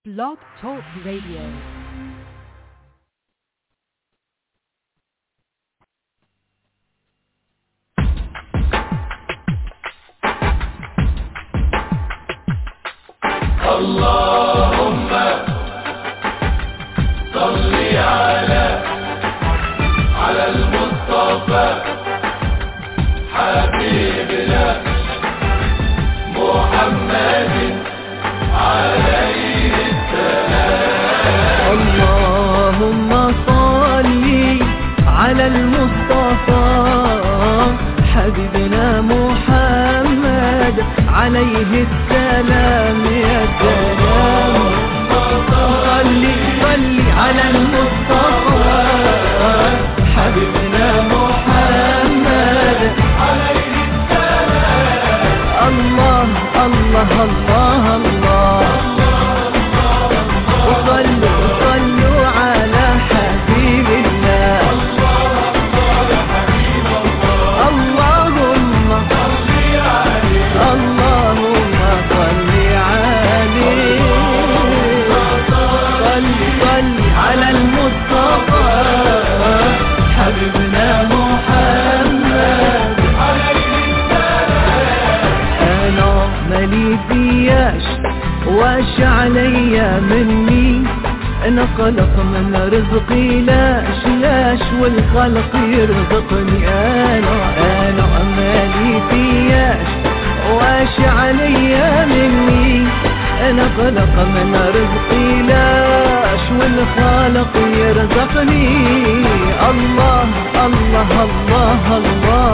Blog Talk Radio. اللهم صل على على المصطفى حبيبنا محمد عليه اللهم صل على المصطفى حبيبنا محمد عليه السلام يا سلام صل صل على المصطفى حبيبنا محمد عليه السلام الله الله الله الله وصلوا صلوا على حبيب الله اللهم اللهم صل عليه صل صل على المصطفى حبيبنا محمد انا مالي فياش واش عليا مني انا خلق من رزقي لاش لاش والخلق يرزقني انا انا مالي فياش واش عليا مني انا خلق من رزقي لاش والخالق يرزقني الله الله الله, الله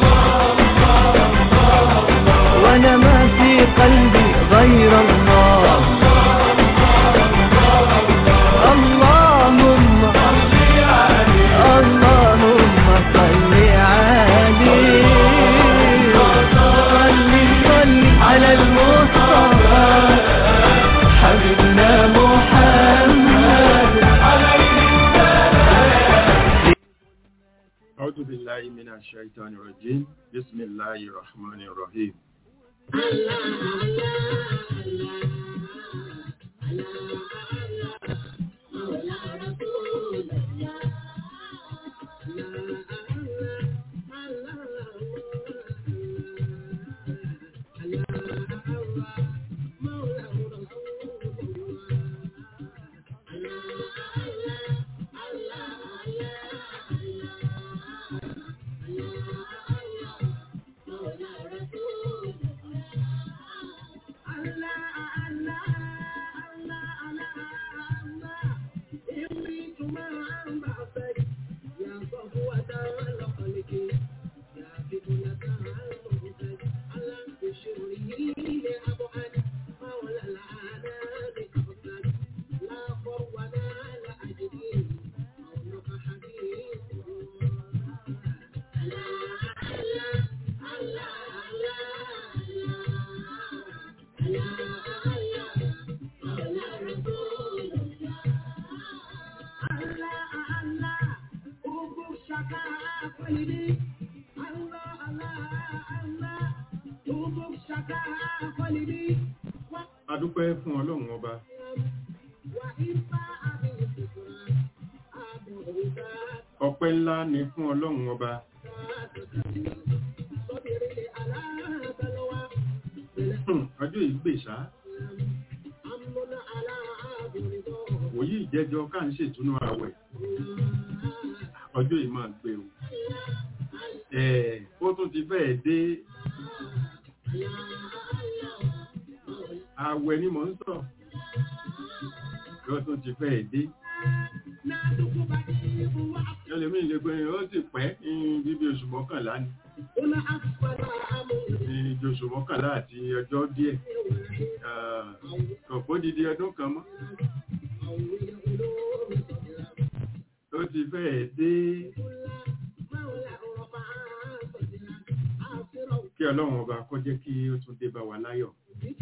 وانا ما في قلبي غير الله اللهم اللهم صل عليه صل صل على المصطفى حبيبنا محمد أعوذ بالله من الشيطان الرجيم بسم الله الرحمن الرحيم adúpẹ́ fún ọlọ́run ọba ọpẹ́ ńlá ni fún ọlọ́run ọba Hmm, ọjọ́ yìí gbèsà wòyí ìjẹjọ ká ń ṣètúnú àwẹ̀ ọjọ́ yìí máa gbé o ẹ̀ ó tún ti fẹ́ẹ̀ dé àwẹ̀ ni mò ń sọ ó tún ti fẹ́ẹ̀ dé ẹlẹ́mí ilé pé ó sì pẹ́ bíbí oṣù mọ́kànlá ni ní oṣù mọ́kànlá àti ọjọ́ díẹ̀ kọ̀pọ̀ dídí ọdún kan mọ́ ó ti fẹ́ẹ̀ dé kí ọlọ́run ọba kó jẹ́ kí ó tún dé bá wa láyọ̀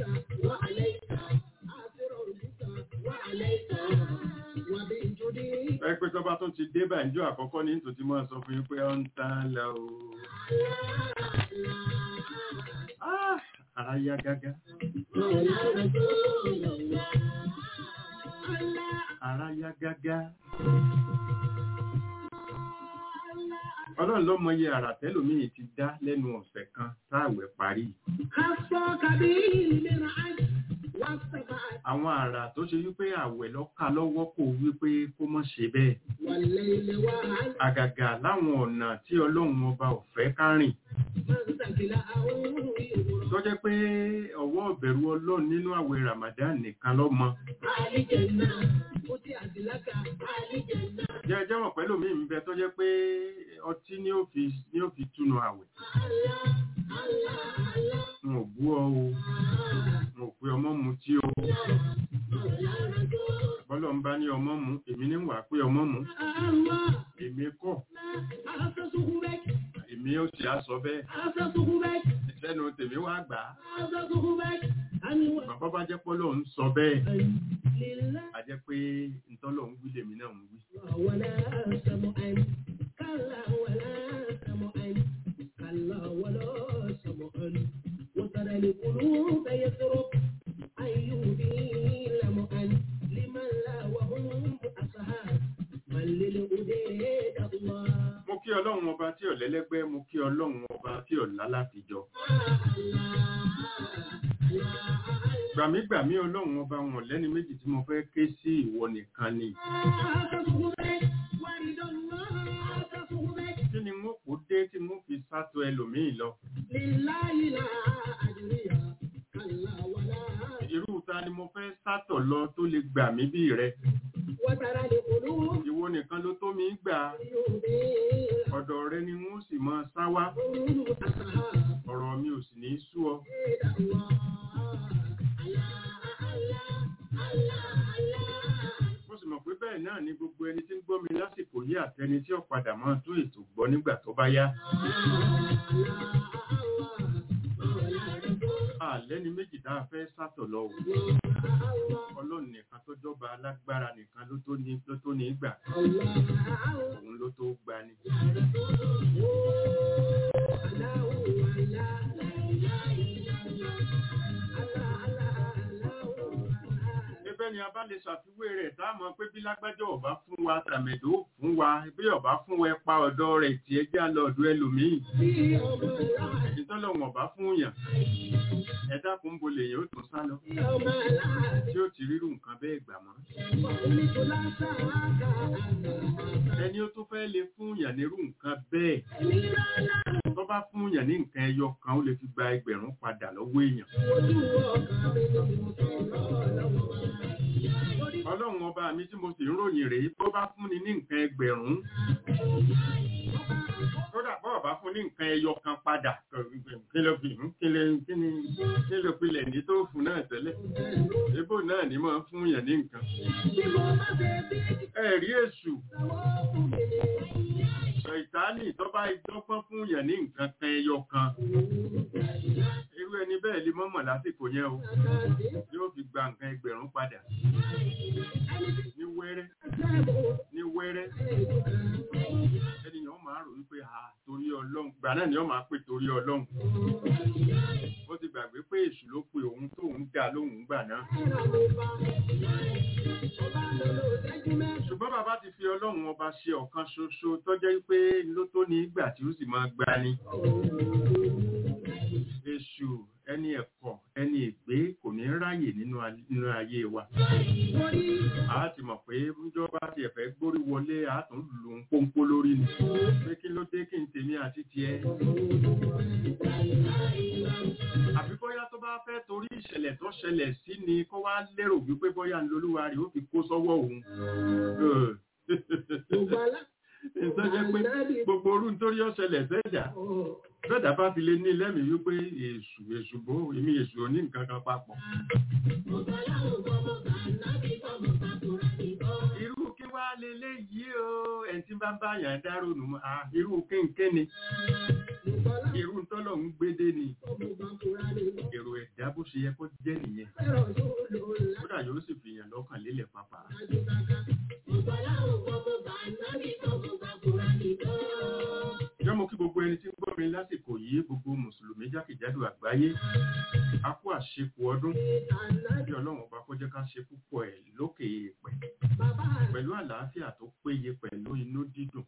ẹgbẹ́ tó bá tún ti dé bá ìjọ àkọ́kọ́ ní tòtí mọ́ sọ fún yín pé ó ń tán lọ o Ah, ara yá gágá yá gágá ọlọ́run ló mọye àrà tẹ́lòmíì ti dá lẹ́nu ọ̀sẹ̀ kan táàwẹ̀ parí àwọn àrà tó ṣe wípé àwẹ̀ lọ́ka lọ́wọ́ kò wípé kó mọ́ ṣe bẹ́ẹ̀ àgàgà láwọn ọ̀nà tí ọlọ́run ọba ò fẹ́ ká rìn tó jẹ́ pé ọwọ́ ìbẹ̀rù ọlọ́run nínú àwẹ̀ Ramadan nìkan ló mọ jẹ́ jẹ́wọ̀n pẹ̀lú mi ń bẹ tó jẹ́ pé ọtí ni ó fi ni ó fi túnu àwẹ̀ n ò bú ọ o n ò pe ọmọ mu tí o bọ́lọ̀ ń bá ní ọmọ mu èmi ní wà pé ọmọ mu èmi kọ́ èmi ó sì á sọ bẹ́ẹ̀ ìṣẹ́nu tèmi wá gbà á bàbá bá jẹ́ pọ́lọ́ ń sọ bẹ́ẹ̀ a jẹ́ pé ntọ́lọ̀ ń wí lèmi náà ń wí. ولا سمعا كلا ولا سمعا كلا ولا سمعا وترى القلوب يسرق أيوبي لمعا لمن لا وهم أصحاب من للأديد الله mo kí ọlọ́run ọba tí ò lẹ́lẹ́gbẹ́ mo kí ọlọ́run ọba tí ò lálàfijọ́ gbàmígbàmí ọlọ́run ọba wọn lẹ́ni méjì tí mo fẹ́ ké sí ìwọ nìkan ni kí ni mo kó dé tí mo fi sátọ ẹlòmíì lọ لله لا أدري كلا ولا irú ta ni mo fẹ́ sátọ̀ lọ tó lè gbà mí bí rẹ وترى القلوب ìwọ nìkan ló tó mi gbà يوبي ọ̀dọ̀ rẹ ni wọ́n sì máa sá wá لهم أصحاب ọ̀rọ̀ mi ò sì ní sú ọ mo sì mọ̀ pé bẹ́ẹ̀ náà ni gbogbo ẹni tí ń gbọ́ mi lásìkò yí àtẹni tí ó padà máa tún ètò gbọ́ nígbà tó bá yá àlẹ́ni méjì tá a fẹ́ sátọ̀ lọ wò ọlọ́run nìkan tó jọba alágbára nìkan ló tó ní ló tó ní gbà òun ló tó gbani. Ebe ni a bá lè ṣàfiwé rẹ̀ táàmọ̀ pé bí lágbájọ́ ọba fún wa tàmẹ̀dó fún wa bí ọba fún wa pa ọ̀dọ́ rẹ̀ tí ẹ já lọ ọ̀dọ̀ ẹlòmíì. Ìtọ́lọ̀wọ̀n ọba fún yàn. Ẹ dákun bo lèyàn ó tún sá lọ. Tí ó ti rírù nǹkan bẹ́ẹ̀ gbà mọ́. Ẹni ó tún fẹ́ lè fún yàn nírú nǹkan bẹ́ẹ̀. Tó bá fún yàn ní nǹkan ẹyọ kan ó lè fi gba ẹgbẹ̀rún padà lọ́wọ́ èèyàn. Ọlọ́run ọba mi tí mo sì ń ròyìn rèé tó bá fún ni ní nǹkan ẹgbẹ̀rún. Kódà bọ́ ọ̀bá fún ní nǹkan ẹyọ kan padà. Kí ló fi kí lè kí ni kí ló pilẹ̀ ní tó fún náà tẹ́lẹ̀. Ebó náà ni máa fún yàn ní nǹkan. Ẹ̀rí èṣù. Ṣàìtánì tó bá ìdọ́gbọ́n fún yàn ní nǹkan kan ẹyọ kan. Irú ẹni bẹ́ẹ̀ lè mọ́mọ̀ lásìkò yẹn o. Yóò fi gba nǹkan ẹgbẹ̀rún padà. Ní wẹ́rẹ́. Ní wẹ́rẹ́. Ẹnìyàn máa rò wípé à torí ọlọ́run. Gbà náà ni wọ́n máa pè torí ọlọ́run. Ó ti gbàgbé pé èṣù ló pe òun tóun dá lóhùn gbà náà. Ṣùgbọ́n bàbá ti fi ọlọ́run ọba ṣe ọ̀kan ṣoṣo tó jẹ́ pé ló tó ní ìgbà tí ó sì máa gbani. Èṣù ẹni ẹ̀kọ́ ẹni ègbé kò ní ráyè nínú a- nínú ayé wa. A ti mọ̀ pé ìjọba ti ẹ̀fẹ́ gbórí wọlé a tún lù ń pọ́npọ́ lórí ni. Pé kí ló dé kí n tèmi àti tiẹ̀. Àbí bóyá tó bá fẹ́ torí ìṣẹ̀lẹ̀ tó ṣẹlẹ̀ sí ni kó wá lérò wípé bóyá ń lolúwa rẹ̀ ó fi kó sọ́wọ́ òun. Ìtọ́jẹ́ pé gbogbo orú nítorí ọ̀ṣẹlẹ̀ sẹ́jà bẹ́ẹ̀dá bá fi lè ní lẹ́mìí wípé èṣù èṣù bó èmi èṣù ò ní nǹkan kan papọ̀. irú kí wá lélẹ́ yìí o ẹni tí bá ń bá yàn dárò nù mọ́ ah, irú kéńké ni irú tọ́lọ̀ ń gbédé ni èrò ẹ̀dá bó ṣe yẹ kó jẹ́ nìyẹn kódà yóò sì fi yàn lọ́kàn lélẹ̀ pàpà. Ìjọ́ mo kí gbogbo ẹni tí ń gbọ́ mi lásìkò yìí gbogbo Mùsùlùmí jákèjádò àgbáyé. A kú àṣepọ̀ ọdún. Bí Ọlọ́run ọba kó jẹ́ ká ṣe púpọ̀ ẹ̀ lókè èèpẹ̀. àlàáfíà tó péye pẹ̀lú inú dídùn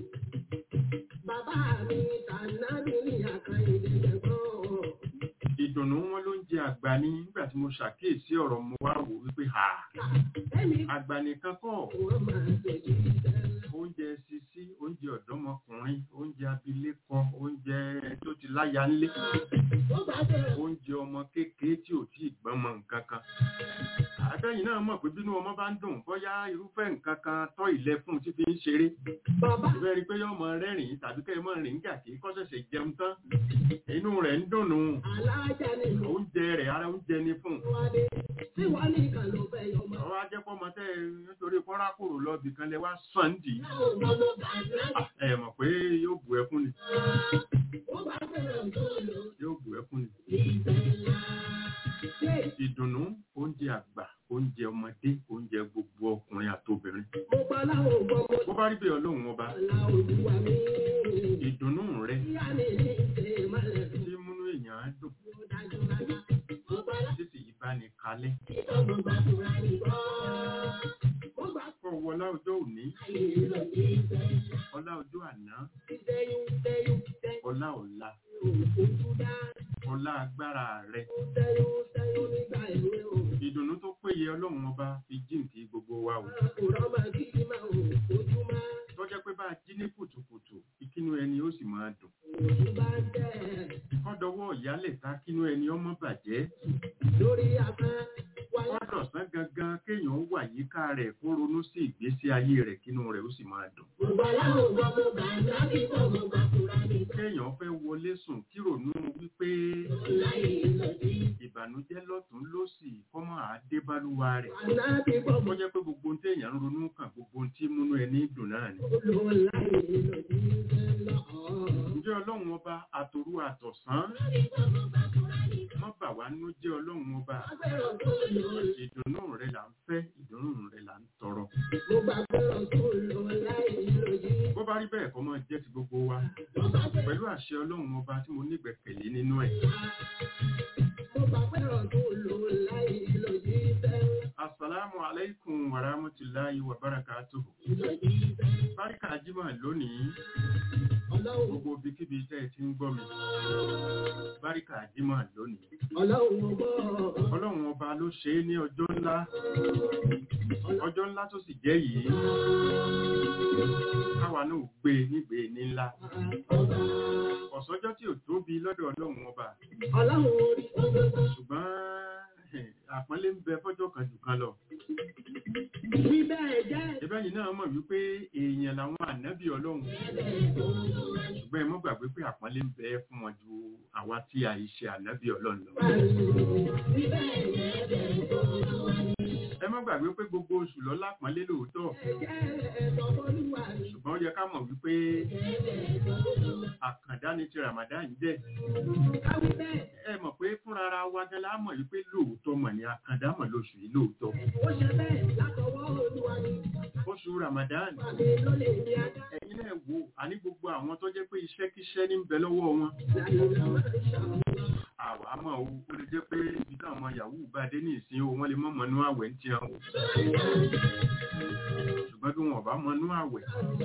Bàbá mi tànà mi ní àkàndé ẹ̀gbọ́n. ìdùnnú wọn ló ń jẹ àgbà ní nígbà tí mo ṣàkíyèsí ọ̀rọ̀ mo wá wò wípé ha Ẹni àgbà nìkan kọ́ wọ́n máa tẹ̀lé ìtẹ́lẹ̀. oúnjẹ sisi oúnjẹ ọ̀dọ́mọkùnrin oúnjẹ abilékọ oúnjẹ tó ti láya ńlé Ó bá bẹ̀rẹ̀ oúnjẹ ọmọ kékeré tí ò tí ì gbọ́n mọ nǹkan kan àtẹ̀yìn náà mọ̀ pé bínú ọmọ bá ń dùn bóyá irúfẹ́ nǹkan kan tọ́ ilẹ̀ fún un tí fi ń ṣeré bàbá ìfẹ́ rí i pé yóò mọ rẹ́rìn-ín tàbí kẹ́ ẹ mọ rìn gàkí kó ṣẹ̀ṣẹ̀ jẹun tán inú rẹ̀ ń dùnnú alájà ni mo oúnjẹ rẹ̀ ara oúnjẹ ni fún un wá dé. Tí wọ́n ní ìkà ló fẹ́ yọ mọ́. ọwọ́ ajẹ́pọ̀ mọ́ tẹ́ ẹ nítorí kọ́rákòrò lọ́ọ̀bì kan lẹ wá sàn dì í Láwọn ọmọ bàbá Ah, ẹ mọ̀ pé yóò bù ẹkún ni ó bá bẹ̀rẹ̀ tó lò yóò bù ẹkún ni ìbẹ̀là. Ṣé ìdùnnú oúnjẹ àgbà oúnjẹ ọmọdé oúnjẹ gbogbo ọkùnrin àtobìnrin mo pa láwọn ọmọ mo bó bá rí bẹ́ẹ̀ ọlọ́run ọba la olúwa mi. ìdùnnú rẹ Ìyá mi ní ìṣe ìmọ̀lẹ̀ tó tí múnú èèyàn á dùn dájú rárá. Mo pa láwọn títí ìbáni kalẹ̀ ìtọ́jú gbàdúrà nìkan. Mo gbà kọ́ wọlá ọjọ́ òní láyé lọ sí ìbẹ̀là. ọlá ọjọ́ àná Ìṣẹ́yún ṣẹ́yún ṣẹ́yún ọlá ọ̀la òkú dá. ọlá agbára rẹ Ṣẹ́yún ṣẹ́yún nígbà ìwé o. ìdùnnú tó péye ọlọ́run ọba fi jíǹkì gbogbo wa o Àkùrọ̀ máa kí ní máa wò ojú máa. tọ́jọ́ pé bá a jí ní kùtùkùtù ìkínú ẹni ó sì máa dùn Ojú bá ń tẹ̀ kọ́dọ̀wọ́ ìyálẹ̀ ta kínú ẹni ọmọ bàjẹ́ lórí afẹ́ wáyà. kọ́dọ̀sán gangan kéèyàn wà yíká rẹ̀ kó ronú sí ìgbésí ayé rẹ̀ kínú rẹ̀ ó sì máa dùn Gbogbo aláwọ̀ gbọ́ mo gbà láti bọ̀ mo gbà kúra ní kéèyàn fẹ́ wọlé sùn kí ronú wípé láyé lọ sí. ìbànújẹ́ lọ́tún lósì kọ́mọ́ àdébálúwa rẹ̀ Ànábì bọ̀ ó mo jẹ́ pé gbogbo ohun téèyàn ń ronú kàn gbogbo ohun tí múnú ẹni dùn náà ni lò láyé lọ sí lọ́ọ̀. ǹjẹ́ ọlọ́run ọba àtòru àtọ̀sán má bà wá nú jẹ́ ọlọ́run ọba Agbẹ́rọ̀ tó lò ìdùnnú rẹ̀ là ń fẹ́ ìdùnnú rẹ̀ là ń tọrọ mo gbà gbẹ́rọ̀ tó lò láyé lọ sí. bó bá rí bẹ́ẹ̀ kọ́ máa jẹ́ ti gbogbo wa Mo gbà gbẹ́rọ̀ pẹ̀lú àṣẹ ọlọ́run ọba tí mo nígbẹ̀kẹ̀lé nínú ẹ̀ mo gbà gbẹ́rọ̀ tó lò láyé lọ sí sẹ́lẹ̀. asalaamu alaikum wa rahmatulahi wa barakatuhu Lọ sí sẹ́lẹ̀. báríkà jimá lónìí Ọlọ́run gbogbo ibikíbi tẹ́ ẹ ti ń gbọ́ mi báríkà jimá lónìí Ọlọ́run ọgbọ́ ọlọ́run ọba ló ṣe é ní ọjọ́ ńlá ọjọ́ ńlá tó sì jẹ́ yìí káwa náà gbé e nígbè ní ńlá ọba. ọ̀sọ́jọ́ tí ò tóbi lọ́dọ̀ ọlọ́run ọba Ọlọ́run orí ọgbọ́gbọ́. ṣùgbọ́n eh, àpọ́nlé ń bẹ fọ́jọ́ kan jù kan lọ Bí bẹ́ẹ̀ jẹ́ ẹbẹ́ yìí náà mọ̀ wípé èèyàn làwọn ànábì ọlọ́run ṣùgbọ́n ẹ mọ́ gbàgbé pé àpọ́nlé ń bẹ fún wọn ju àwa tí a yìí ṣe ànábì ọlọ́run lọ bí bẹ́ẹ̀ jẹ́ bẹ́ẹ̀ tó ẹ mọ́ gbàgbé pé gbogbo oṣù lọ lápọ́nlé lóòótọ́ jẹ́ ẹ̀tọ́ olúwa ni. ṣùgbọ́n ó yẹ ká mọ̀ wípé àkàndá ni ti Ramadan jẹ́ Káwí bẹ́ẹ̀, ẹ mọ̀ pé fúnra ara wa gan la mọ̀ wípé lóòótọ́ mọ̀ ní àkàndá mọ̀ lóṣù yìí lóòótọ́ ó ṣe bẹ́ẹ̀ látọwọ́ olúwa ni. oṣù Ramadan Pàdé ló lè ní ajá. ẹ̀yin náà wò àní gbogbo àwọn tó jẹ́ pé iṣẹ́kíṣẹ́ ní ń bẹ lọ́wọ́ wọn Lálẹ́ máa ń ṣàwọn. àwa mọ̀ o ó lè jẹ́ pé ibi táwọn ọmọ yahoo bá dé ní ìsìn o wọ́n lè mọ̀ mọ́nú àwẹ̀ ń tiẹ̀ o ṣùgbọ́n bí wọn ò bá mọ́nú àwẹ̀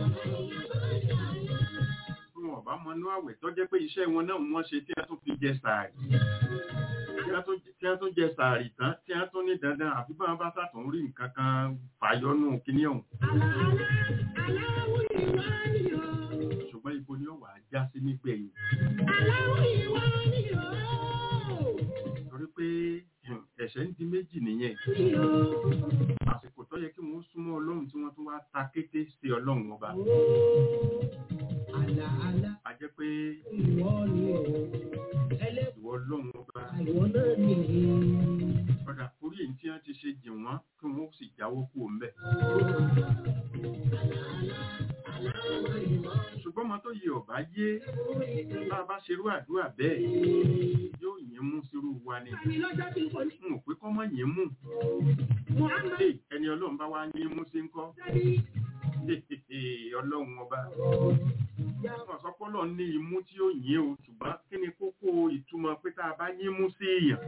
bí wọn ò bá mọ́nú àwẹ̀ tó jẹ́ pé iṣẹ́ wọn náà wọ́n ṣe tí a tún fi jẹ sàárì tí a tún- tí a tún jẹ sàárì tán tí a tún ní dandan àfi bá wọn bá sàtún rí nǹkan kan fàyọnù kíní ọ̀hún Àlà àlà aláwọ̀ ìwà ni o. ṣùgbọ́n ibo ni ó wà á já sí nígbẹ̀yìn Aláwọ̀ ìwà ni o. torí pé hmm, ẹ̀ṣẹ̀ ń di méjì nìyẹn Ni o. àsìkò tó yẹ kí wọ́n súnmọ́ ọlọ́run tí wọ́n tún wá ta kété sí ọlọ́run ọba Àlà àlà a jẹ́ pé ìwọ ni o. Ẹlẹ́kùn ìwọ ọlọ́run ọba ìwọ náà ni. ọ̀dà orí èyí tí wọ́n ti ṣe jì wọ́n kí wọ́n sì jáwọ́ kú òun bẹ̀. ṣùgbọ́n ọmọ tó yẹ ọ̀bá yé bá a bá ṣerú àdúrà bẹ́ẹ̀ yóò yín mú sírú wa ni Àmì lọ́jọ́ tí kò ní. n ò pé kọ́ mọ́ yín mú Muhammad Hey, ẹni ọlọ́run bá wá yín mú sí ń kọ́ Sadi ọlọ́run ọba wọ́n sọ pé ọlọ́run ní imú tí ó yín o ṣùgbọ́n kí ni kókó ìtumọ̀ pé tá a bá yín mú sí èèyàn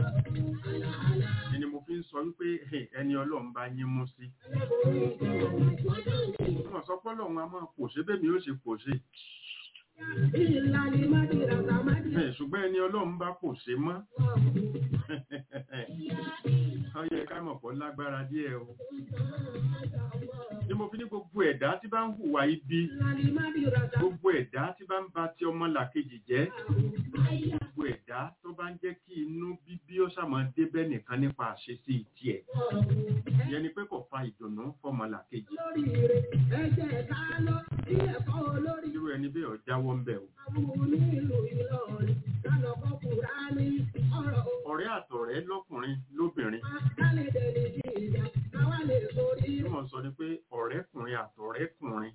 ni mo fi ń sọ wípé "Hey, ẹni ọlọ́run bá yín mú sí wọ́n sọ pé ọlọ́run a máa pòṣé bẹ́ẹ̀ mi ó ṣe pòṣé Ẹ̀, ṣùgbọ́n ẹni ọlọ́run bá pòṣé mọ́ ó yẹ ká mọ̀ pọ̀ lágbára díẹ̀ o ni mo fi ní gbogbo ẹ̀dá tí bá ń hùwà ibi gbogbo ẹ̀dá tí bá ń ba ti ọmọ làkejì jẹ́ gbogbo ẹ̀dá tó bá ń jẹ́ kí inú bíbí ó ṣàmọ́ débẹ̀ nìkan nípa àṣesí tiẹ̀ ìyẹn ni pé kò fa ìdùnnú fọmọ làkejì irú ẹni bẹ́ẹ̀ ọ̀jáwọ́ ń bẹ̀ o ọ̀rẹ́ àtọ̀rẹ́ lọ́kùnrin lóbìnrin tí wọ́n sọ ni pé ọ̀rẹ́kùnrin àtọ̀rẹ́kùnrin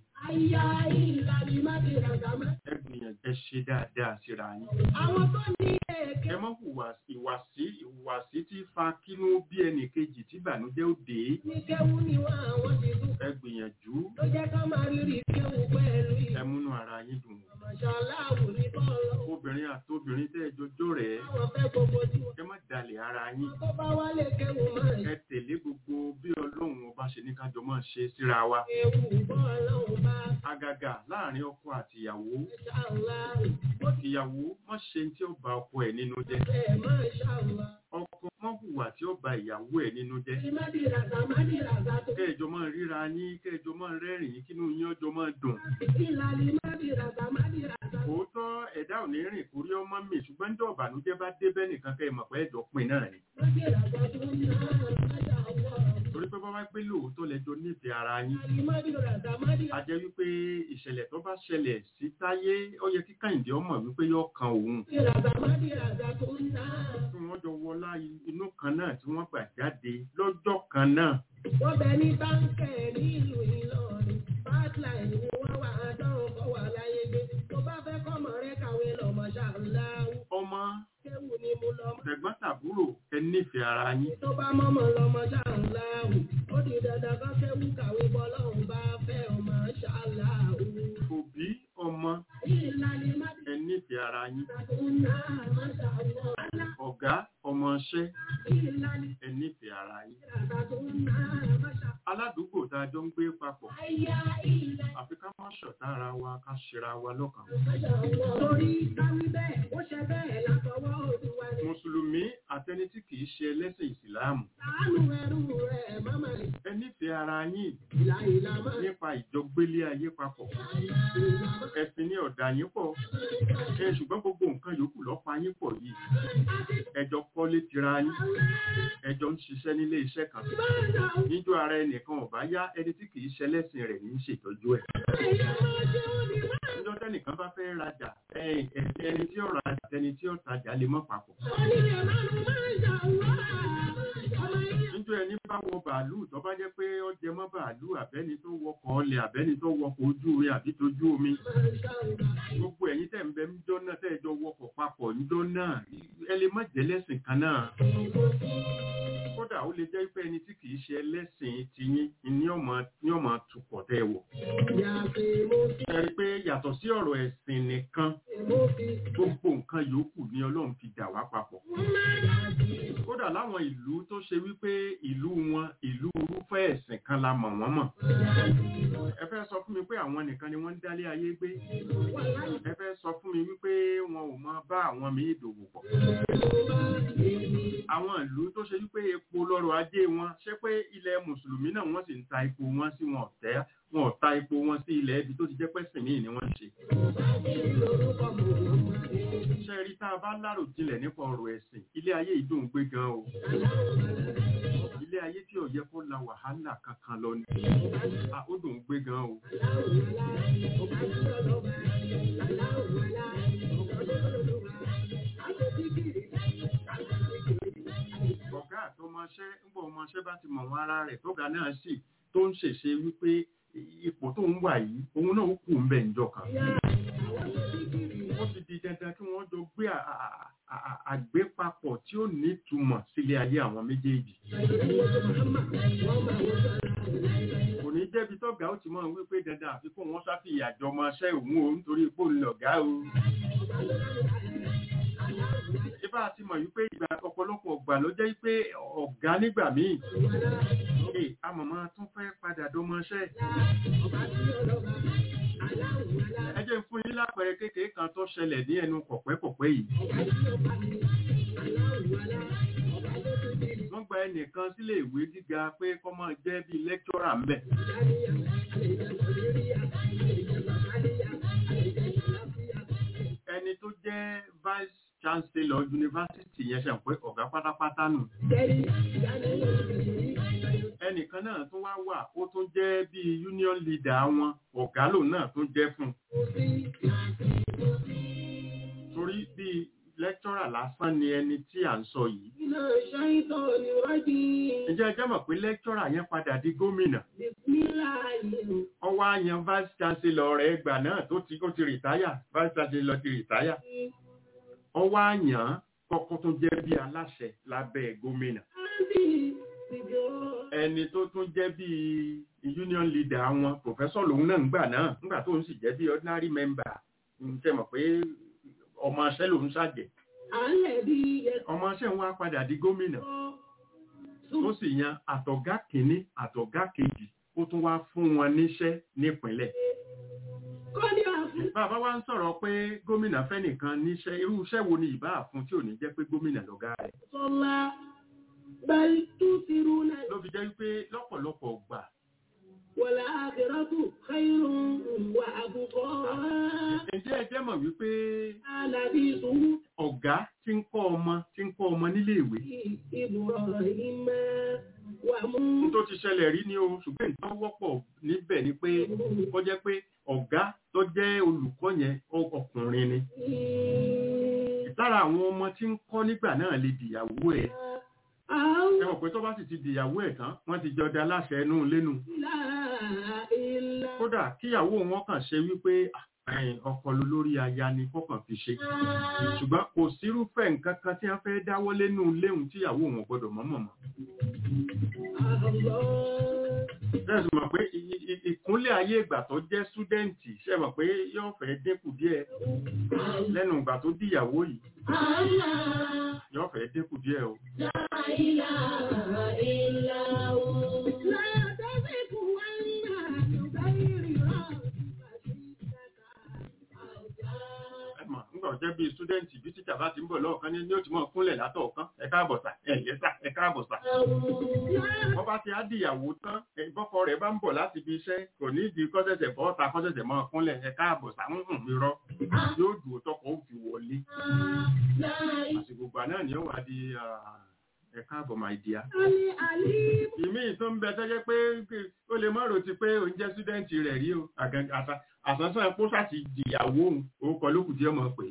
ẹ gbìyànjú ẹ ṣe dáadáa síra yín Àwọn tó ní èké ẹ mọ́ hùwà ìwàsí ìwàsí tí fa kínú bí ẹnì kejì tí ìbànújẹ́ ó dé ní kéwú ni wọ́n àwọn ti tún ẹ gbìyànjú ló jẹ́ ká máa rírì kéwú pẹ̀lú ẹ ìmọ̀ múnú ara yín dùn o. ṣàláwù ní bọ́ọ̀lù. obìnrin àtobìnrin tẹ́ ẹ jọjọ́ rẹ̀ Àwọn fẹ́ gbogbo tí wọ́n ẹ má dalẹ̀ ara yín tó bá wálé kéwú máa ń ẹ tẹ̀lé gbogbo bí ọlọ́run ọba ṣe ní kájọ máa ṣe síra wa kéwú bọ́ọ̀lù bá àgàgà láàrin ọkọ àti ìyàwó ṣàláwù. Ó ti ìyàwó má ṣe tí ó ba ọkọ ẹ̀ nínú jẹ́ fẹ́ máa ṣàlá. ọkọ má hùwà tí ó ba ìyàwó ẹ̀ nínú jẹ́ Ìmọ̀dìràgà mọ̀dìràgà tó. kẹjọ máa ríra yín kẹjọ máa rẹ́rìn-ín kínú yín ọjọ́ máa dùn Ìlànà ìmọ̀dìràgà mọ̀dìràgà. òótọ́ ẹ̀dá ò ní rìn kórí ọmọ mi ṣùgbọ́n ní ọ̀bànújẹ́ bá dé bẹ́ẹ̀ nìkan kẹ́ ẹ mọ̀ pé ẹ̀jọ̀ pin náà ni Mọ̀dìràgà tó ń ná àjà wọ̀. torí pé bábá pé lóòótọ́ lẹ́jọ́ nífẹ̀ẹ́ ara yín Ìmọ̀dìràgà a mọ̀dìràgà. jẹ́ wípé ìṣẹ̀lẹ̀ tó bá ṣẹlẹ̀ sí táyé ó yẹ kí kàìndé ọmọ wípé yóò kan òun Mọ̀dìràgà mọ̀dìràgà tó ń ná. tí wọ́n jọ wọlá inú kan náà tí wọ́n gbà jáde lọ́jọ́ kan náà Wọ́n bẹ ní báńkẹ̀ nílùú Ìlọrin. Bátláì ni wọ́n wà á dánwò kọ́ wà láyé gbé. Tó bá fẹ́ kọ́mọ rẹ kàwé lọ́mọ ṣàláwù. ọmọ Kéwù ni mo lọ mọ́. tẹ̀gbọ́n tàbúrò ẹ nífẹ̀ẹ́ ara yín Tó bá mọ́mọ́ lọ́mọ ṣàláwù. Ó di dandan kọ́ kéwù kàwé bọ́lọ́hùn bá fẹ́ ọmọ ṣàláwù. òbí ọmọ Ìlànà ìmọ̀dìràgà ẹ nífẹ̀ẹ́ ara yín tó ń ná àmọ́ṣàwọ̀. ọ̀gá ọmọọṣẹ́ Ìlànà ẹ nífẹ̀ẹ́ ara yín ìmọ̀dìràgà tó ń ná àmọ́ṣàwọ̀. aládùúgbò tá a jọ ń gbé papọ̀ Àyà ìlànà. àfi ká má ṣọ̀tá ara wa ká ṣera wa lọ́kàn Torí káwí bẹ́ẹ̀, ó ṣe bẹ́ẹ̀ látọwọ́ Olúwa ni. mùsùlùmí àtẹni tí kìí ṣe ẹlẹ́sìn ìsìláàmù Àánú ẹrú rẹ̀ máma ẹ nífẹ̀ẹ́ ara yín ìlà ìlà máa nípa ìjọgbélé ayé papọ̀ ẹ̀sìn ní ọ̀dà yín pọ̀ ẹ ṣùgbọ́n gbogbo nǹkan yòókù lọ́pa yín pọ̀ yìí ẹjọ́ kọ́lé tira yín ẹjọ́ ń ṣiṣẹ́ nílé iṣẹ́ kan níjọ ara ẹnìkan ọ̀bá yá ẹni tí kìí ṣe ẹlẹ́sìn rẹ̀ ní í ṣètọ́jú ẹ̀ níjọ́ tẹ́nìkan bá fẹ́ rajà ẹ̀yìn ẹ̀sìn ẹni tí ó rajà ẹni tí ó tajà lè mọ́ papọ̀ níjọ́ ẹni bá wọ bàálù tó bá jẹ́ pé ó jẹ mọ́ bàálù àbẹ́ni tó wọkọ̀ ọlẹ̀ àbẹ́ni tó wọkọ̀ ojú omi àbí tójú omi gbogbo ẹ̀yin tẹ̀ ń bẹ níjọ́ náà tẹ́ ẹ jọ wọkọ̀ papọ̀ níjọ́ náà ẹ lè má jẹ́ lẹ́sìn kan náà kódà ó lè jẹ́ pé ẹni tí kìí ṣe ẹlẹ́sìn tiyín ní ọmọ ní ọmọ tukọ̀ tẹ́ ẹ wọ̀ ẹ rí i pé yàtọ̀ sí ọ̀rọ̀ ẹ̀sìn nìkan gbogbo nǹkan yòókù ni ọlọ́run fi dà wá papọ̀ kódà láwọn ìlú tó ṣe wípé ìlú wọn ìlú irúfẹ́ ẹ̀sìn kan la mọ̀ wọ́n mọ̀ ẹ fẹ́ sọ fún mi pé àwọn nìkan ni wọ́n ń dálé ayé gbé ẹ fẹ́ sọ fún mi wípé wọn ò mọ bá àwọn míì dòwò pọ̀ àwọn ìlú tó ṣe wípé epo lọ́rọ̀ ajé wọn ṣé pé ilẹ̀ mùsùlùmí náà wọ́n sì ń ta epo wọn sí wọn ọ̀tẹ́ wọn ò ta epo wọn sí ilẹ̀ ibi tó ti jẹ́ pẹ́sìn míì ni wọ́n ń ṣe ṣe rí tá a bá lárò jinlẹ̀ nípa ọ̀rọ̀ ẹ̀sìn ilé ayé ìdùn gbé gan o ilé ayé tí ò yẹ kó la wàhálà kankan lọ ni a ó dùn gbé gan o ọ̀gá àtọmọṣẹ́ ńgbọ́ ọmọṣẹ́ bá ti mọ̀ wọn ara rẹ̀ tọ́gà náà sì tó ń ṣèṣe wípé ipò tó ń wà yìí òun náà ó kù ń bẹ̀ ńjọ kan ó ti di dandan kí wọ́n jọ gbé à- à- à- àgbépapọ̀ tí ó nítumọ̀ sílé ayé àwọn méjèèjì kò ní jẹ́bi tọ́gà ó ti mọ̀ wípé dandan àfikún wọn sáfìyà jọmọṣẹ́ òun o nítorí pò ń lọ̀gá o. Ibà ti mọ̀ wípé ìgbà ọ̀pọ̀lọpọ̀ ọ̀gbà ló jẹ́ pé ọ̀gá nígbà míì. Ee, amọ̀mọ́ tún fẹ́ padà dọmọṣẹ́. Ẹ jẹ́ fún yín lápẹẹrẹ kékeré kan tó ṣẹlẹ̀ ní ẹnu kọ̀pẹ́kọ̀pẹ́ yìí. Wọ́n gba ẹnìkan sílé ìwé gíga pé kó máa jẹ́ bíi lẹ́kítọ́rà ń bẹ̀. Ẹni tó jẹ́ vice chancellor yunifásitì yẹn ṣe pé ọ̀gá pátápátá nù. Ẹnìkan náà tún wá wà ó tún jẹ́ bíi union leader wọn ọ̀gá lòun náà tún jẹ́ fún un. Torí bíi lẹ́kítọ́rà lásán ni ẹni tí à ń sọ yìí. Iná ṣáìtọ̀ ni rọ́jì. Ǹjẹ́ ẹ jẹ́ mọ̀ pé lẹ́kítọ́rà yẹn padà di gómìnà? Bísmílà yìí. Ọwọ́ àyàn vice chancellor rẹ̀ ẹgbà náà tó ti ó ti rìtáyà vice chancellor ti rìtáyà. Ọwọ́ àyàn kọ́kọ́ tó jẹ́ bí aláṣẹ lábẹ́ gómìnà. Áńdì ìjọ. Ẹni tó tún jẹ́ bí union leader wọn professor lòun náà ń gbà náà nígbà tó ń sì jẹ́ bí ordinary member. Ǹjẹ́ mọ̀ pé ọmọ aṣẹ́ lòun ṣàjẹ́. À ń lẹ̀ bí ẹ̀kọ́. Ọmọ aṣẹ́ wọn á padà di gómìnà. Ó sì yan àtọ̀gá kìíní àtọ̀gá kejì ó tún wá fún wọn níṣẹ́ nípínlẹ̀. Kọ́ni àfún. Bàbá wa ń sọ̀rọ̀ pé gómìnà fẹ́nìkan níṣẹ́ irú iṣẹ́ wo ni ìbá àfún tí ò ní jẹ́ pé gómìnà lọ́gá rẹ̀. Sọlá. Bẹ́ẹ̀ni tú ti rú náà. Ló fi jẹ́ wípé lọ́pọ̀lọpọ̀ gbà Wọ̀lá àkìrọ́tù khairun wà àbùkọ́. ǹjẹ́ ẹ jẹ́ mọ̀ wípé Àlàbí ìṣòwò ọ̀gá tí ń kọ́ ọmọ tí ń kọ́ ọmọ nílé ìwé ìbùrọ̀ ìmọ̀ wà mú. n tó ti ṣẹlẹ̀ rí ni o ṣùgbọ́n nǹkan wọ́pọ̀ níbẹ̀ ni pé ó jẹ́ pé ọ̀gá tó jẹ́ olùkọ́ yẹn ọ- ọkùnrin ni lára àwọn ọmọ tí ń kọ́ nígbà náà lè dìyàwó ẹ̀ Àwọn ẹ mọ̀ pé tó bá sì ti dìyàwó ẹ̀ tán wọ́n ti jọ da aláṣẹ inú lẹ́nu ìlà ìlà. kódà kíyàwó wọn kàn ṣe wípé "Ah, ẹ̀yin, ọkọ ló lórí aya ni kọ́kàn fi ṣe ṣùgbọ́n kò sírúfẹ́ nǹkan kan tí wọ́n fẹ́ dáwọ́ lẹ́nu léhùn tíyàwó wọn gbọ́dọ̀ mọ́mọ́ mọ́ bẹ́ẹ̀ sì mọ̀ pé i- i- ìkúnlẹ̀ ayé ìgbà tó jẹ́ súdẹ́ǹtì ṣe mọ̀ pé yóò fẹ́ dínkù díẹ̀ lẹ́nu ìgbà tó dìyàwó yìí yóò fẹ́ dínkù díẹ̀ o ẹ mọ̀ nígbà tó jẹ́ bíi súdẹ́ǹtì bí tíjà bá ti ń bọ̀ lọ́ọ̀kan ní ní ó ti mọ̀ kúnlẹ̀ látọ̀ọ̀kan ẹ káàbọ̀ sà ẹ yẹ sà ẹ káàbọ̀ sà wọ́n bá ti á dìyàwó tán ẹ, bọ́kọ rẹ̀ bá ń bọ̀ láti ibi iṣẹ́ kò ní ìdí kọ́sẹ̀sẹ̀ bọ́ ta kọ́sẹ̀sẹ̀ mọ́ kúnlẹ̀ ẹ káàbọ̀ sà ń hùn irọ́ yóò dùn tọkọ̀ ó fi wọlé àsìkò gbà náà ni ó wà di ah, ẹ káàbọ̀ my dear ìmí tó ń bẹ tẹ́jẹ́ pé kí- ó lè mọ́rò ti pé òun jẹ́ súdẹ́ǹtì rẹ̀ rí o Àgàn- àṣà- àsánsán epo ṣáàtì dìyàwó òun orúkọ lókù tí ọmọ pé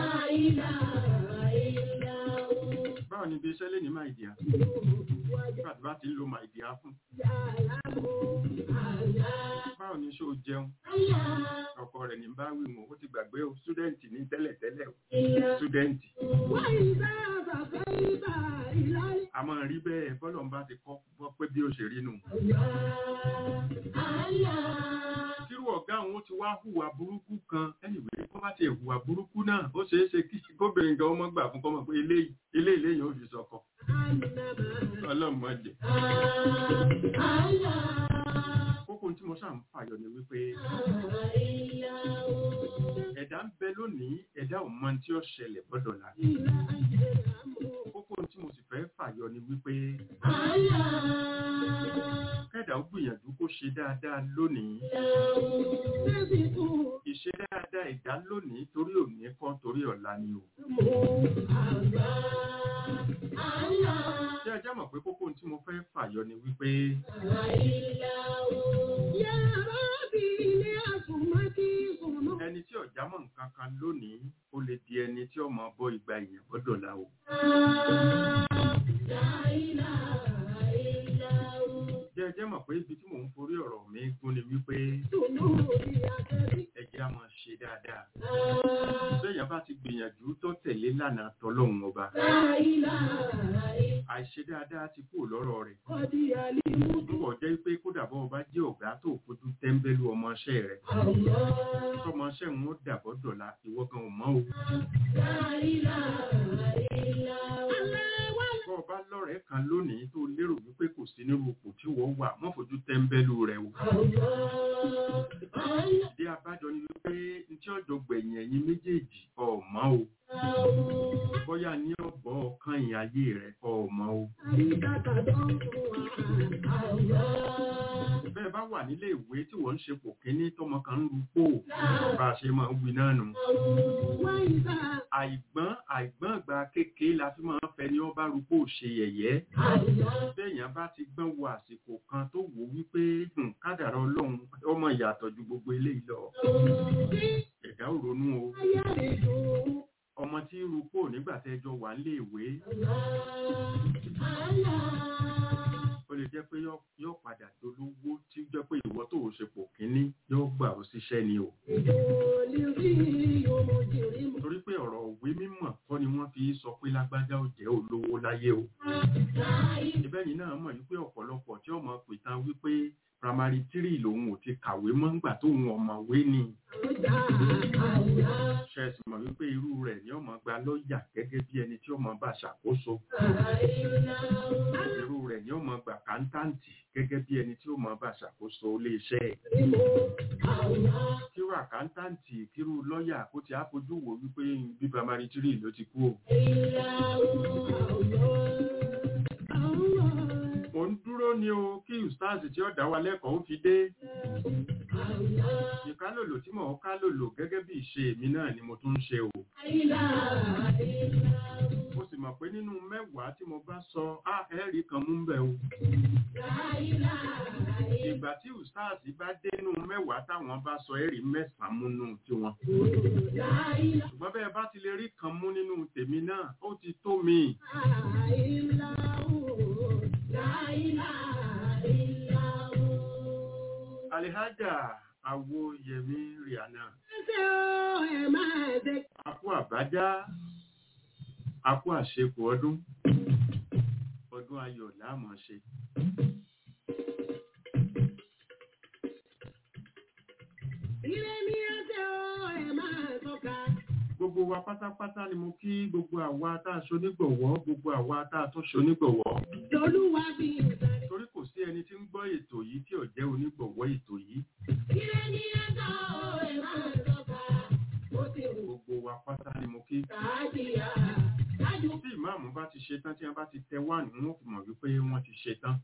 báwo ni ibi iṣẹ́ lè ní my dear nígbà tí bá ti ń lo my dear fún báwo ni ṣó jẹun ọkọ rẹ̀ ní bá wí wọn ó ti gbàgbé o súdẹ́ǹtì ní tẹ́lẹ̀tẹ́lẹ̀ o súdẹ́ǹtì a máa rí bẹ́ẹ̀ bọ́lọ̀ ń bá ti kọ́ bọ́ pé bí ó ṣe rí nù tírú ọ̀gá òun ó ti wá hùwà burúkú kan anyway kó bá ti hùwà burúkú náà ó ṣeé ṣe kí gómìnà gan ọmọ gbà fún kọ́mọ pé eléyìí eléyìí lẹ́yìn ó fi sọkọ ọlọ́mọdé kókó tí mo ṣáà ń fàyọ ni wípé ẹ̀dá ń bẹ lónìí ẹ̀dá ò mọ tí ó ṣẹlẹ̀ gbọ́dọ̀ là kókó tí mo sì fẹ́ fàyọ ni wípé kẹ́dà ó gbìyànjú kó ṣe dáadáa lónìí ìṣe dáadáa ẹ̀dá lónìí torí òní kọ́ torí ọ̀la ni o ṣé ẹ jẹ́ mọ̀ pé kókó tí mo fẹ́ fàyọ ni wípé ẹni tí ọ̀já mọ̀ nǹkan kan lónìí ó lè di ẹni tí ọmọ bọ́ ìgbà èèyàn gbọ́dọ̀ la o jẹ́ ẹ jẹ́ mọ̀ pé ibi tí mò ń forí ọ̀rọ̀ mi gún ni wípé ẹjẹ́ á máa ṣe dáadáa bẹ́ẹ̀yàn bá ti gbìyànjú tó tẹ̀lé lánàá tọlọ́hun ọba àìṣe dáadáa ti kúrò lọ́rọ̀ rẹ̀ kọ́dí àlímú nígbà jẹ́ pé kódà bọ́ ọba jẹ́ ọ̀gá tó fojú tẹ́ńbẹ́lú ọmọọṣẹ́ rẹ̀ àwọ̀ tọmọọṣẹ́ ń ó dàbọ̀ dọ̀la ìwọ gan ò mọ̀ o láìlà ìlà aláwọ̀ bọ́ ọba lọ́rẹ̀ẹ́ kan lónìí tó lérò wípé kò sí nírú ipò tí wọ́n wà mọ́ fojú tẹ́ńbẹ́lú rẹ̀ o àwọ̀ àwọ̀ ìdí abájọ ni wípé ntí ọjọ́ gbẹ̀yìn ẹ̀yin méjèèjì ọ̀mọ́ o bóyá ní ọ̀bọ̀ ọ̀kan ìyìn ayé rẹ̀ ọ̀mọ́ o àríkàtà tó ń fún wa àwọ̀ bẹ́ẹ̀ bá wà nílé ìwé tí wọ́n ń ṣe pò kíní tọmọ kan ń lu pò bá a ṣe máa ń wí náà nù wáyíká àìgbọ́n àìgbọ́n ìgbà kékeré la fi máa ń fẹ́ ni wọ́n bá rúpò ṣe yẹ̀yẹ́ àwọ̀ béèyàn bá ti gbọ́n wo àsìkò kan tó wò wípé "Hmm, kádàrá ọlọ́run ọmọ ìyàtọ̀ ju gbogbo eléyìí lọ ẹ̀dá ò ronú o ayé rẹ̀ dùn ọmọ tí rúpò nígbà tẹ́jọ wà nílé ìwé ó lè jẹ́ pé yó- yóò padà dolówó tí ó jẹ́ pé ìwọ tó o ṣe pò kíní yóò gbà ó síṣẹ́ ni o torí pé ọ̀rọ̀ òwe mímọ̀ kọ́ ni wọ́n fi sọ pé lágbájá ó jẹ́ olówó láyé o ìbẹ́yìn náà mọ̀ wípé ọ̀pọ̀lọpọ̀ tí ọmọ pìtàn wípé primary three lòun ò ti kàwé mọ́ ńgbà tóun ọ̀mọ̀wé ni ṣẹ́ẹ̀sì mọ̀ wípé irú rẹ̀ ni ọmọ gba lọ́ọ̀yà gẹ́gẹ́ bí ẹni tí ọmọ bá ṣàkóso irú rẹ̀ ni ọmọ gba kántáǹtì gẹ́gẹ́ bí ẹni tí ọmọ bá ṣàkóso iléeṣẹ́ ẹ̀ kírú àkántáǹtì kírú lọ́ọ̀yà kó ti á fojú wò wípé bí primary three ló ti kú o mo ń dúró ni o kí ustaz tí ó dá wa lẹ́kọ̀ọ́ ó fi dé ìkálòlò tí mò ń kálòlò gẹ́gẹ́ bí ìṣe mi náà ni mo tún ń ṣe o mo sì mọ̀ pé nínú mẹ́wàá tí mo bá sọ á ẹ̀rí kan mú bẹ̀ o ìgbà tí ustaz bá dénú mẹ́wàá táwọn bá sọ ẹ̀rí mẹ́sàn-án múnú tiwọn ṣùgbọ́n bẹ́ẹ̀ bá ti lè rí kan mú nínú tèmi náà ó ti tó mi alihaja awo yẹmi rihanna akú àbájá akú àṣekù ọdún ọdún ayọ̀ láàmọ̀ ṣe gbogbo wa pátápátá ni mo kí gbogbo àwa tá a ṣonígbọ̀wọ́ gbogbo àwa tá a tún ṣonígbọ̀wọ́ Lolúwa bí ìsàlẹ̀. torí kò sí ẹni tí ń gbọ́ ètò yìí tí ò jẹ́ onígbọ̀wọ́ ètò yìí Ire ni ẹ̀sọ́ ẹ̀ máa tọ́ka. Ó ti wù gbogbo wa pátá ni mo kí káàdìyà. Dájú tí ìmáàmù bá ti ṣe tán tí wọ́n bá ti tẹ wá ní wọ́n fi mọ̀ wípé wọ́n ti ṣe tán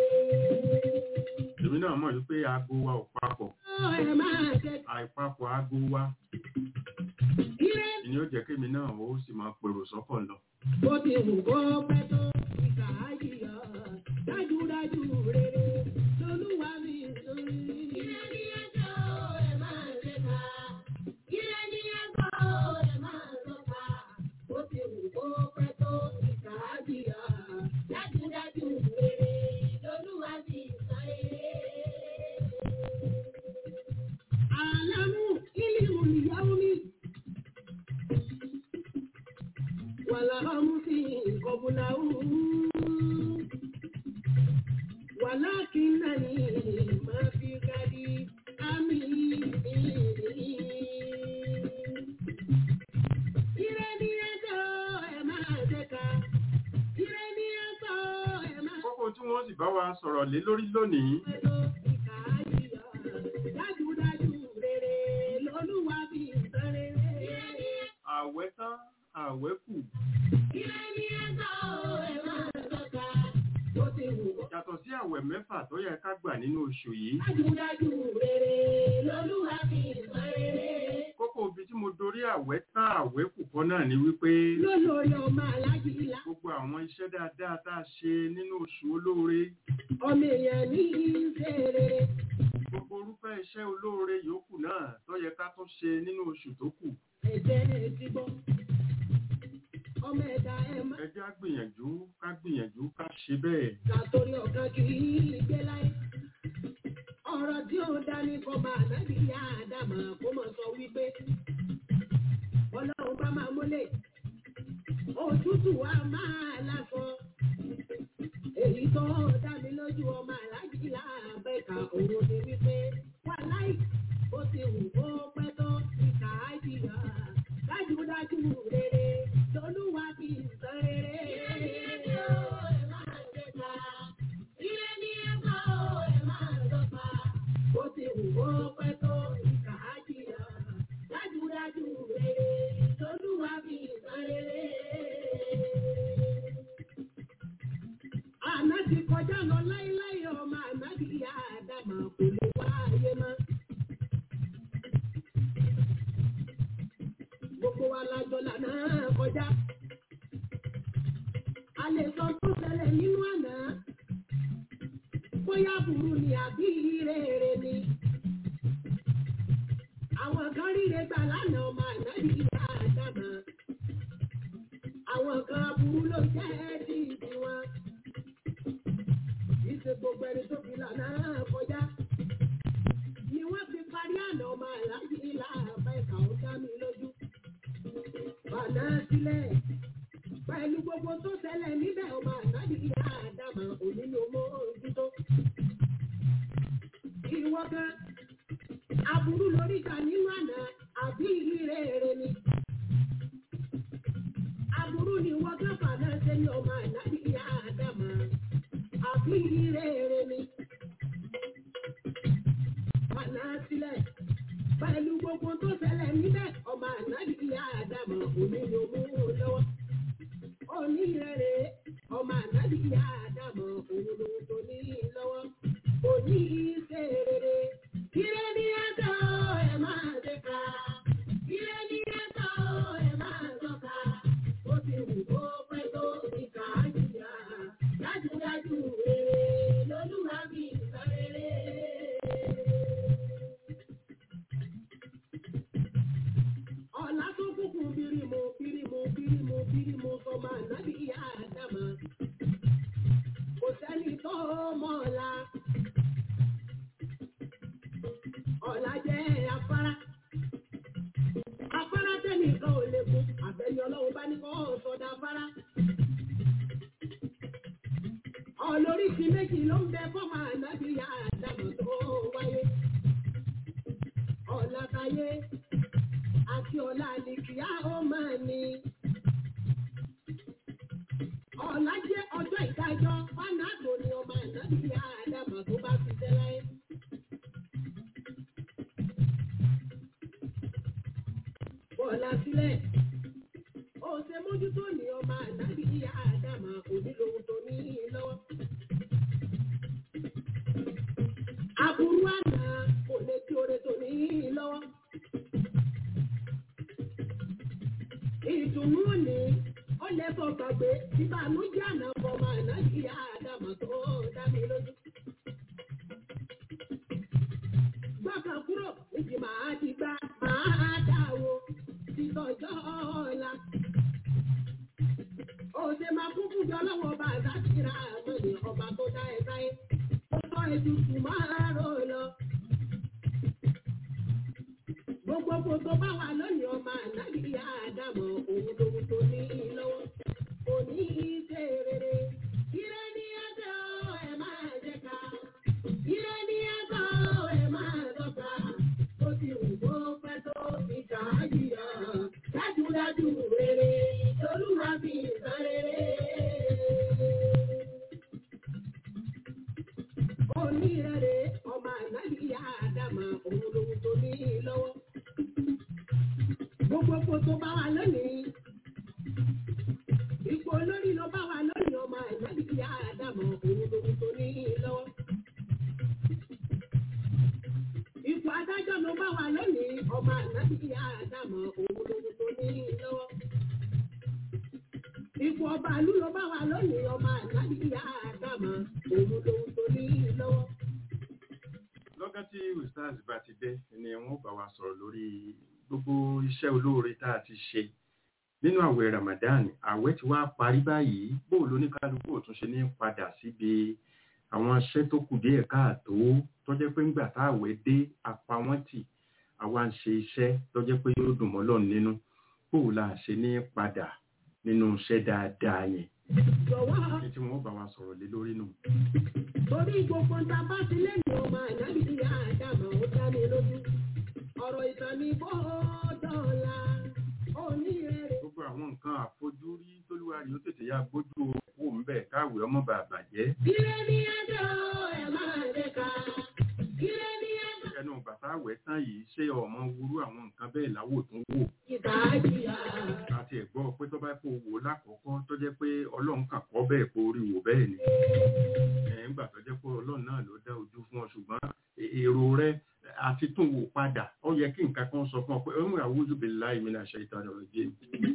èmi náà mọ̀ wípé aago wa ò papọ̀ ẹ̀ máa tẹ̀. àìpapọ̀ aago wa Ire ni ó jẹ́ kémi náà ó sì máa pèrò sọ́kọ̀ lọ bó ti wù kó pẹ́ tó. Káàdìyà. Dájúdájú rere. Lolúwa bí ìsọ̀rí. Ire ni ẹ̀sọ́ ẹ̀ máa tẹ̀ka. Ire ni ẹ̀sọ́ ẹ̀ máa tọ́ka. Ó ti wù kó pẹ́ tó. Káàdìyà. Dájúdájú rere. Lolúwa bí ìsọ̀rí. Alamu ilimu yaumi wala hamsi qablahu walakinani ma fi gadi ami ire ni ẹjọ́ ẹ máa ṣẹka ire ni ẹjọ́ ẹ máa kókó tí wọ́n sì bá wa sọ̀rọ̀ lé lórí lónìí pẹ̀lú ìkà àyíyá dájúdájú rere lolúwa bí ìtàn rere. ire ni àwẹ̀ tán àwẹ̀ kù ire ni ẹjọ́ ẹ máa ṣẹka ó ti wù kó. yàtọ̀ sí àwẹ̀ mẹ́fà tó yẹ ká gbà nínú oṣù yìí Dájúdájú rere lolúwa bí ìtàn rere. kókó ibi tí mo dorí àwẹ̀ tán àwẹ̀ kù kọ́ náà ni wípé lólórí ọmọ aláàjì ilá gbogbo àwọn iṣẹ́ dáadáa tá a ṣe nínú oṣù olóore ọmọ èèyàn ní ìṣe rere gbogbo orúfẹ́ iṣẹ́ olóore yòókù náà tó yẹ ká tún ṣe nínú oṣù tó kù ẹ̀jẹ̀ ti gbọ́ ọmọ ẹ̀dá ẹ̀ má ẹ jẹ́ á gbìyànjú ká gbìyànjú ká ṣe bẹ́ẹ̀ látòrí ọ̀kan kì í gbé láyé ọ̀rọ̀ tí ó dání kọ́ máa nábì yá àdàmà kó mọ̀ sọ wípé ọlọ́run bá máa múlẹ̀ òtútù wa máa lásọ òun ni wípé wà láì ó ti wù ó pẹ́ tó ìkà á jìyà dájúdájú rere lolúwa fi san rere. Ó ti wù ó pẹ́ tó ìkà á jìyà dájúdájú rere lolúwa fi san rere. Àná ti kọjá lọ láíláí ọmọ àná bí ìyá Àdámà kò lè wá ayé mọ́. Gbogbo wa lájọ lànà kọjá. A lè sọ tó ṣẹlẹ̀ nínú àná. Bóyá burú ni àbí rere ni. Àwọn kan ríre gbà lánàá ọmọ àná bí ìyá Àdámà. Àwọn kan burú ló jẹ́ ti ìdí wọn ìṣe gbogbo ẹni tó fi lànà kọjá. Ni wọ́n fi parí àná ọmọ àlájì ilá àbá ìkà ó dá mi lójú. Bàná sílẹ̀. Pẹ̀lú gbogbo tó ṣẹlẹ̀ níbẹ̀ ọmọ àlájì ilá àdàmà òní ló mọ ojútó. Ìwọ kan, aburú lórí ìta nínú àná àbí ìrere ni. Aburú ni wọ́n kan fàná ṣe ní ọmọ àlájì ilá àdàmà àbí rere ni. Bàná sílẹ̀. Pẹ̀lú gbogbo tó ṣẹlẹ̀ níbẹ̀, ọmọ ànábì ìyá Àdámọ̀ òní ló mú un lọ́wọ́. Òní rere, ọmọ ànábì ìyá Àdámọ̀ òun ló tó ní lọ́wọ́. Òní ṣe rere. Ire ni ẹ̀tọ́ ẹ̀ máa ṣe ká. Ire ni ẹ̀tọ́ ẹ̀ máa sọ̀ka. Ó ti wù kó pẹ́ tó ìkà á jìyà. Dájúdájú rere lolúwa bí sọ rere. Ọ̀la tó kúkú bírímù bírímù bírímù bírímù sọmọ ànábì ìyá Àdámà. Kò sẹ́ni tó mọ̀ ọ̀la. Ọ̀la jẹ́ afárá. Afárá tẹ́nìkan ò lè kú. Àbẹ̀ni ọlọ́run bá ní kọ́ sọ̀dà afárá. Ọlóríṣi méjì ló ń bẹ fọ́mà ànábì ìyá Àdámà tó wáyé. Ọ̀la táyé àti ọ̀la àlìkìyà ó máa ní. Ọ̀la jẹ́ ọjọ́ ìdájọ́ fánàdò ni ọmọ ànábì ìyá Àdámà tó bá fi tẹ́ láyé. Bọ̀ọ̀la sílẹ̀. Ó ṣe mójútó ní ọmọ ànábì ìyá Àdámà onílòun tó ní lọ́wọ́. Aburú àná kò lè tí oore tó ní lọ́wọ́. Ìdùnnú òní ó lè fọ gbàgbé ìbànújẹ́ àná fọmọ àná ìyá Àdámà tó dá mi lójú. Gbọ́kàn kúrò níbi màá ti gbá màá dáwó títọ́jọ́ ọ̀la. Òṣè máa kún fún jọ lọ́wọ́ ọba àgbàkìrà àmọ́ni ọba tó dá ẹ sáyé. Ó sọ ètùtù máa rò lọ. Gbogbo kò tó bá wà lónìí ọmọ ànábì ìyá Àdámọ̀ òun lòun tó ní lọ́wọ́. Kò ní í ṣe rere. Ire ní ẹjọ́ ẹ máa jẹ ká. Ire ní ẹjọ́ ẹ máa lọ́ta. Ó ti wù kó pẹ́ tó ìkà á jìyà. Dájúdájú rere lolúwa fi san rere. Onírẹ̀rẹ̀ ọmọ ànábì ìyá Àdámọ̀ òun lòun tó ní lọ́wọ́. Gbogbo kò tó bá wa lónìí. Ipò olórí ló bá wa lónìí ọmọ ànábì ìyá Àdámọ̀ òun lòun tó ní lọ́wọ́. Ipò adájọ́ ló bá wa lónìí ọmọ ànábì ìyá Àdámọ̀ òun lòun tó ní lọ́wọ́. Ipò ọba ìlú ló bá wa lónìí ọmọ ànábì ìyá Àdámọ̀ òun lòun tó ní lọ́wọ́. lọ́gán tí ustaz bá ti dé ni wọ́n bá wa sọ̀rọ̀ lórí gbogbo iṣẹ́ olóore tá a ti ṣe nínú àwẹ̀ Ramadan àwẹ̀ ti wá parí báyìí bó lóníkálukú ò tún ṣe ní padà síbi àwọn iṣẹ́ tó kù díẹ̀ káàtó tó jẹ́ pé ńgbà tá àwẹ̀ dé apá wọn tì àwa ń ṣe iṣẹ́ tó jẹ́ pé yóò dùn mọ́ Ọlọ́run nínú bó la ṣe ní padà nínú iṣẹ́ dáadáa yẹn Jọ̀wọ́ ní tí wọ́n bá wa sọ̀rọ̀ lé lórí nù. torí gbogbo ta bá ti lẹ́nu ọmọ ẹ̀san ní bọ́ọ̀dọ̀la onírèrè. gbogbo àwọn nǹkan àfojúrí tólúwa rí ó tètè yá gbójú owó ń bẹ̀ káwé ọmọ bàbà jẹ́ Ire ní ẹjọ́ ẹ̀ máa lè ka. Ire ní ẹjọ́ ẹnu bàtà àwẹ̀ tán yìí ṣé ọmọ wúrú àwọn nǹkan bẹ́ẹ̀ láwò tún wò ìta jìyà. àti ẹ̀gbọ́ pé tó bá kó wò lákọ̀ọ́kọ́ tó jẹ́ pé ọlọ́run kàn kọ́ bẹ́ẹ̀ kó rí wò bẹ́ẹ̀ ni ẹ̀ ń gbà tó jẹ́ pé ọlọ́run náà ló dá ojú fún ọ ṣùgbọ́n e- èrò rẹ àti tún wò padà ó yẹ kí nǹkan kan sọ fún ọ pé ó ń rà wújú bí láì mí náà ṣe ìtàn ọ̀rọ̀ jẹ́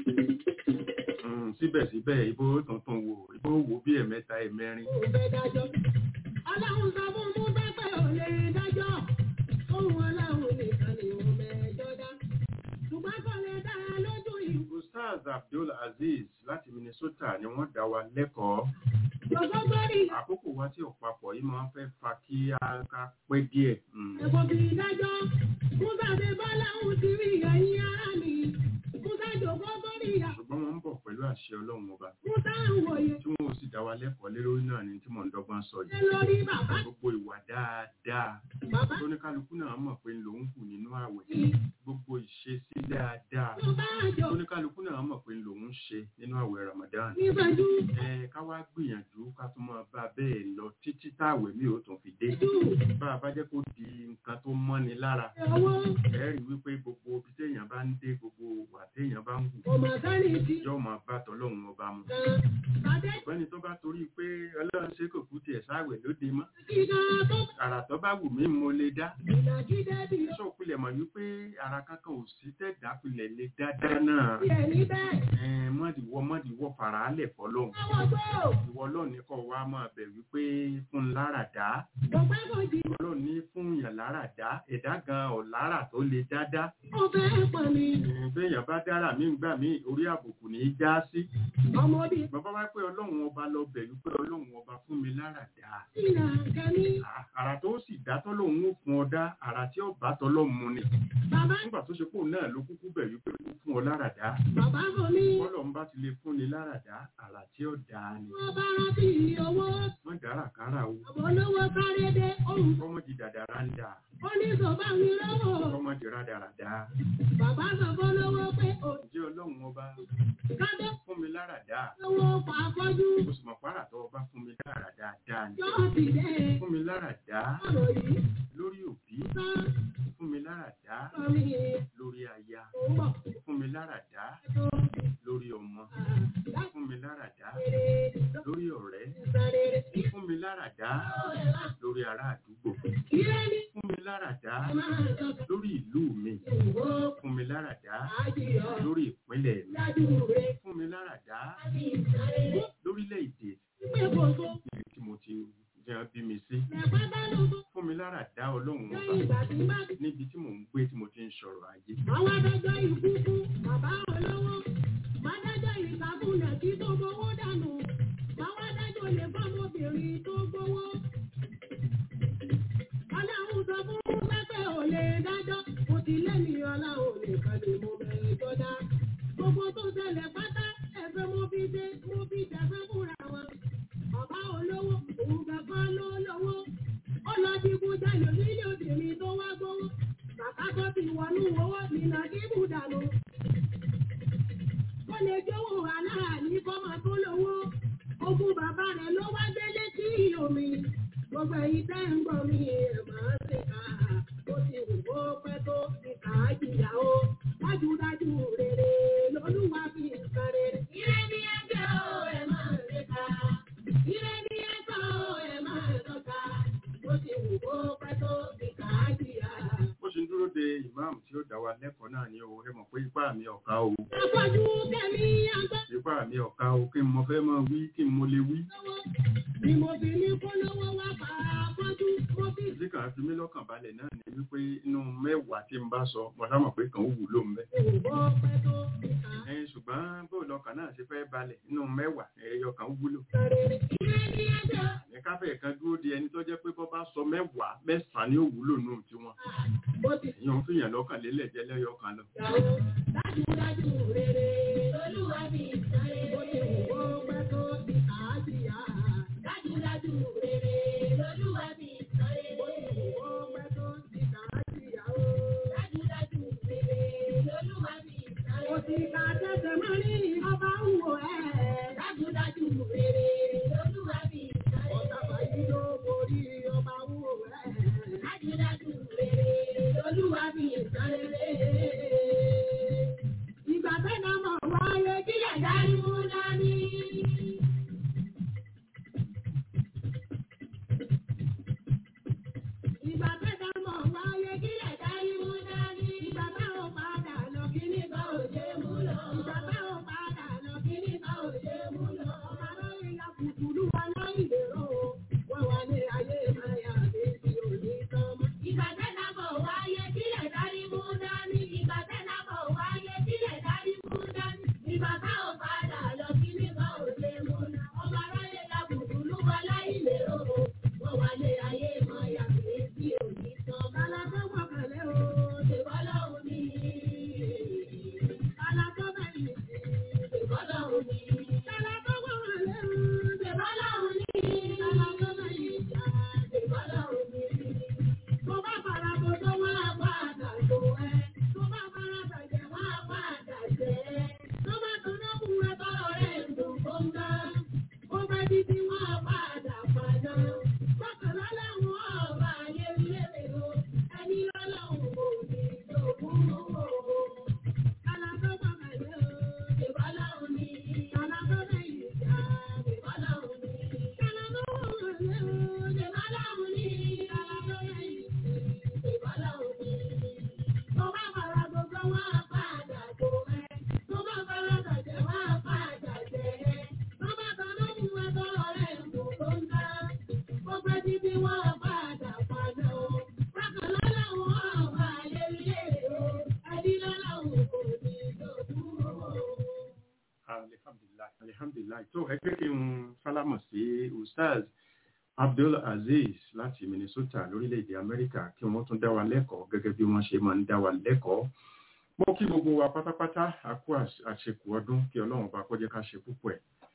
síbẹ̀síbẹ̀ ibo tuntun wò ibo wò bí ẹ̀mẹ́ta ẹ̀mẹ́rin Òun fẹ́ dájọ́. Ọlọ́run sọ fún mú pẹ́pẹ́ ò lè dájọ́. Ohun ọlọ́run nìkan ni òun mẹ́jọ dá. Ṣùgbọ́n kò lè dá a lójú ìwò. Ustaz Abdul Aziz láti Minnesota ni wọ́n dá wa lẹ́kọ̀ọ́ Gbogbogbòrì àkókò wa tí ò papọ̀ yìí máa ń fẹ́ fa kí a ká pẹ́ díẹ̀ Mm. ẹ̀kọ́ fi dájọ́. Musa ṣe bọ́lá òun ti rí ẹ̀yìn ara mi. Musa jòkó sórí ìyá. ṣùgbọ́n wọ́n ń bọ̀ pẹ̀lú àṣẹ ọlọ́run ọba Musa ń wòye. tí wọ́n ò sì dá wa lẹ́kọ̀ọ́ lé lórí náà ni tí mò ń dọ́gbọ́n sọ Ṣé yìí lórí bàbá? gbogbo ìwà dáadáa Bàbá tóníkálukú náà mọ̀ pé lòun kù nínú àwẹ̀ ti gbogbo ìṣesí dáadáa tó bá jọ tóníkálukú náà mọ̀ pé lòun ń ṣe nínú àwẹ̀ Ramadan nígbàjú. ẹ ká wá gbìyànjú ká tún máa bá bẹ́ẹ̀ lọ títí táwẹ̀ mi ò tún fi dé Jù bá a bá jẹ́ kó di nǹkan tó mọ́ni lára owó ẹ rí wípé gbogbo ibi téèyàn bá ń dé gbogbo wà téèyàn bá ń wù kò mà sáré ti yóò máa bá tọlọ́run ọba mu kan. Bàdé ọ̀gbẹ́ni tó bá torí pé ọlọ́run ṣe kò kú tiẹ̀ sáwẹ̀ lóde mọ́ kíkà tó àrà tó bá wù mí mo lè dá ìnàjídé bí ó sọ pilẹ̀ mọ̀ wípé ara kankan ò sí tẹ̀dá pilẹ̀ lè dáadáa náà ti ẹ̀ níbẹ̀. Ẹn, mọ́dìwọ́ mọ́dìwọ́ fara á lẹ̀ fọlọ́run Àwọn tó ìwọ ọlọ́ọ̀ni kọ́ wa máa bẹ̀ wípé fún un lára dá kò pẹ́ kò jì ọlọ́ọ̀ni fún yàn lára dá ẹ̀dá gan ọ̀ lára tó lè dáadáa ó fẹ́ pọ̀ mi. Ẹn, béèyàn bá dára mí ń gbà mí orí àbùkù ní í já sí Ọmọ bí bàbá wá pé ọlọ́run ọba lọ bẹ̀ wípé ọlọ́run ọba fún mi lára dá ìnà kẹ́mi. À- àrà tó sì dá tọ́lọ́run ó fún ọ dá àrà tí ó bá tọ́lọ́run mu ni Bàbá nígbà tó ṣe pò náà ló kúkú bẹ̀ wípé ó fún ọ lára dá bàbá kò ní. bọ́lọ̀ ń bá ti lè fún ni lára dá àrà tí ó dá ni Wọ́n bá rántí owó. wọ́n dára kára o Àbọ̀ olówó sáré dé ohun. kọ́mọ di dàdàrà ń dà Ó ní sọ̀bá mi lọ́wọ́. kọ́mọ di rádaràdá Bàbá sọ fún olówó pé ò ǹjẹ́ ọlọ́run ọba kádé fún mi lára dá owó pa afọ́jú. mo sì mọ̀ pàrà tó ọba fún mi lára dáadáa ni Yọ́ọ̀sì dé fún mi lára dá ọ̀rọ̀ yìí. lórí òbí Sá fún mi lára dá sọ mi lórí aya ò ń bọ̀ fún mi lára dá tó. lórí ọmọ Láti fún mi lára dá rere lórí ọ̀rẹ́ sáré. fún mi lára dá lórí ará àdúgbò Ilé ní fún mi lára dá máa sọ lórí ìlú mi ìwò fún mi lára dá àjìyọ. lórí ìpínlẹ̀ mi Dájú rẹ̀ fún mi lára dá láti sáré. lórílẹ̀-èdè Pé kò tó níbi tí mo ti jẹ́ bí mi sí lẹ́pẹ́ bá ló tó. fún mi lára dá ọlọ́run ọba Lẹ́yìn ìgbà tí bá ti níbi tí mò ń gbé tí mo ti ń sọ̀rọ̀ ayé Àwọn adájọ́ ikú fún bàbá olówó. Mádájọ́ ìsàkúnlẹ̀ tí tó gbowó dànù. Báwọn adájọ́ lè fọ́mọbìnrin tó gbowó. Ọlọ́run sọ fún pẹ́pẹ́ ò lè dájọ́. Kò sí lẹ́nu ọlọ́run nìkan ni mo bẹ̀rẹ̀ jọdá. Gbogbo tó ṣẹlẹ̀ pátá ẹ̀fẹ̀ mo fi dé mo fi jẹ̀fẹ́ fúnra wọn. Bàbá olówó òun gbàgbọ́ ló lówó. Ó lọ digun jalè nílé obìnrin tó wá gbowó. Bàbá tó ti wọnú owó nínà kíbù dànù. Ó lè jówó aláàní kọ́mọ tó lówó. Ogún bàbá rẹ̀ ló wá délé sí omi. Gbogbo èyí tẹ́ ń gbọ́ mi ẹ̀ máa ṣe ká. Ó ti wù kó pẹ́ tó ti kà á jìyà o. Dájúdájú rere lolúwa fi ń sáré. Ire ni ẹgbẹ́ o, ẹ máa ṣe ká. Ire ni ẹgbẹ́ o, ẹ máa tọ́ka. Ó ti wù kó pẹ́ tó ti kà á jìyà. bó ṣe ń dúró de ìmáàmù tí ó dá wa lẹ́kọ̀ọ́ náà ni o ẹ mọ̀ pé ipá mi ọ̀ka o Afọ́jú kẹ́mi àgbẹ̀ ipá mi ọ̀ka o kí n mo fẹ́ máa wí kí n mo lè wí lọ́wọ́. Ni mo fi ní kó lọ́wọ́ wá bá afọ́jú. Mo fi ìdí kan fi mí lọ́kàn balẹ̀ náà ni wípé inú mẹ́wàá tí n bá sọ mo sá mọ̀ pé kàn ó wúlò ń bẹ́ wù kó pẹ́ tó ti kà á ẹ ṣùgbọ́n bó lọ́kàn náà ṣe fẹ́ balẹ̀ inú mẹ́wàá ẹyọ kan ó wúlò sáré. Ire ni ẹgbẹ́ o. ní káfẹ́ kan dúró de ẹni tó jẹ́ pé bọ́ bá sọ mẹ́wàá mẹ́sàn-án ni ó wúlò nù tiwọn Bó ti èèyàn ń fìyàn lọ́kàn lélẹ̀ jẹ́ lẹ́yọ kan lọ yàwó. Dájúdájú rere lolúwa fi ń sáré. Bó ti wù kó pẹ́ tó ti kà á jìyà. Dájúdájú rere lolúwa fi ń sáré. Bó ti wù kó pẹ́ tó ti kà á jìyà o. Dájúdájú alhamdulilayi tó ẹ jẹ́ kí n sálámọ̀ sí ustaz abdul aziz láti minnesota lórílẹ̀‐èdè amẹ́ríkà kí wọ́n tún dá wa lẹ́kọ̀ọ́ gẹ́gẹ́ bí wọ́n ṣe máa ń dá wa lẹ́kọ̀ọ́ mo kí gbogbo wa pátápátá a kú àṣekù ọdún kí ọlọ́run bá kọjá ká ṣe púpọ̀ ẹ̀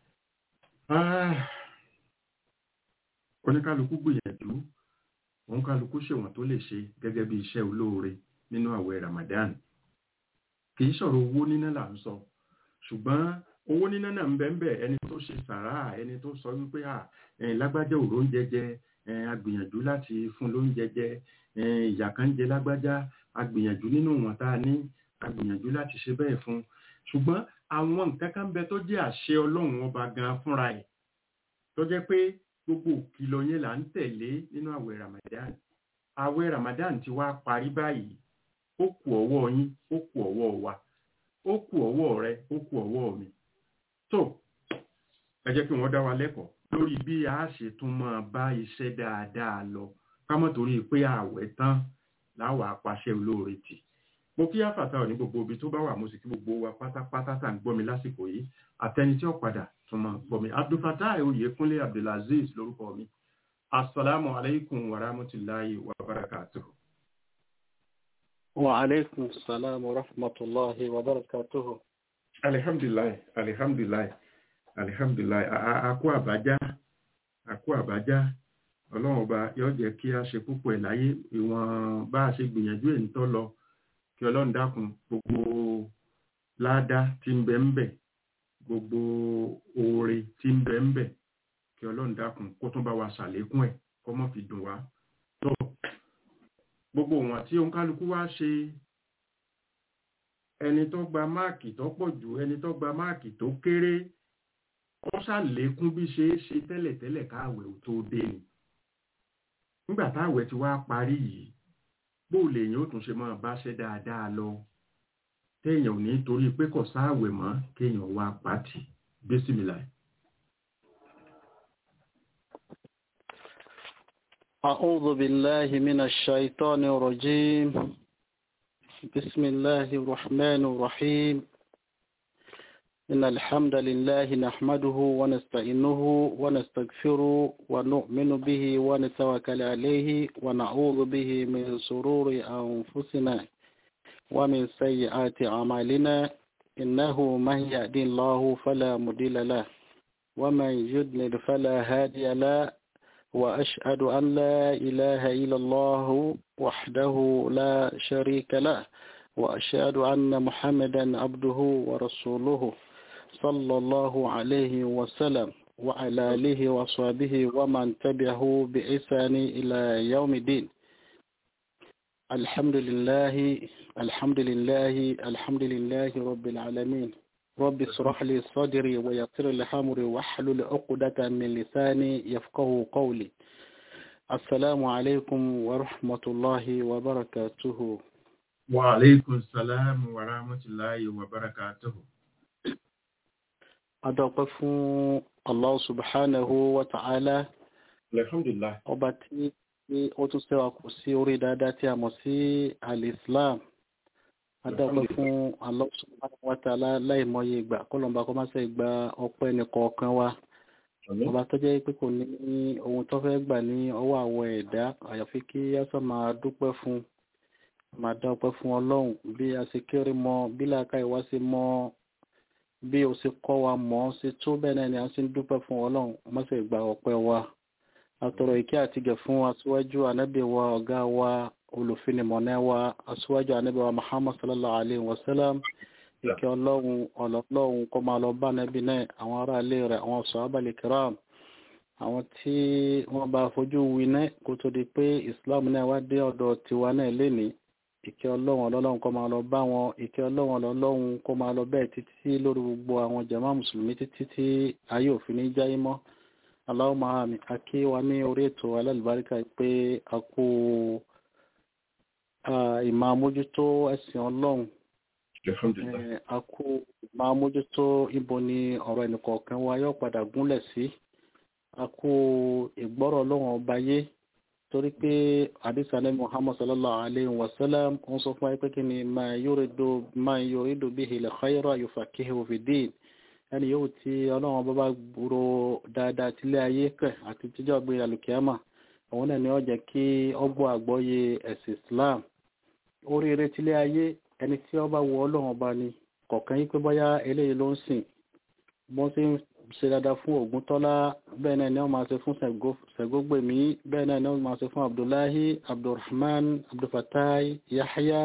oníkálukú gbìyànjú oníkálukú ṣèwọ̀n tó lè ṣe gẹ́gẹ́ bí iṣẹ́ olóore nínú àwẹ̀ ramadan kì í sọ̀rọ̀ owó níná là ń sọ ṣùgbọ́n owó níná náà ń bẹ ń bẹ ẹni tó ṣe sàrà ẹni tó sọ wípé à lágbájá òró ń jẹjẹ agbìyànjú láti fún lóúnjẹ jẹ ìyà kan jẹ lágbájá agbìyànjú nínú wọn tá a ní agbìyànjú láti ṣe bẹ́ẹ̀ fún ṣùgbọ́n àwọn nǹkan kan bẹ tó jẹ́ àṣẹ ọlọ́run ọba gan fúnra ẹ̀ tó jẹ́ pé gbogbo òkìlọ̀ yẹn là ń tẹ̀lé nínú àwẹ̀ ramadan àwẹ̀ ramadan ti wá parí báyìí ó kù ọwọ́ yín ó kù ọwọ́ wa ó kù ọwọ́ rẹ ó kù ọwọ́ mi tó ẹ jẹ́ kí wọ́n dá wa lẹ́kọ̀ọ́ lórí bí a ṣe tún máa bá iṣẹ́ dáadáa lọ ká mọ̀ torí pé àwẹ̀ tán láwàá apàṣẹ olóore tì mo kí àfàtà ò ní gbogbo ibi tó bá wà mo sì kí gbogbo wa pátápátá tá à ń gbọ́ mi lásìkò yìí àtẹni tí ó padà tún máa gbọ́ mi abdulfatah oyèkúnlé abdulaziz lórúkọ mi asalaamu alaykum wa rahmatulahi wa barakatuhu. وعليكم السلام ورحمة الله وبركاته alihamdulilayi alihamdulilayi alihamdulilayi àkó àbájá àkó àbájá ọlọ́run ọba yóò jẹ́ kí a ṣe púpọ̀ ẹ̀ láyé ìwọ̀n bá a ṣe gbìyànjú èyí tó lọ kí ọlọ́run dákun gbogbo ládá tí ń bẹ ń bẹ gbogbo oore tí ń bẹ ń bẹ kí ọlọ́run dákun kó tún bá wa ṣàlékún ẹ̀ kó mọ́ fi dùn wá tó gbogbo wọn tí oníkálukú wá ṣe ẹni tó gba máàkì tó pọ̀ jù ẹni tó gba máàkì tó kéré wọ́n ṣàlékún bí ṣe é ṣe tẹ́lẹ̀tẹ́lẹ̀ káàwẹ̀ ò tó dé ni nígbà táwẹ̀ ti wá parí yìí bó lèèyàn ó tún ṣe máa báṣẹ́ dáadáa lọ téèyàn ò ní torí pé kò sáàwẹ̀ mọ́ kéèyàn wá pàtì bísímìlà. أعوذ بالله من الشيطان الرجيم بسم الله الرحمن الرحيم إن الحمد لله نحمده ونستعينه ونستغفره ونؤمن به ونتوكل عليه ونعوذ به من سرور أنفسنا ومن سيئات أعمالنا إنه من يهدي الله فلا مضل له ومن يضلل فلا هادي له وأشهد أن لا إله إلا الله وحده لا شريك له وأشهد أن محمدا عبده ورسوله صلى الله عليه وسلم وعلى آله وصحبه ومن تبعه بإحسان إلى يوم الدين الحمد لله الحمد لله الحمد لله رب العالمين رب اشرح لي صدري ويسر لي امري واحلل عقدة من لساني يفقه قولي السلام عليكم ورحمة الله وبركاته وعليكم السلام ورحمة الله وبركاته adọ́pẹ́ fún Allah subhanahu wa ta'ala alhamdulillah ọba tí ó tún ṣẹ́wà kù sí orí dáadáa tí a mọ̀ sí al-Islam adọ́pẹ́ fún Allah subhanahu wa ta'ala láìmọye ìgbà kọlọ̀mbà kọ́ máa ṣe gba ọpẹ́ nìkọ̀ọ̀kan wa ọba tó jẹ́ pé kò ní ohun tó fẹ́ gbà ní ọwọ́ àwọn ẹ̀dá àyàfi kí yásọ máa dúpẹ́ fún máa dá ọpẹ́ fún ọlọ́run bí a ṣe kéré mọ bí làákà ìwá ṣe mọ bí o ṣe kọ́ wa mọ̀ ọ́ ṣe tó bẹ́ẹ̀ náà ni a ṣe ń dúpẹ́ fún ọlọ́run mọ́sẹ̀ gba ọpẹ́ wa àtọ̀rọ̀ ìkẹ́ àtìgẹ̀ fún aṣíwájú anábì wa ọ̀gá wa olùfinimọ̀nà wa aṣíwájú anábì wa Muhammad sallallahu alayhi wa sallam ìkẹ́ ọlọ́run ọlọ́run kó máa lọ bá anábì náà àwọn ará ilé rẹ̀ àwọn sàhábàlì kiram àwọn tí wọ́n bá fojú winá kó tó di pé Islam náà wá dé ọ̀dọ̀ tiwa náà lénìí ìkẹ́ ọlọ́run ọlọ́run kó máa lọ bá wọn ìkẹ́ ọlọ́run ọlọ́run kó máa lọ bẹ́ẹ̀ títí lórí gbogbo àwọn jàmá mùsùlùmí títí tí ayé òfin ní jáyé mọ́ Allahumma àmì akí wa ní orí ètò alálùbáríkà pé a kú ìmọ̀ àmójútó ẹ̀sìn ọlọ́run a kú ìmọ̀ àmójútó ibo ni ọ̀rọ̀ ẹnìkọ̀ọ̀kan wa yóò padà gúnlẹ̀ sí a kú ìgbọ́rọ̀ ọlọ́run ọba yé torí pé àdìsá ní muhammad sallallahu alayhi wa sallam ń sọ fún wa pé kí ni ma yuridu ma yuridu bihi al-khayra yufaqihuhu fi din ẹni yóò ti ọlọ́run bá bá gbúrò dáadáa tílé ayé kẹ̀ àti tíjọ́ gbé alùkìyàmà òun náà ni ó jẹ́ kí ọgbọ́ àgbọ́yé ẹ̀sìn Islam oríire tílé ayé ẹni tí ó bá wọ ọlọ́run ọba ni kọ̀ọ̀kan yí pé bóyá eléyìí ló ń sìn bọ́n ṣe ń ṣe dáadáa fún Ògúntọ́lá bẹ́ẹ̀ náà ni wọ́n máa ṣe fún Ṣẹ̀gógbèmí bẹ́ẹ̀ náà ni wọ́n máa ṣe fún Abdullahi Abdulrahman Abdulfatai Yahya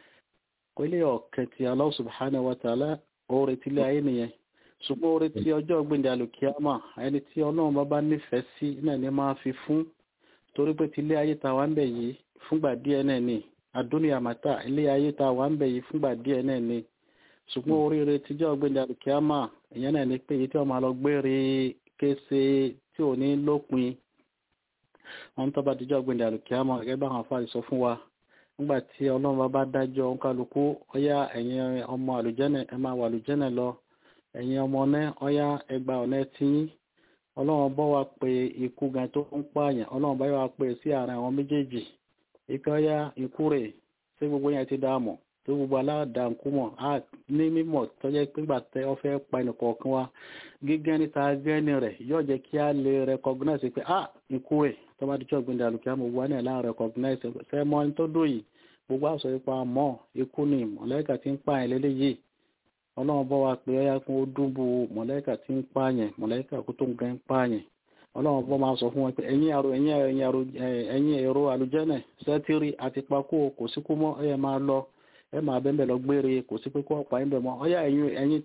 kò ilé ọ̀kẹ́ ti Allah subhanahu wa ta'ala oore tílé ayé nìyẹn ṣùgbọ́n oore tí ọjọ́ gbìndé alùkíámà ẹni tí ọlọ́run bá bá nífẹ̀ẹ́ sí náà ni máa fi fún torí pé tílé ayé ta wà ń bẹ̀ yìí fúngbà díẹ̀ náà ni àdúnyà màtà ilé ayé ta wà ń bẹ̀ yìí fúngbà díẹ̀ náà ni ṣùgbọ́n oríire tíjọ́ gbìndé alùkíámà ìyẹn náà ni pé èyí tí wọ́n máa lọ gbére kése tí ò ní lópin wọn tó bá tíjọ́ gbìndé alùkíámà gẹ́gẹ́ bá àwọn afáàrí sọ fún wa nígbà tí ọlọ́run bá bá dájọ́ kálukú ọyá ẹ̀yin ọmọ àlùjẹ́nẹ̀ ẹ máa wà àlùjẹ́nẹ̀ lọ ẹ̀yin ọmọ náà ọyá ẹgbà ọ̀nà tiyín ọlọ́run bọ́ wa pé ikú gan tó ń pààyàn ọlọ́run bá wa pé sí àárín àwọn méjèèjì ipe ọyá ikú rẹ̀ ṣé gbogbo yẹn ti dáàmọ̀ tó gbogbo aládàánkú mọ̀ á ní mímọ̀ tó jẹ́ pé gbà tẹ́ ọ fẹ́ pa ẹnì kọ̀ọ̀kan wa gígẹ́ níta gẹ́ni rẹ̀ yóò jẹ́ kí á lè recognize pé ah ikú rẹ̀ tó bá dijọ́ gbìndé àlùkìyàmọ̀ wà náà láà recognize fẹ́ mọ́ ẹni tó dò yìí gbogbo àṣọ ipa mọ́ ikú ni mọ̀lẹ́kà tí ń pààyàn lélẹ́yìí ọlọ́run bọ́ wa pé ọyá kún ó dúnbù mọ̀lẹ́kà tí ń pààyàn mọ̀lẹ́kà kó tó ń gẹ́ ń pààyàn ọlọ́run bọ́ máa sọ fún wọn pé ẹ̀yin àrò ẹ̀yin ẹ̀yin àrò ẹ̀yin èrò àlùjẹ́nẹ̀ sẹ́tírì àti pakó kò sí kú mọ́ ẹ̀yẹ máa lọ ẹ máa bẹ́ẹ̀ lọ gbére kò sí pé kó ọ̀pá yín bẹ̀ mọ́ ọyá ẹ̀yin ẹ̀yin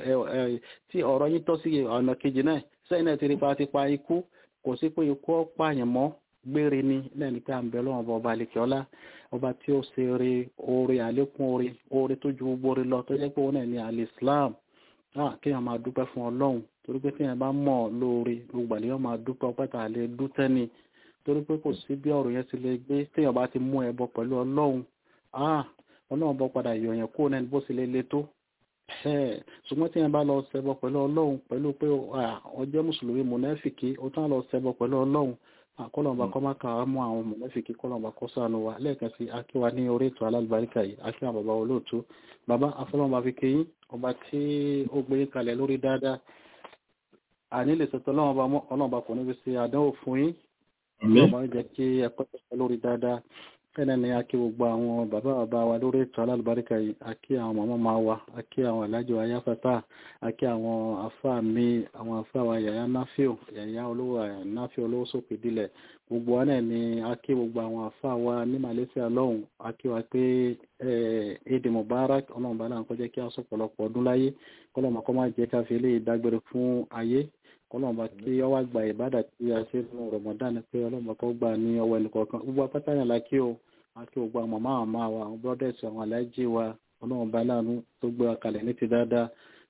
tí ọ̀rọ̀ yín tọ́ sí ọ̀nà kejì náà sẹ́yìn náà ti rí pa ti pa ikú kò sí pé ikú ọ̀pààyàn mọ́ gbére ni lẹ́ni pé à ń bẹ lọ́wọ́ ọba àlekẹ́ ọlá ọba tí ó ṣe rí oore àlékún oore oore tó ju gbogbo oore lọ tó jẹ́ pé òun náà ní alẹ́ Islam náà kéèyàn máa dúpẹ́ fún Ọlọ́run torí pé kéèyàn bá mọ̀ lóore gbogbo àlẹ́ máa dúpẹ́ ọpẹ́ tà lè dúpẹ́ ni torí pé kò sí bí ọ̀rọ̀ yẹn ti lè gbé téèyàn bá ti mú ẹbọ pẹ̀lú Ọlọ́run Ọlọ́run bọ́ padà yọ̀yàn kó náà bó sì lè le tó ṣùgbọ́n téèyàn bá lọ ṣẹbọ pẹ̀lú Ọlọ́run pẹ̀lú pé ọjọ́ mùsùlùmí mùnáfìkì ó tán lọ ṣẹbọ pẹ̀lú Ọlọ́run kọlọmba kọ máa kàwá mú àwọn mọ̀lẹ́fìkì kọlọmba kọ sànù wa lẹ́ẹ̀kan sí akíwa ní orí ètò alálùbáríkà yìí akíwa bàbá olóòtú bàbá afọlọmba fi kéyìn ọba tí ó gbé kalẹ̀ lórí dáadáa àní lè sọtọ ọlọ́mọba mọ́ ọlọ́mọba kò ní fi ṣe àdánwò fún yín ọlọ́mọba ń jẹ́ kí ẹ̀kọ́ tẹ̀sán lórí dáadáa fẹ́lẹ́ ni akí gbogbo àwọn bàbá bàbá wa lórí ètò alálùbáríkà yìí akí àwọn màmá máa wa akí àwọn alájọ ayáfẹ́fà akí àwọn afá mi àwọn afá wa yàyà náfíò yàyà olówó náfíò olówó sókè dílẹ̀ gbogbo wa náà ni akí gbogbo àwọn afá wa ní Malaysia lọ́hùn akí wa pé Eid Mubarak ọlọ́run bá náà kọjá kí a sọ pọ̀lọpọ̀ ọdún láyé kọ́lọ́mọ kọ́ máa jẹ́ káfí eléyìí dágbére fún ayé kọlọ́mọba kí ọwọ́ àgbà ìbádà tí a ṣe fún Ramadan pé ọlọ́mọba kọ́ gbà ní ọwọ́ ẹnìkọ̀ọ̀kan gbogbo apáta yẹn la kí o àti gbogbo àwọn màmá àmà wa àwọn brothers àwọn aláìjí wa ọlọ́mọba láàánú tó gbé wa kalẹ̀ ní ti dáadáa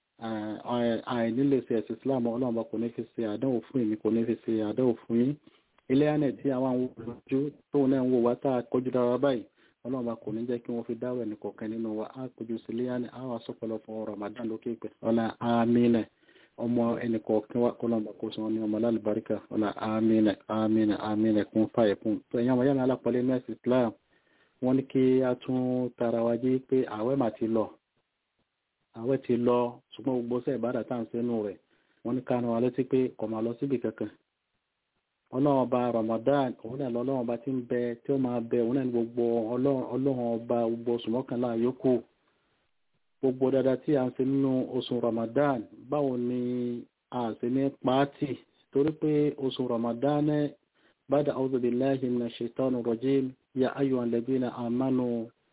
àìnílè ṣe ẹ̀sìn Islam ọlọ́mọba kò ní fi ṣe àdánwò fún èmi kò ní fi ṣe àdánwò fún yín ilé àná tí àwọn àwọn olójú tóun náà ń wò wá tá a kọjú dára báyìí ọlọ́mọba kò ní jẹ́ kí wọ́n fi dáwọ̀ ẹnìkọ̀ọ̀kan nínú wa á kojú sí ilé àná àwọn asọ́pọ̀lọpọ̀ Ramadan lókè pẹ̀ ọlá àmín ọmọ ẹnì kọ̀ọ̀kan wá kọ́lọ́mbà kó sọ ní ọmọ lálùbáríkà ọ̀la amínà amínà amínà kún fàyè kún tó ẹ̀yàn wọ́n yàmì alápọ̀lẹ́ mẹ́sì Islam wọ́n ní kí a tún tara wa jí pé àwẹ̀ mà ti lọ àwẹ̀ ti lọ ṣùgbọ́n gbogbo sẹ́ ìbádà tá à ń sẹ́nu rẹ̀ wọ́n ní kánú wa létí pé kò máa lọ síbi kankan ọlọ́run ọba Ramadan òun náà lọ́lọ́run ọba tí ń bẹ tí ó máa bẹ òun náà ní gbogbo ọlọ́run ọba gbogbo oṣù mọ́kànlá yòókù gbogbo dada tí a ń ṣe nínú oṣù Ramadan báwo ni a ṣe ní pàátì torí pé oṣù Ramadan bada a'udhu billahi minash shaitani rajim ya ayyuhal ladina amanu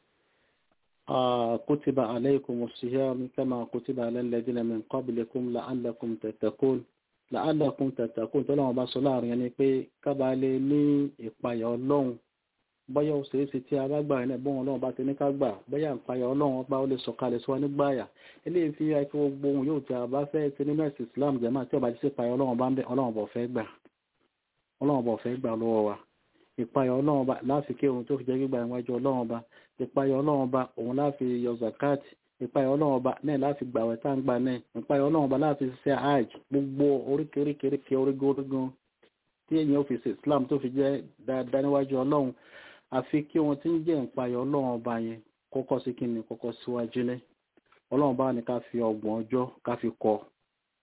kutiba alaykumus siyam kama kutiba alal ladina min qablikum la'allakum tattaqun la'allakum tattaqun tó lọ́wọ́ bá sọ láàrin ẹni pé kábàálẹ̀ ní ìpayà ọlọ́run bọ́yá ó ṣeé ṣe tí a bá gbà ní ẹ̀bọ́n ọlọ́run bá ti ní ká gbà bọ́yá ìpayà ọlọ́run bá ó lè sọ̀kalẹ̀ sí wa nígbàyà eléyìí fi ẹ kí gbogbo ohun yóò tí a bá fẹ́ ti nínú ẹ̀sìn Islam jẹ́mà tí ọba ti ṣe ìpayà ọlọ́run bá ń bẹ ọlọ́run bọ̀ fẹ́ gbà ọlọ́run bọ̀ fẹ́ gbà lọ́wọ́ wa ìpayà ọlọ́run bá láfi kí ohun tó fi jẹ́ gbígbà ìwájú ọlọ́run bá ìpayà ọlọ́run bá òun láfi yọ zakat ìpayà ọlọ́run bá náà láfi gbàwẹ̀ tá ń gbà náà ìpayà ọlọ́run bá láfi ṣe hajj gbogbo oríkèéríkèéríkèé orígun tí èèyàn fi ṣe Islam tó fi jẹ́ dáadáa níwájú ọlọ́run àfi kí wọn tí ń jẹ́ ìpayọ̀ ọlọ́run ọba yẹn kọ́kọ́ sí kí ni kọ́kọ́ síwájú lẹ́ ọlọ́run bá ní ká fi ọgbọ̀n ọjọ́ ká fi kọ́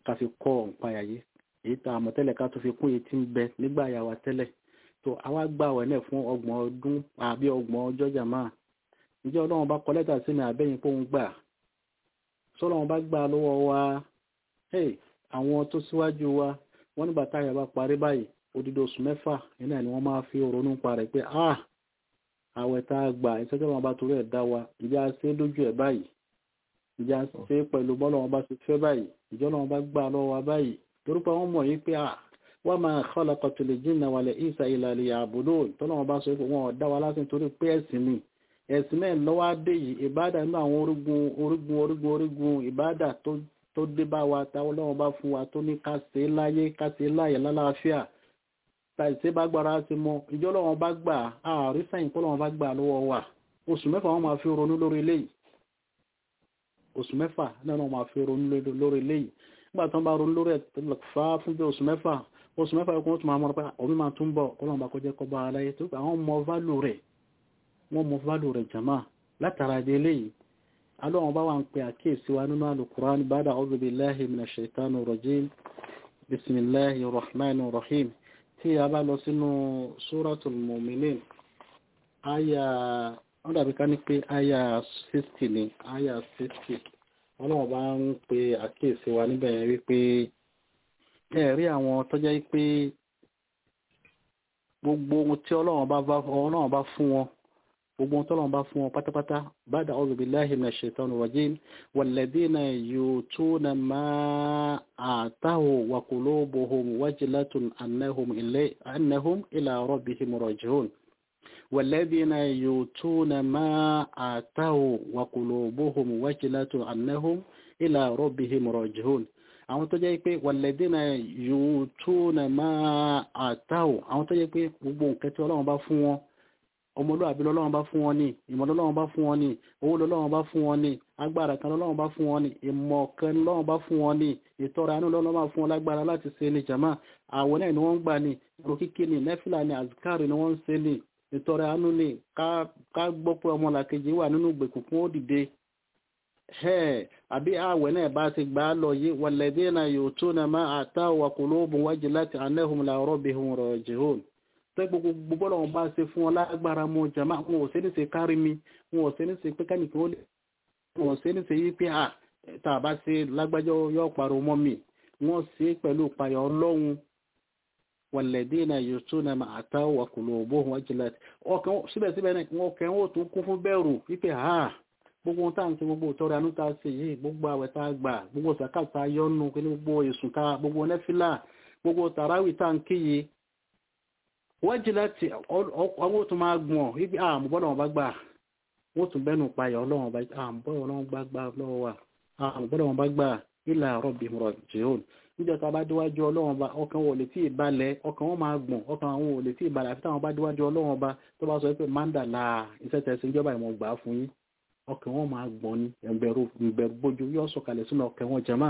ká fi kọ́ ọ̀npáyà yìí èyí tá a mọ̀ tẹ́lẹ̀ ká tó fi kún èyí tí ń bẹ nígbà yàwá tẹ́lẹ̀ tó àwa gbà wẹ̀ náà fún ọgbọ̀n ọdún àbí ọgbọ̀n ọjọ́ jàmá ǹjẹ́ ọlọ́run bá kọ lẹ́tà sí mi àbẹ́yìn pé òun gbà sọ́lọ́run bá gbà lọ́wọ́ wa àwọn tó síwájú wa wọ́n nígbà táyà bá parí báyìí odidi oṣù mẹ́fà iná ni wọ́n máa fi ronú pa rẹ̀ pé ah àwẹ̀ tá a gbà ìṣẹ́jọ́ wọn bá torí ẹ̀ dá wa ìjà ṣe lójú ẹ̀ báyìí ìjà ṣe pẹ̀lú bọ́lọ̀ wọn bá ṣe fẹ́ báyìí ìjọ́ náà bá gbà lọ́wọ́ wa báyìí torí pé wọ́n mọ̀ yí pé ah wa ma khalaqatul jinna wal insa illa liya'budun tọ́nà wọn bá sọ pé wọn ò dá wa lásán torí pé ẹ̀sìn ni ẹ̀sìn náà lọ́wọ́ adé yìí ìbádà nínú àwọn orígun orígun orígun orígun ìbádà tó dé bá wa táwọn ọlọ́run bá fún wa tó ní ká ṣe láyé ká ṣe láyé lálàáfíà tàìsí bá gbára ti mọ ìjọ lọ́wọ́ bá gbà ààrí sẹ́yìn kọ́ lọ́wọ́ bá gbà lọ́wọ́ wà oṣù mẹ́fà wọ́n máa fi ronú lórí eléyìí oṣù mẹ́fà náà wọ́n máa fi ronú lórí eléyìí nígbà tó ń bá ronú lórí ẹ̀fà fún bí oṣù mẹ́fà oṣù mẹ́fà ẹ̀kọ́ tó máa mọ̀ pé omi máa tún bọ̀ ọlọ́run bá kọjá kọ́ bá aláyé tó pé àwọn mọ válù rẹ̀ wọ́n mọ válù rẹ̀ jàmá látara di eléyìí alọ́wọ́n bá wà ń pe àkíyèsí wa nínú alukurani bada a'udhu billahi minash shaitani rajim bisimilahi rahman rahim tí a bá lọ sínú suratul mu'minin aya wọ́n dàbí ká ní pé aya 60 ni aya 60 ọlọ́wọ́n bá ń pe àkíyèsí wa níbẹ̀ yẹn wípé ẹ̀rí àwọn tọ́jẹ́ pé gbogbo ohun tí ọlọ́wọ́n bá fún wọn gbogbo ohun tọ́lọ́wọ́n bá fún wọn pátápátá bada a'udhu billahi minash shaitani rajim walladhina yutuna ma atahu wa qulubuhum wajilatun annahum ilay annahum ila rabbihim raji'un والذين يؤتون ما آتوا وقلوبهم وجلة أنهم إلى ربهم راجعون àwọn tó jẹ́ pé wàlẹ́dínà yóò tó nà máa àtàwò àwọn tó jẹ́ pé gbogbo nǹkan tí ọlọ́run bá fún wọn ọmọlúwàbí lọ́lọ́run bá fún wọn ní ìmọ̀ lọ́lọ́run bá fún wọn ní owó lọ́lọ́run bá fún wọn ní agbára kan lọ́lọ́run bá fún wọn ní ìmọ̀ kan lọ́lọ́run bá fún wọn ní ìtọ́ra àánú lọ́lọ́run bá fún wọn lágbára láti ṣe ní jama àwọn náà ni wọ́n ń gbà ní ìrò kíkí ní nẹ́fìlà ní azikari ni wọ́n ń ṣe ní ìtọ́ra àánú ní ká gbọ́ pé ọmọ làkejì wà nínú ìgbèkùn fún ó dìde àbí àwẹ̀ náà bá ti gbà á lọ yé walladhina yutuna ma ataw wa qulubuhum wajilatun annahum ila rabbihim raji'un tó gbogbo bọ́lọ̀ wọn bá ṣe fún wọn lágbára mọ́ jama wọn ò sí ní ṣe kárí mi wọn ò sí ní ṣe pé kánìkan ó lè wọn ò sí ní ṣe yí pé à tá a bá ṣe lágbájọ́ yóò parọ́ mọ́ mi wọ́n ṣe pẹ̀lú ìpayọ̀ ọlọ́run walladhina yutuna ma ataw wa qulubuhum wajilatun ọkàn síbẹ̀síbẹ̀ náà wọn kẹ́ wọn ò tún kún fún bẹ̀rù wípé ha gbogbo ohun tá à ń ṣe gbogbo ìtọ́rẹ àánú tá a ṣe yìí gbogbo àwẹ̀ tá a gbà gbogbo sàkàtà yọnu gbogbo èsùn ká gbogbo nẹ́fìlà gbogbo tàràwì tá à ń kíyè wọ́n jí láti ọwọ́ tó máa gbọ̀n wípé àmúbọ́lọ̀ wọn bá gbà wọ́n tún bẹ́nu payọ̀ ọlọ́wọ́n bá àmúbọ́lọ̀ wọn bá gbà lọ́wọ́ wa àmúbọ́lọ̀ wọn bá gbà ilà rọ̀bì mọ̀rọ̀ jẹun níjọ́ tá a bá déwájú ọlọ́wọ́n bá ọkàn wọn ò lè tí ì balẹ̀ ọkàn wọn máa gbọ̀n ọkàn wọn ò lè tí ì balẹ̀ àfi táwọn bá déwájú ọlọ́wọ́n bá tó bá sọ pé mandala iṣẹ́ tẹ̀sí ìjọba ìmọ̀ gbà fún yín ọkàn wọn máa gbọ̀n ní ẹ̀bẹ̀rù ìbẹ̀rù bójú yóò sọ̀kalẹ̀ sínú ọkàn wọn jẹ́mà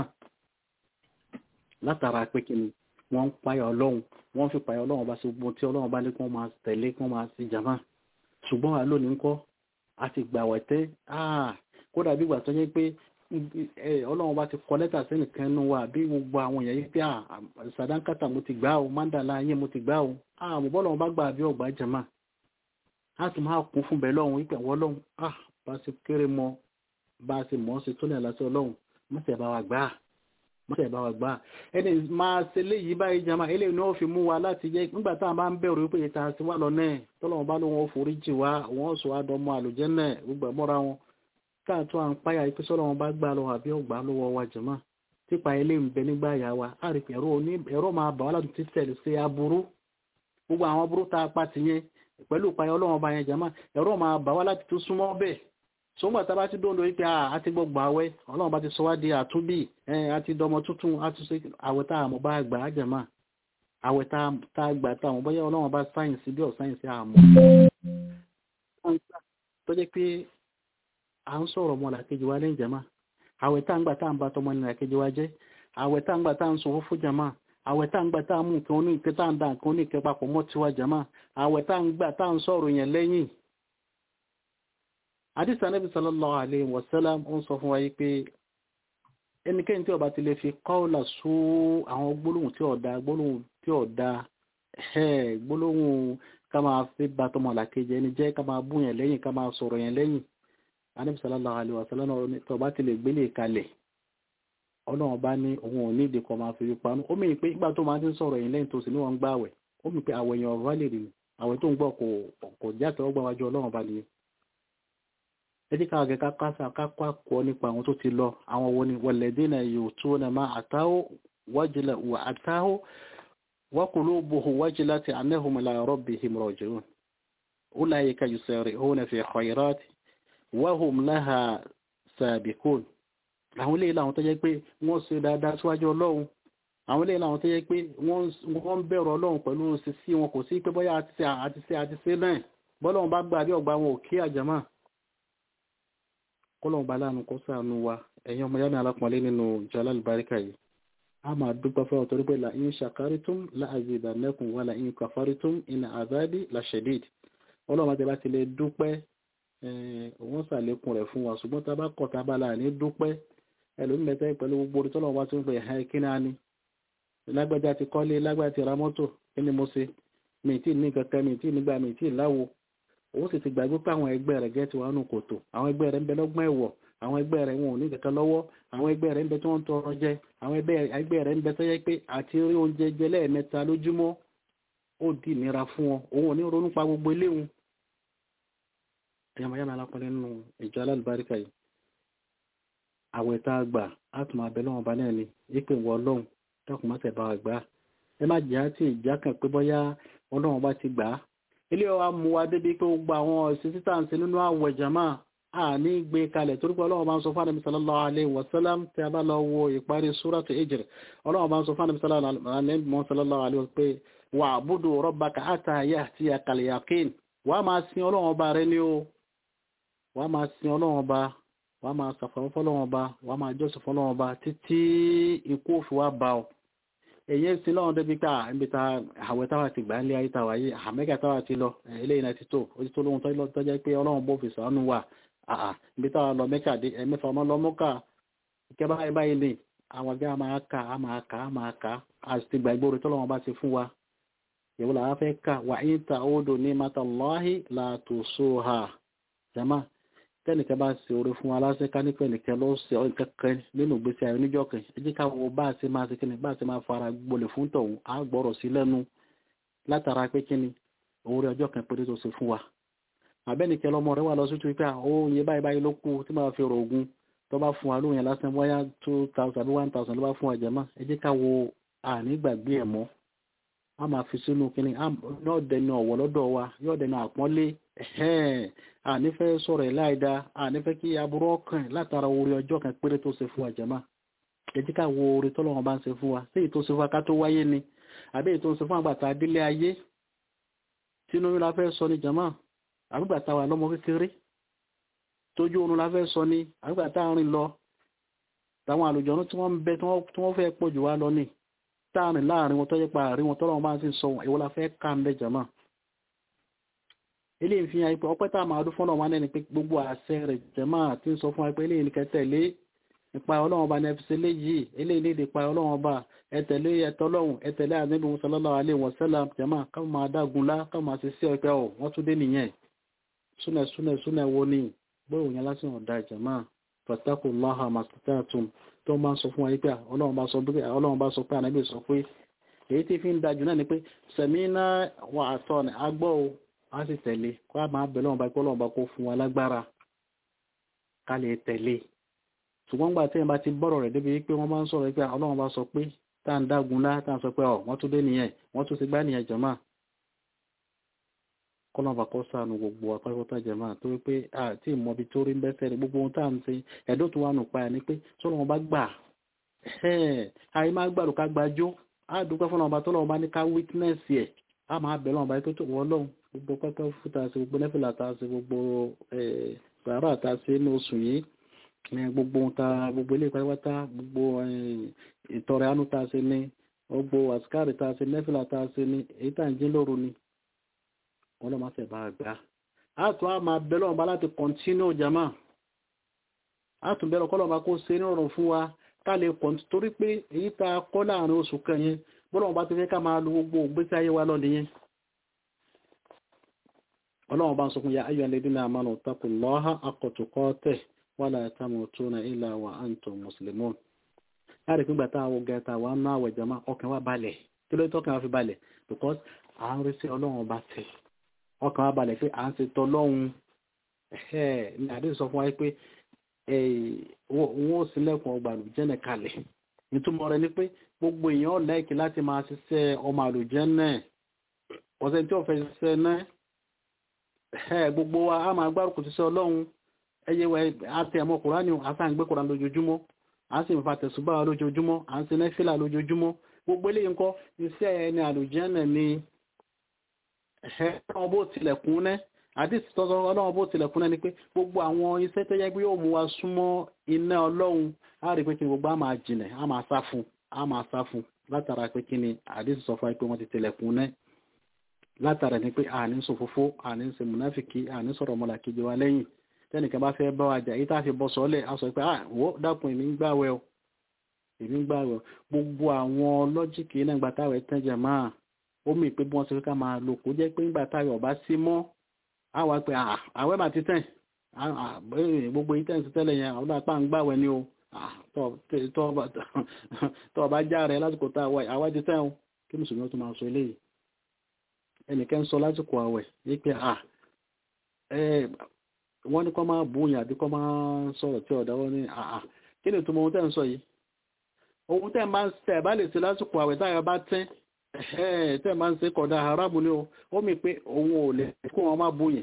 látara pé kí ni wọ́n ń payọ̀ ọlọ́run wọ́n fi payọ̀ ọlọ́run bá ṣe gbogbo tí ọlọ́run bá ní kí wọ́n máa tẹ̀lé kí wọ́n máa ṣe jàmá ṣùgbọ́n wa lónìí ńkọ́ a ti gbà wẹ̀tẹ́ kódà bí ìgbà tó yẹ pé ọlọ́run bá ti kọ lẹ́tà sí nìkan nínú wa bí gbogbo àwọn èèyàn yìí pé sàdánkátà mo ti gbà o mandala ayé mo ti gbà o àmọ́ bọ́lọ́run bá gbà bí ọgbà jàmá a sì máa kún fún bẹ́ẹ̀ lọ́run wípé àwọn ọlọ́run bá ṣe kéré mọ bá ṣe mọ̀ ọ́ ṣe tó ní àlàsí ọlọ́run mọ́tẹ̀ bá wa gbà á mọ́tẹ̀ bá wa gbà ẹni máa ṣe léyìí báyìí jama eléyìí ni wọ́n fi mú wa láti jẹ́ nígbà tá a bá ń bẹ̀rù wípé ìta sí wà lọ náà tọ́lọ́wọ́n bá lóun ó forí jì wá wọ́n sọ àdọ́mọ àlùjẹ́ náà gbogbo ẹ̀mọ́ra wọn káàtó à ń páyà pé sọ́lọ́wọ́n bá gbà lọ àbí ọgbà lọ́wọ́ wa jama típa eléyìí ń bẹ nígbà yà wa á rí ẹ̀rọ máa bà wá láti ti tẹ̀lé sí aburú gbogbo àwọn aburú tá a pa ti yẹn pẹ̀lú ìpayà ọlọ́wọ́n bá yẹn jama ẹ̀rọ máa bà wá láti tún súnmọ́ bẹ́ẹ̀ sọ́gbà tá a bá ti dóńdó wípé àti gbogbo àwẹ̀ ọlọ́run bá ti sọ wá di àtúnbí àti dọmọ tuntun àti ṣe àwẹ̀ tá a mọ̀ bá gbà á jẹ̀mọ́ àwẹ̀ tá a gbà tá a mọ̀ bóyá ọlọ́run bá sáyẹ̀nsì bí ọ̀sáyẹ̀nsì àmọ́. tó jẹ́ pé à ń sọ̀rọ̀ ọmọ làkejì wa lẹ́yìn jẹ̀mọ́ àwẹ̀ tá a ń gbà tá a ń bá tọmọ ní làkejì wa jẹ́ àwẹ̀ tá a ń gbà tá a ń sọ fúnfún jẹ̀mọ́ àwẹ̀ tá a ń gbà tá a mú nǹkan oníkẹ́ tá a ń da nǹkan oníkẹ́ papọ̀ mọ́ tiwa jẹ̀mọ́ àwẹ̀ tá a ń gbà tá a ń sọ̀rọ̀ yẹn lẹ́yìn àdìsí anábì sallallahu alayhi wa sallam ó ń sọ fún wa yí pé ẹnikẹ́ni tí ó bá ti lè fi kọ́ọ̀là sú àwọn gbólóhùn tí ọ̀dá gbólóhùn tí ọ̀dá gbólóhùn ká máa fi bá tọmọ làkejì ẹni jẹ́ ká máa búyàn lẹ́yìn ká máa sọ̀rọ̀ yẹn lẹ́yìn Ànábì sallallahu alaihi wasallam tó bá ti lè gbélé kalẹ̀ ọlọ́run bá ní òun ò ní ìdí kan máa fi rí panu ó mìíràn pé nígbà tó máa ti ń sọ̀rọ̀ yẹn lẹ́yìn tó sì ní wọ́n ń gbà àwẹ̀ ó mìíràn pé àwẹ̀ yẹn ọ̀rọ̀ lè rí ni àwẹ̀ tó ń gbọ́ kò kò jáde ọgbà wájú ọlọ́run bá nìyẹn ẹ jẹ́ káwọn akẹ́kọ̀ọ́ kásá kákọ́ àkọ́ nípa àwọn tó ti lọ àwọn wo ni walladhina yu'tuna ma ataw wajila wa ataw wa qulubuhum wajilati annahum ila rabbihim raji'un ulaika yusari'una fi khayrati wa hum laha sabiqun àwọn ilé ìlànà tó jẹ́ pé wọ́n ṣe dáadáa síwájú ọlọ́run àwọn ilé ìlànà tó jẹ́ pé wọ́n ń bẹ̀rù ọlọ́run pẹ̀lú sísí wọn kò sí pé bóyá àti ṣe àti ṣe àti ṣe náà bọ́lọ́run bá gbà bí ọgbà wọn ò kí àjàmà kọ́lọ́run bá láàánú kó ṣàánú wa ẹ̀yin ọmọ yámi alápọ̀nlé nínú ìjọlá àlùbáríkà yìí a máa dúpẹ́ fẹ́ ọ̀tọ́rí pé la in shakaritum la azidannakum wa la in kafaritum inna azabi la shadid ọlọ́run àti láti lè dúpẹ́ wọ́n ṣàlékún rẹ̀ fún wa ṣùgbọ́n tá a bá kọ̀ tá a bá láàánú dúpẹ́ ẹlòmí mẹ́tẹ́ pẹ̀lú gbogbo orí tọ́lọ̀ wá tí ó ń pè ẹ̀ kí náà ni lágbájá ti kọ́lé lágbájá ti ra mọ́tò kí ni mo ṣe mi tí ní kankan mi tí nígbà mi tí láwo ó sì ti gbàgbé pé àwọn ẹgbẹ́ rẹ̀ gẹ́tì wà nù kòtò àwọn ẹgbẹ́ rẹ̀ ń bẹ lọ́gbọ́n ẹ̀wọ̀ àwọn ẹgbẹ́ rẹ̀ wọn ò ní kankan lọ́wọ́ àwọn ẹgbẹ́ rẹ̀ ń bẹ tí wọ́n ń tọrọ jẹ àwọn ẹgbẹ́ rẹ̀ ń bẹ tó yẹ pé àti rí oúnjẹ jẹ lẹ́ẹ̀mẹ́ta lójúmọ́ ó di ìnira fún wọn òun ò ní ronú pa gbogbo eléwu ẹ̀yàmọ̀ yàmọ̀ alápọ̀lẹ́ nínú ìjọ alálùbáríkà yìí àwẹ̀ tá a gbà á tún máa bẹ lọ́wọ́ bá náà ni ìpè wọ ọlọ́run dákun má tẹ̀ bá wa gbà á ẹ má jẹ́ àti ìjà kan pé bọ́yá ọlọ́run bá ti gbà á ilé wa mú wa débi pé gbogbo àwọn ọ̀sìn títà ń ṣe nínú àwẹ̀ jàmá à ní gbé kalẹ̀ torí pé ọlọ́run bá ń sọ fún àdàmì sallallahu alaihi wasallam tí a bá lọ wo ìparí súrátù Hijr ọlọ́run bá ń sọ fún àdàmì sallallahu alaihi wasallam pé wa'budu rabbaka hatta ya'tiyakal yaqin wàá máa sin ọlọ́run ọba rẹ ní o wàá máa sin ọlọ́run ọba wàá máa sàfàwọn fọlọ́wọ́n ọba wàá máa jọ́sìn fọlọ́wọ́n ọba títí ikú òfin wa bá ọ èyí sí lọ́wọ́n débi ká níbi ta àwẹ̀ táwa ti gbà ń lé ayé táwa yìí àmẹ́gà táwa ti lọ eléyìí náà ti tó ó ti tó lóhun tó jẹ́ pé ọlọ́run bó fi sàánú wà àà níbi táwa lọ mẹ́kà dé ẹ̀mẹ́fà ọmọ lọ mọ́kà ìkẹ́ báyìí báyìí ni àwọn ọgá máa kà á máa kà á máa kà á sì ti gbà ìgboro tọ́lọ́wọ́n bá ti fún wa ìwọ làwọn fẹ́ kà wà ń ta odò ní matallahi la tusuha jama tẹ́nìkan bá ṣe orí fún aláṣẹ ká ní pẹ̀lìkẹ́ ló ṣe kẹ́kẹ́ nínú ìgbésí ayé oníjọ́ kan ẹ jẹ́ ká wo bá a ṣe máa ṣe kíni bá a ṣe máa fara gbolẹ̀ fún tọ̀hún á gbọ́rọ̀ sí lẹ́nu látara pé kíni orí ọjọ́ kan péré tó ṣe fún wa àbẹ́nìkẹ́ lọ́mọ rẹ wà lọ sí tu pé ó yẹ báyìí báyìí ló kú tí máa fi rò ogun tó bá fún wa lóhùn yẹn lásán bóyá two thousand àbí one thousand ló bá fún wa jẹ̀mọ́ ẹ jẹ́ ká wo ànígbàgbé ẹ̀ mọ́ a máa fi sínú kíni yóò dẹnu ọ̀wọ̀ lọ́dọ̀ wa yóò dẹnu àpọ́nlé ànífẹ́ sọ̀rọ̀ ẹ̀ láìda ànífẹ́ kí aburú ọkàn látara orí ọjọ́ kan péré tó ṣe fún wa jàmá ẹ jẹ́ ká wo orí tọ́lọ́wọ́n bá ń ṣe fún wa sí èyí tó ṣe fún wa ká tó wáyé ni àbí èyí tó ń ṣe fún àgbàtà délé ayé tínú yín la fẹ́ sọ ni jàmá àgbàtà wà lọ́mọ kékeré tójú oorun la fẹ́ sọ ni àgbàtà rìn lọ táwọn àlùjọ́nú tí wọ́n ń bẹ tí wọ́n fẹ́ pọ̀ jù wá lọ ni táàrin láàrin wọn tó yẹ pa àárín wọn tọ́lọ́wọ́n bá ń sì sọ wọn ìwọ la fẹ́ ká ń bẹ jàmá ilé ìfihàn ipò ọpẹ́ tá a máa dún fọ́nà wọn ní pé gbogbo àṣẹ rẹ̀ jẹ́mà tí ń sọ fún wa pé eléyìí ní kẹtẹ̀lé ìpa ọlọ́run ọba ní ẹfisẹ́ léyìí eléyìí ní ìpa ọlọ́run ọba ẹtẹ̀lé ẹtọ́lọ́run ẹtẹ̀lé àníbi sallallahu alaihi wasallam jẹ́mà ká máa dágun lá ká máa ṣe sí ọpẹ́ ọ̀ wọ́n tún dé nìyẹn súnẹ̀ súnẹ̀ súnẹ̀ wo ni gbóhùn yẹn lásìkò ọ̀dà jẹ́mà fattaqullaha mastata'tum tó máa ń sọ fún wa pé ọlọ́run bá sọ pé ànábì sọ pé èyí tí fi ń dájú náà ni pé sẹ̀mínà wà àtọ̀ ní agbọ́ o a sì tẹ̀lé kó a máa bẹ̀rẹ̀ ọ̀nà ìpọ́ ọlọ́run bá kó fún wa lágbára ká lè tẹ̀lé ṣùgbọ́n gbà tí ẹ̀ bá ti bọ́rọ̀ rẹ̀ débi pé wọ́n bá ń sọ̀rọ̀ pé ọlọ́run bá sọ pé tá à ń dágun lá tá à ń sọ pé ọ̀ wọ́n tún dé nìyẹn wọ́n tún ti gbá nìyẹn jọ̀mọ́ kọ́lọ́run bá kọ́ sànù gbogbo apákọ́tà jẹ̀mọ́ tó wípé àti ìmọ̀bi tó rí ń bẹ́sẹ̀ rẹ̀ gbogbo ohun tá à ń ṣe ẹ̀dọ́ tó wà nù pa ẹ̀ ni pé sọ́lọ́run bá gbà àyè má gbàdùn ká gbàjó á dúpẹ́ fún ọba tó lọ́wọ́ bá ní ká witness ẹ̀ á máa bẹ̀rẹ̀ ọba tó tó wọ́ lọ́hùn gbogbo pẹ́pẹ́ fúta sí gbogbo nẹ́fìlà ta sí gbogbo sàárà ta sí ní oṣù yìí gbogbo ta gbogbo ilé pátápátá gbogbo ìtọrẹ àánú ta sí ní gbogbo àsìkárì ta sí nẹ́fìlà ta sí ní èyí tá à ń jí lóru ni wọn lọ́ máa fẹ́ bá a gbà á tún á máa bẹ̀rẹ̀ ọba láti continue jama á tún bẹ̀rẹ̀ kọ́lọ́ máa kó ṣe ní ọ̀rọ̀ fún wa ká lè pọ̀ torí pé èyí tá a kọ́ láàrin oṣù kan yẹn bọ́lá wọn bá ti fẹ́ ká máa lo gbogbo ògbésí ayé wa lọ́nà yẹn ọlọ́run bá ń sọ fún ya ayọ̀ alladhina amanu taqullaha haqqa tuqatih wala tamutunna illa wa antum muslimun láti pín gbàtà àwọn gẹ̀ẹ́ta wa ń ná àwẹ̀ jama ọkàn wa balẹ̀ kí ló tọ́kàn wa fi balẹ̀ because à ń rí sí ọlọ́run ọba tẹ̀ ọkàn wa balẹ̀ pé à ń ṣe tọ́lọ́run ẹ̀ ní àdéhùn sọ fún wa pé wọ́n ó sílẹ̀kùn ọgbà àlùjẹ́nà kalẹ̀ ìtumọ̀ rẹ̀ ni pé gbogbo èèyàn lẹ́ẹ̀kì láti máa ṣiṣẹ́ ọmọ àlùjẹ́nà ọ̀sẹ̀ tí ó fẹ́ ṣiṣẹ́ náà ẹ̀ gbogbo wa a máa gbárùkù ṣiṣẹ́ ọlọ́run ẹyẹ wa àti ẹ̀mọ́ kùránì àtàǹgbé kùránì lójoojúmọ́ à ń sì ń fa tẹ̀sùbá lójoojúmọ́ à ń sin nẹ́fìlà lójoojúmọ́ gbogbo eléyìí ńkọ́ iṣẹ́ ẹni àlùjẹ́nà ni ọlọ́run bó tilẹ̀kùn náà àdìsí tọ́sọ ọlọ́run bó tilẹ̀kùn náà ni pé gbogbo àwọn iṣẹ́ tó yẹ pé yóò mú wa súnmọ́ iná ọlọ́run á rí pé kí ni gbogbo á máa jìnà á máa sá fún á máa sá fún látara pé kí ni àdìsí sọ fún wa pé wọ́n ti tilẹ̀kùn náà látara ni pé àní ń sòfófó àní ń ṣe múnáfìkì àní sọ̀rọ̀ ọmọlàkejì wa lẹ́yìn tẹ́nìkan bá fẹ́ bá wa jà yìí tá a fi bọ́ sọ́lẹ̀ a sọ pé à wò dákun èmi ń gbàwẹ̀ o èmi ń gbàwẹ̀ o gbogbo àwọn lọ́jíìkì náà gbà táwẹ̀ tẹ́jà máa ó mì pé bí wọ́n ṣe fi ká máa lò kó jẹ́ pé ńgbà táwẹ̀ ọ̀bá sí mọ́ a wá pé àwẹ̀ mà ti tẹ̀ gbogbo yìí tẹ̀sí tẹ́lẹ̀ yẹn àwọn apá ń gbàwẹ̀ ni o tọ́ ọba já rẹ̀ lásìkò tá àwẹ̀ ti tẹ̀ o kí mùsùlùmí tó máa sọ eléyìí ẹnìkan sọ lásìkò àwẹ̀ yìí pé à wọ́n ní kọ́ máa búyàn àbí kọ́ máa sọ̀rọ̀ tí ọ̀dá wọ́n ní àà kí ni ìtumọ̀ ohun tẹ́ ń sọ yìí ohun tẹ́ máa ń tẹ́ bá lè ṣe lásìkò àwẹ̀ táyà bá tẹ́ tẹ́ máa ń ṣe kọ̀dá haramu ni o ó mi pé òun ò lè kó wọn máa búyàn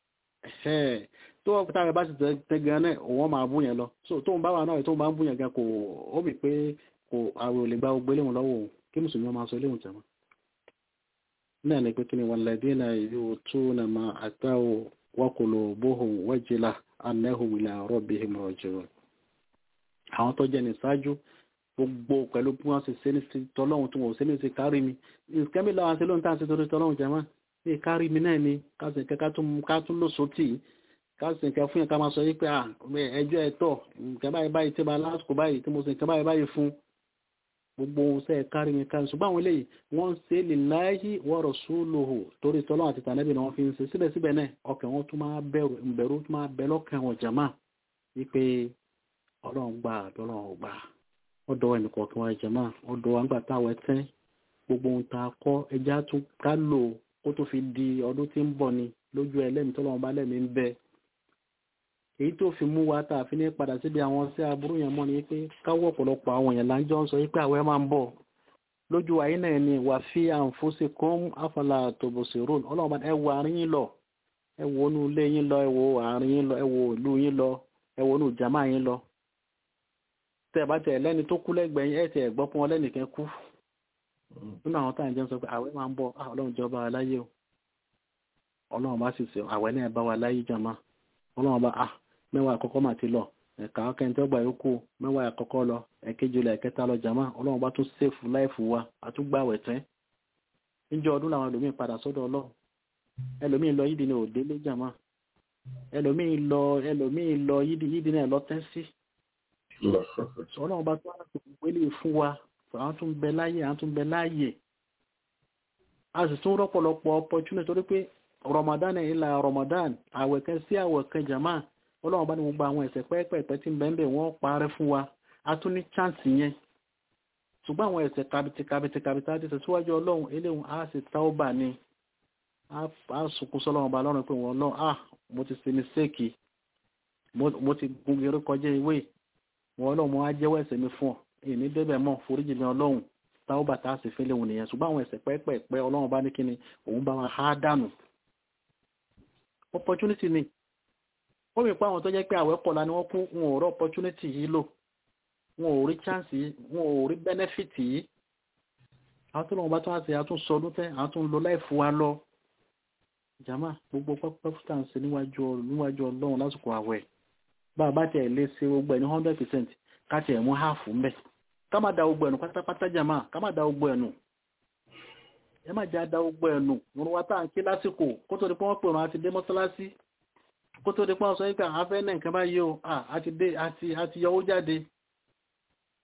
tó wọ́n táyà bá sì tẹ́ gan náà òun máa búyàn lọ so tóun bá wà náà tóun bá ń búyàn gan kò ó mi pé kò àwẹ̀ ò lè gba gbogbo eléhùn lọ́wọ́ òun kí mùsùlùmí máa sọ eléhùn tẹ̀mọ́ náà ni pé kí ni walladhina yu'tuna ma ataw وقلوبهم وجلة أنهم إلى ربهم راجعون àwọn tó jẹ́ ní ṣáájú gbogbo pẹ̀lú bí wọ́n ṣe ṣe ní tọ́lọ́hun tí wọ́n ṣe ní ṣe kárí mi ìkẹ́mí lọ́wọ́ ṣe lóun tá à ń ṣe torí tọ́lọ́hun jẹ́ máa ní kárí mi náà ni káṣí nǹkan ká tún lóṣù tì í káṣí nǹkan fún yẹn ká máa sọ yí pé ẹjọ́ ẹ̀tọ́ nǹkan báyìí báyìí tí ma lásìkò báyìí tí mo ṣe nǹkan báyìí báyìí fún gbogbo ohun sẹ́ẹ̀ kárí mi kárí ṣùgbọ́n àwọn eléyìí wọ́n ń ṣe lillahi wa rasuluhu torí tọ́lọ́ àti tànẹ́bì náà wọ́n fi ń ṣe síbẹ̀síbẹ̀ náà ọkàn wọn tún máa bẹ̀rù ìbẹ̀rù tún máa bẹ lọ́kàn wọn jàmá wípé ọlọ́run gbà àbí ọlọ́run gbà ọ̀dọ̀ ẹnìkọ̀ọ̀kan wa jàmá ọ̀dọ̀ wa ń gbà táwọn ẹtẹ́ gbogbo ohun tá a kọ́ ẹja tún ká lò kó tó fi di ọdún tí ń bọ̀ ni lójú ẹlẹ́mìí tọ́lọ́run bá lẹ́mìí ń bẹ èyí tó fi mú wa tá a fi ní padà síbi àwọn sí aburú yẹn mọ́ ni pé káwọ́ ọ̀pọ̀lọpọ̀ àwọn èèyàn láńjọ́ ń sọ pé àwẹ̀ máa ń bọ̀ lójú ayé náà ni wà fi àǹfóṣe kún àfàlà tòbòsì rún ọlọ́run bá ẹ wo àárín yín lọ ẹ wo inú ilé yín lọ ẹ wo àárín yín lọ ẹ wo ìlú yín lọ ẹ wo inú jàmá yín lọ tẹ bá tẹ lẹ́ni tó kú lẹ́gbẹ̀ẹ́ yín ẹ tẹ gbọ́ pọn lẹ́nìkan kú nínú àwọn táwọn jẹun sọ pé àwẹ̀ máa ń bọ̀ ọlọ́run jọba wa láyé o ọlọ́run bá sì sọ àwẹ̀ náà bá wa láyé jàmá ọlọ́run bá ah mẹ́wàá àkọ́kọ́ mà ti lọ ẹ̀ka ọkẹ́ntẹ́ ọgbà yòókù mẹ́wàá àkọ́kọ́ lọ ẹ̀kejì lọ ẹ̀kẹta lọ jàmá ọlọ́run bá tún sèfù láìfù wa àtúgbàwẹ̀ tẹ́ níjọ́ ọdún làwọn ẹlòmíín padà sọ́dọ̀ ọlọ́run ẹlòmíín lọ yídì ní òde lé jàmá ẹlòmíín lọ ẹlòmíín lọ yídì yídì náà lọ tẹ́ sí ọlọ́run bá tún àti wọlé fún wa àwọn tún bẹ láàyè àwọn tún bẹ láàyè a sì tún rọ́pọ̀lọpọ̀ opportunity torí pé Ramadan ìlà Ramadan àwẹ̀kẹ́ sí àwẹ̀kẹ́ jàmá ọlọ́run bá ní gbogbo àwọn ẹ̀ṣẹ̀ pẹ́ẹ́pẹ́ẹ́pẹ́ tí ń bẹ ń bẹ wọ́n parẹ́ fún wa a tún ní chance yẹn ṣùgbọ́n àwọn ẹ̀ṣẹ̀ kabiti kabiti kabiti àti tẹ̀síwájú ọlọ́run eléhùn á sì táwọ́bà ni á sunkún sọ́lọ́run bá lọ́rùn pé wọ́n lọ́run ah mo ti ṣe mistake mo ti gun eré kọjá ewé wọ́n ọlọ́run mo á jẹ́wọ́ ẹ̀ṣẹ̀ mi fún ọ èyí ní débẹ̀ mọ́ foríjì mi ọlọ́run táwọ́bà tá a sì fi léhùn nìyẹn ṣùgbọ́n àwọn ẹ̀ṣẹ̀ pẹ́ẹ́pẹ́ẹ́pẹ́ ọlọ́run bá ní kíni òun bá wa há dànù opportunity ni ó mi pa àwọn tó jẹ́ pé àwẹ̀ kọ̀la ni wọ́n kú wọn ò rí opportunity yìí lò wọn ò rí chance yìí wọn ò rí benefit yìí àwọn tó lọ́wọ́ bá tún àti àtún sọdún tẹ́ àwọn tó ń lo láìfù wa lọ jama gbogbo pẹ́pẹ́ fúta ń ṣe níwájú níwájú ọlọ́run lásìkò àwẹ̀ bá a bá tiẹ̀ lé ṣe gbogbo ẹ̀ ní hundred percent ká tiẹ̀ mú half mbẹ́ ká má da gbogbo ẹ̀nu pátápátá jama ká má da gbogbo ẹ̀nu ẹ má jẹ́ àdá gbogbo ẹ̀nu wọn wá tá à ń ké lásìkò kó tó di pé wọ́n pè wọn àti dé mọ́sálásí kó tó di pọ́n sọ wípé afẹ́ náà nǹkan bá yíò àti dé àti àti yọwó jáde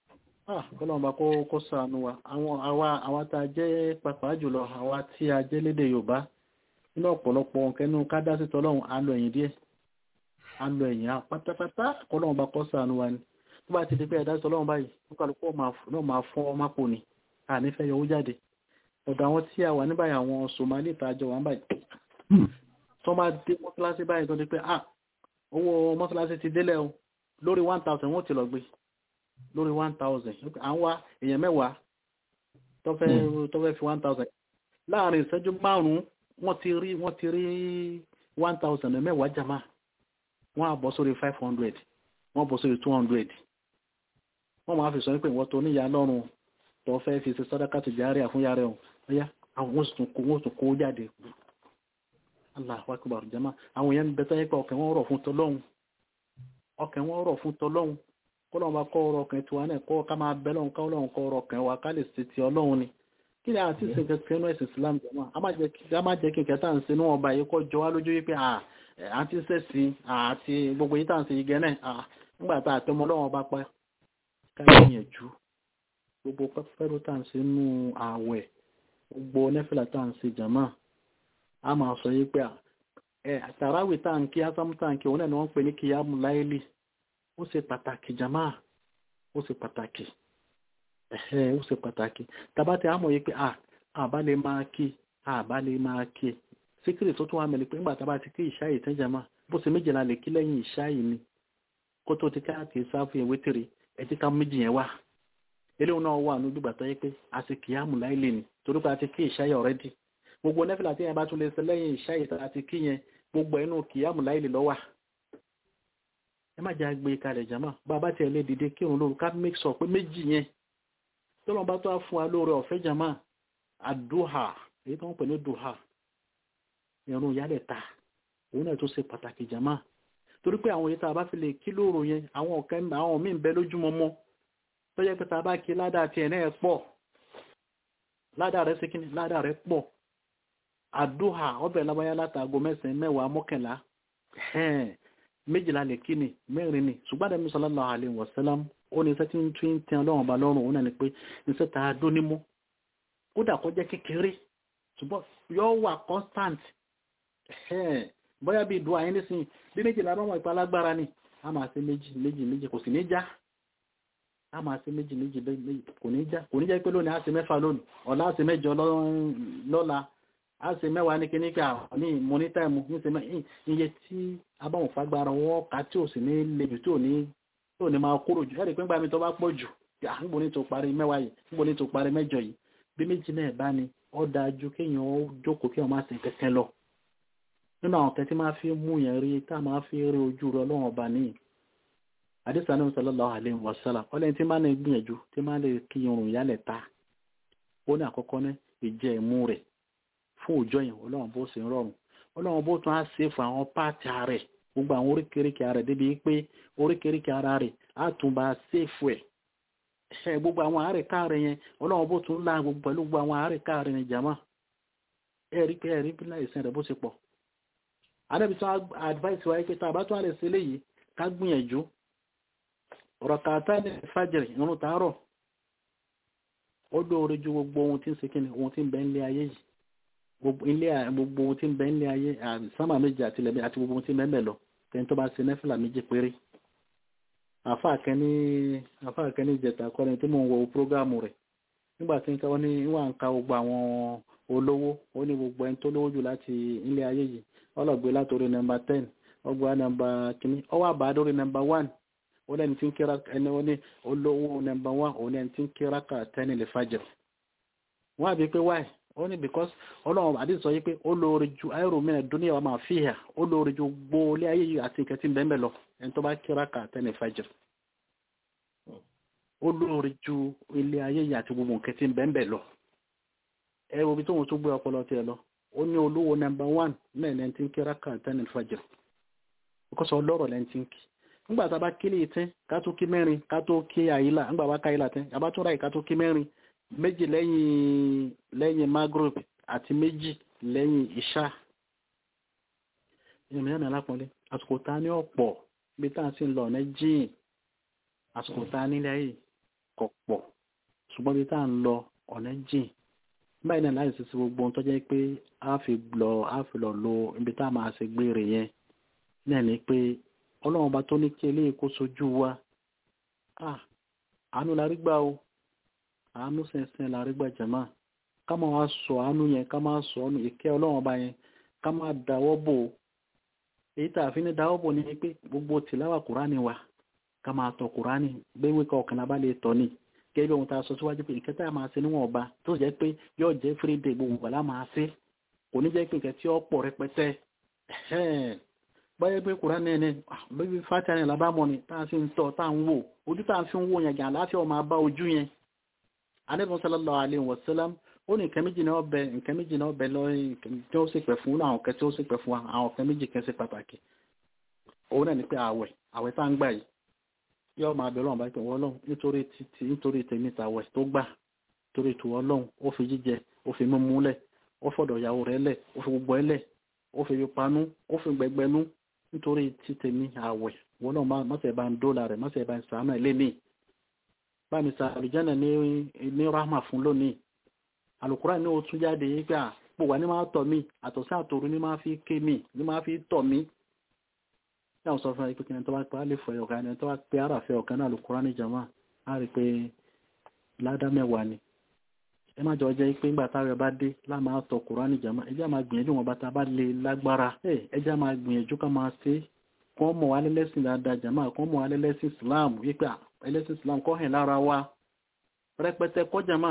kọ́lọ́run bá kó sànù wa àwọn àwa àwa tá a jẹ́ pàpà jùlọ àwa tí a jẹ́ lédè Yorùbá nínú ọ̀pọ̀lọpọ̀ nkẹ́nu ká dá sí tọ́lọ́run á lọ ẹ̀yìn díẹ̀ á lọ ẹ̀yìn á pátápátá kọ́lọ́run bá kó sànù wa ni tó bá ti di pé ẹ̀dá sí tọ́lọ́run báyìí nípàlùkọ́ náà máa fọ́ ọmọ pò ní ànífẹ́ yọwó jáde ọ̀dọ̀ àwọn tí a wà ní báyìí àwọn Somali ìtajọ wà ń báyìí tó máa dé mọ́sálásí báyìí tó di pé ah owó mọ́sálásí ti délẹ̀ o lórí one thousand wọ́n ti lọ gbé lórí one thousand à ń wá èèyàn mẹ́wàá tó fẹ́ fi one thousand láàrin ìṣẹ́jú márùn-ún wọ́n ti rí wọ́n ti rí one thousand mẹ́wàá jama wọ́n á bọ́ sórí five hundred wọ́n bọ́ sórí two hundred wọ́n máa fi sọ pé ìwọ́n tó níyà lọ́rùn tó fẹ́ fi ṣe sàdákà tó járe àfúnyà rẹ̀ ọ̀yá àwọn oṣù tó kó jáde Allahu akbar jama àwọn èèyàn bẹ̀tẹ̀ yẹ pé ọkàn wọn rọ̀ fún tọlọ́hun ọkàn wọn rọ̀ fún tọlọ́hun kọ́lọ́hun bá kọ́ ọrọ̀ ọkàn tiwa náà kọ́ ká máa bẹ́ lọ́hun ká ọlọ́hun kọ́ ọrọ̀ ọkàn wa ká lè ṣe ti ọlọ́hun ni kí ni àti ṣe kẹkẹ nú ẹ̀sìn Islam jama a má jẹ́ kí kẹta ń ṣe ní ọba yìí kọ́ jọ wá lójú wípé àti ṣẹ̀sìn àti gbogbo yìí tá à ń ṣe yìí gẹ́ náà nígbà tá àtẹmọ́ ọlọ́hun bá pa ká gbìyànjú gbogbo pẹ́pẹ́rú tá à ń ṣe nú ààwẹ̀ gbogbo nẹ́fìlà tá à ń ṣe jàmá a máa sọ yí pé ẹ tàràwì tá à ń kí ásámú tá à ń kí òun náà ni wọ́n ń pè ní kíyàmù láìlì ó ṣe pàtàkì jàmá ó ṣe pàtàkì ẹ̀hẹ́ ó ṣe pàtàkì tàbá tí a mọ̀ yí pé à àbá lè máa kí àbá lè máa kí síkírì tó tún wà mẹ́lẹ̀ pé nígbà tá a bá ti kí ìṣáyì tán jàmá bó ṣe méjìlá lè kí lẹ́yìn ìṣáyì ni kó tó ti káàkiri sáfù ìwé tèrè ẹ ti ká méjì yẹn wá eléwọn náà wà ní ojúgbà tó yẹ pé a ti kì í àmù láìlè ní torí pé a ti kí ìṣáyẹ ọ̀rẹ́dì gbogbo nẹ́fìlà tí yẹn bá tún lè ṣe lẹ́yìn ìṣáyẹ tá a ti kí yẹn gbogbo ẹnu kì í àmù láìlè lọ́wà ẹ má jẹ́ àgbé kalẹ̀ jama bá a bá tiẹ̀ lè dìde kírun lóru ká make sure pé méjì yẹn tó lọ́n bá tó á fún wa lóore ọ̀fẹ́ jama àdúhà èyí tó ń pè ní dùhà ìrun ìyálẹ̀ ta òun náà tó ṣe pàtàkì jama torí pé àwọn èyí tá a bá fi lè kí lóru yẹn àwọn ọ̀kẹ́ àwọn míì ń bẹ lójúmọmọ tó jẹ́ pé ta bá kí ládàá tí ẹ̀nẹ́ ẹ̀ pọ̀ ládàá rẹ̀ sí kíní ládàá rẹ̀ pọ̀ àdúhà ọbẹ̀ lábáyá látàgò mẹ́sàn-án mẹ́wàá mọ́kànlá méjìlá lè kí ni mẹ́rin ni ṣùgbọ́n Ànábì sallallahu alaihi wasallam ó ní iṣẹ́ tí ń tún tẹ́ ọlọ́run ọba lọ́rùn òun náà ni pé iṣẹ́ ta dún nímú kódà kó jẹ́ kékeré ṣùgbọ́n yóò wà constant bóyá bí ìdúrà yẹn nísìnyí bí méjìlá bá wọn ìpa lágbára ni a máa ṣe méjì méjì méjì kò sì ní já a máa ṣe méjì méjì méjì kò ní já kò ní jẹ́ pé lónìí a ṣe mẹ́fà lónìí ọ̀la a ṣe mẹ́jọ lọ́la a ṣe mẹ́wàá ní kíní ká ní mọ́nítàìmù ní ṣe mẹ́yìn iye tí abáwọn fagbára wọn ká tí ò sì ní lejò tí ò ní tí ò ní máa kúrò jù ẹ̀rí pé ńgbà mi tó bá pọ̀ jù níbo ní tó parí mẹ́wàá yìí níbo ní tó parí mẹ́jọ yìí bí méjì náà bá ní ó dájú kéèyàn ó jókòó kéèyàn má ṣe kẹ̀kẹ́ lọ nínú àwọn kẹtí máa fi mú yẹn rí tá a máa fi rí ojú rẹ ọlọ́run ọba níyì àdìsá náà sallallahu alaihi wasallam ọlẹ́ni tí máa ń gbìyànjú tí máa lè kí irun ìyálẹ̀ ta ó ní àkọ́kọ́ ní ìjẹ́ ìmú rẹ̀ fún òjò yẹn ọlọ́run bó ṣe ń rọrùn ọlọ́run bó tún á ṣe fún àwọn páàtì rẹ̀ gbogbo àwọn oríkèéríkèé ara rẹ̀ débi pé oríkèéríkèé ara rẹ̀ á tún bá ṣèfù ẹ̀ ẹ̀ gbogbo àwọn àárẹ̀ káàrẹ̀ yẹn ọlọ́run bó tún lá gbogbo pẹ̀lú gbogbo àwọn àárẹ̀ káàrẹ̀ yẹn jàmá ẹ̀ rí pé ẹ̀ rí bí láìsàn rẹ̀ bó ṣe pọ̀ adébísọ́ advice wáyé pé tá a bá tún á lè ṣe léyìí ká gbìyànjú rọ̀kàtà ní fàjẹ̀rì ìrun tààrọ̀ ó dóore ju gbogbo ohun tí ń ṣe kíni ohun tí ń bẹ nílé ayé yìí gbogbo ohun tí ń bẹ nílé ayé sámà méjì àti ilẹ̀ àti gbogbo ohun tí ń bẹ ń bẹ lọ tẹ́ni tó bá ṣe nẹ́fìlà méjì péré àfáà kẹ́ni ìjẹta kọ́ni tí mò ń wo prógámù rẹ̀ nígbà tí wọ́n ní wọ́n ń ka gbogbo àwọn olówó ó ní gbogbo ẹni tó lówó jù láti ilé ayé yìí ọlọ́gbé látòrí nọ́mbà ten ọgbà nọ́mbà kìíní ọwọ́ àbádórí nọ́mbà one wọ́n ẹni tí ń kíra ẹni wọ́n ní olówó nọmba wán òun ẹni tí ń kíra ká tẹ́ni lè fàjẹ́ wọ́n àbí pé wáì ó ní because ọlọ́run àdìsí sọ yí pé ó lóore ju ayéro mìíràn dúníyà wà máa fi hà ó lóore ju gbóòlé ayé yìí àti nǹkan tí ń bẹ́ẹ̀ lọ ẹni tó bá kíra ká tẹ́ni fàjẹ́ ó lóore ju ilé ayé yìí àti gbogbo nǹkan tí ń bẹ́ẹ̀ lọ ẹ wo bí tóun tó gbé ọpọlọ tiẹ̀ lọ ó ní olówó nọmba wán náà ẹni tí ń kíra ká tẹ́ni fàjẹ́ because ọlọ́rọ̀ lẹ́ni tí ń kí nígbà tá a bá kí ní ìtẹ́ ká tó kí mẹ́rin ká tó kí àyílà nígbà bá ká àyílà tẹ́ a bá tún ráyè ká tó kí mẹ́rin méjì lẹ́yìn lẹ́yìn magrib àti méjì lẹ́yìn ìṣá ìrìnà náà lápọ̀lé àsìkò tá ní ọ̀pọ̀ bí tá à ń sì lọ ọ̀nà jíìn àsìkò tá nílé ayé kọ̀ pọ̀ ṣùgbọ́n bí tá à ń lọ ọ̀nà jìn báyìí náà láì sísè gbogbo ohun tó jẹ́ pé a fi lọ a fi lọ lo ibi tá a máa ṣe gbére yẹn náà ni pé ọlọ́run bá tó ní kí eléyìí kó sojú wa ah àánú la rí gbà o àánú sẹ̀nsẹ̀ la rí gbà jẹ̀mọ́ ká máa wá sọ àánú yẹn ká máa sọ ọ́nù ìkẹ́ ọlọ́run ọba yẹn ká máa dáwọ́ bò ó èyí tá a fi ní dáwọ́ bò ní pé gbogbo tìláwà kùránì wa ká máa tọ kùránì gbéwé ká ọ̀kan lábá lè tọ́ ni gẹ́gẹ́ bí ohun tá a sọ síwájú pé ìkẹ́ tá a máa ṣe níwọ̀n ọba tó jẹ́ pé yóò jẹ́ fírídé gbogbo gbàlá máa ṣe kò ní jẹ́ pé nǹkan tí ó pọ̀ rẹpẹtẹ báyẹ̀ pé kùránì ẹni bíbí fàtí àrìn lábámọ́ ni tá a sì ń tọ́ tá a ń wò ojú tá a fi ń wò yẹn gàn àláfíà ọmọ abá ojú yẹn Ànábì sallallahu alaihi wasallam ó ní nǹkan méjì náà bẹ nǹkan méjì náà bẹ lọ́rin tí ó sì pẹ̀ fún àwọn kan tí ó sì pẹ̀ fún àwọn kan méjì kan sí pàtàkì òun náà ni pé àwẹ̀ àwẹ̀ tá ń gbà yìí yóò máa bẹ̀rẹ̀ ọ̀nà báyìí wọ́n lọ́hùn nítorí títí nítorí tèmi tàwẹ̀ tó gbà torí tù wọ́n lọ́hùn ó fi jíjẹ ó fi mímú lẹ̀ ó fọ̀dọ̀ ìyàwó rẹ̀ lẹ̀ ó fi gbogbo ẹ̀ lẹ̀ ó fi panú ó fi gbẹgbẹnú nítorí tí tèmi àwẹ̀ wọ́n náà mọ́sẹ̀ bá ń dóòlà rẹ̀ mọ́sẹ̀ bá ń sàánà ilé ní bá mi sa àlùjánà ní rahma fún lónìí alukura ní o tún jáde yí pé à pò wá ní máa tọ̀ mí àtọ̀sí àtòrú ní máa fi ké mi ní máa fi tọ̀ mí yàwọn sọ fún ẹ pé kí ni tó bá pé alẹ́ fọ ọ̀kan ni tó bá pé àràfẹ́ ọ̀kan náà alukura ní jama á rí pé ládá mẹ́wàá ni ẹ má jọ jẹ́ pé ńgbà táwọn ẹ bá dé láà máa tọ̀ kura ní jama ẹ jẹ́ máa gbìyànjú wọn bá ta bá lè lágbára ẹ jẹ́ máa gbìyànjú ká máa ṣe kọ́ mọ̀ wá lẹ́lẹ́sìn dáadáa jama kọ́ mọ̀ wá lẹ́lẹ́sìn Islam wípé ẹlẹ́sìn Islam kọ́ hẹ̀ lára wa rẹpẹtẹ kọ́ jama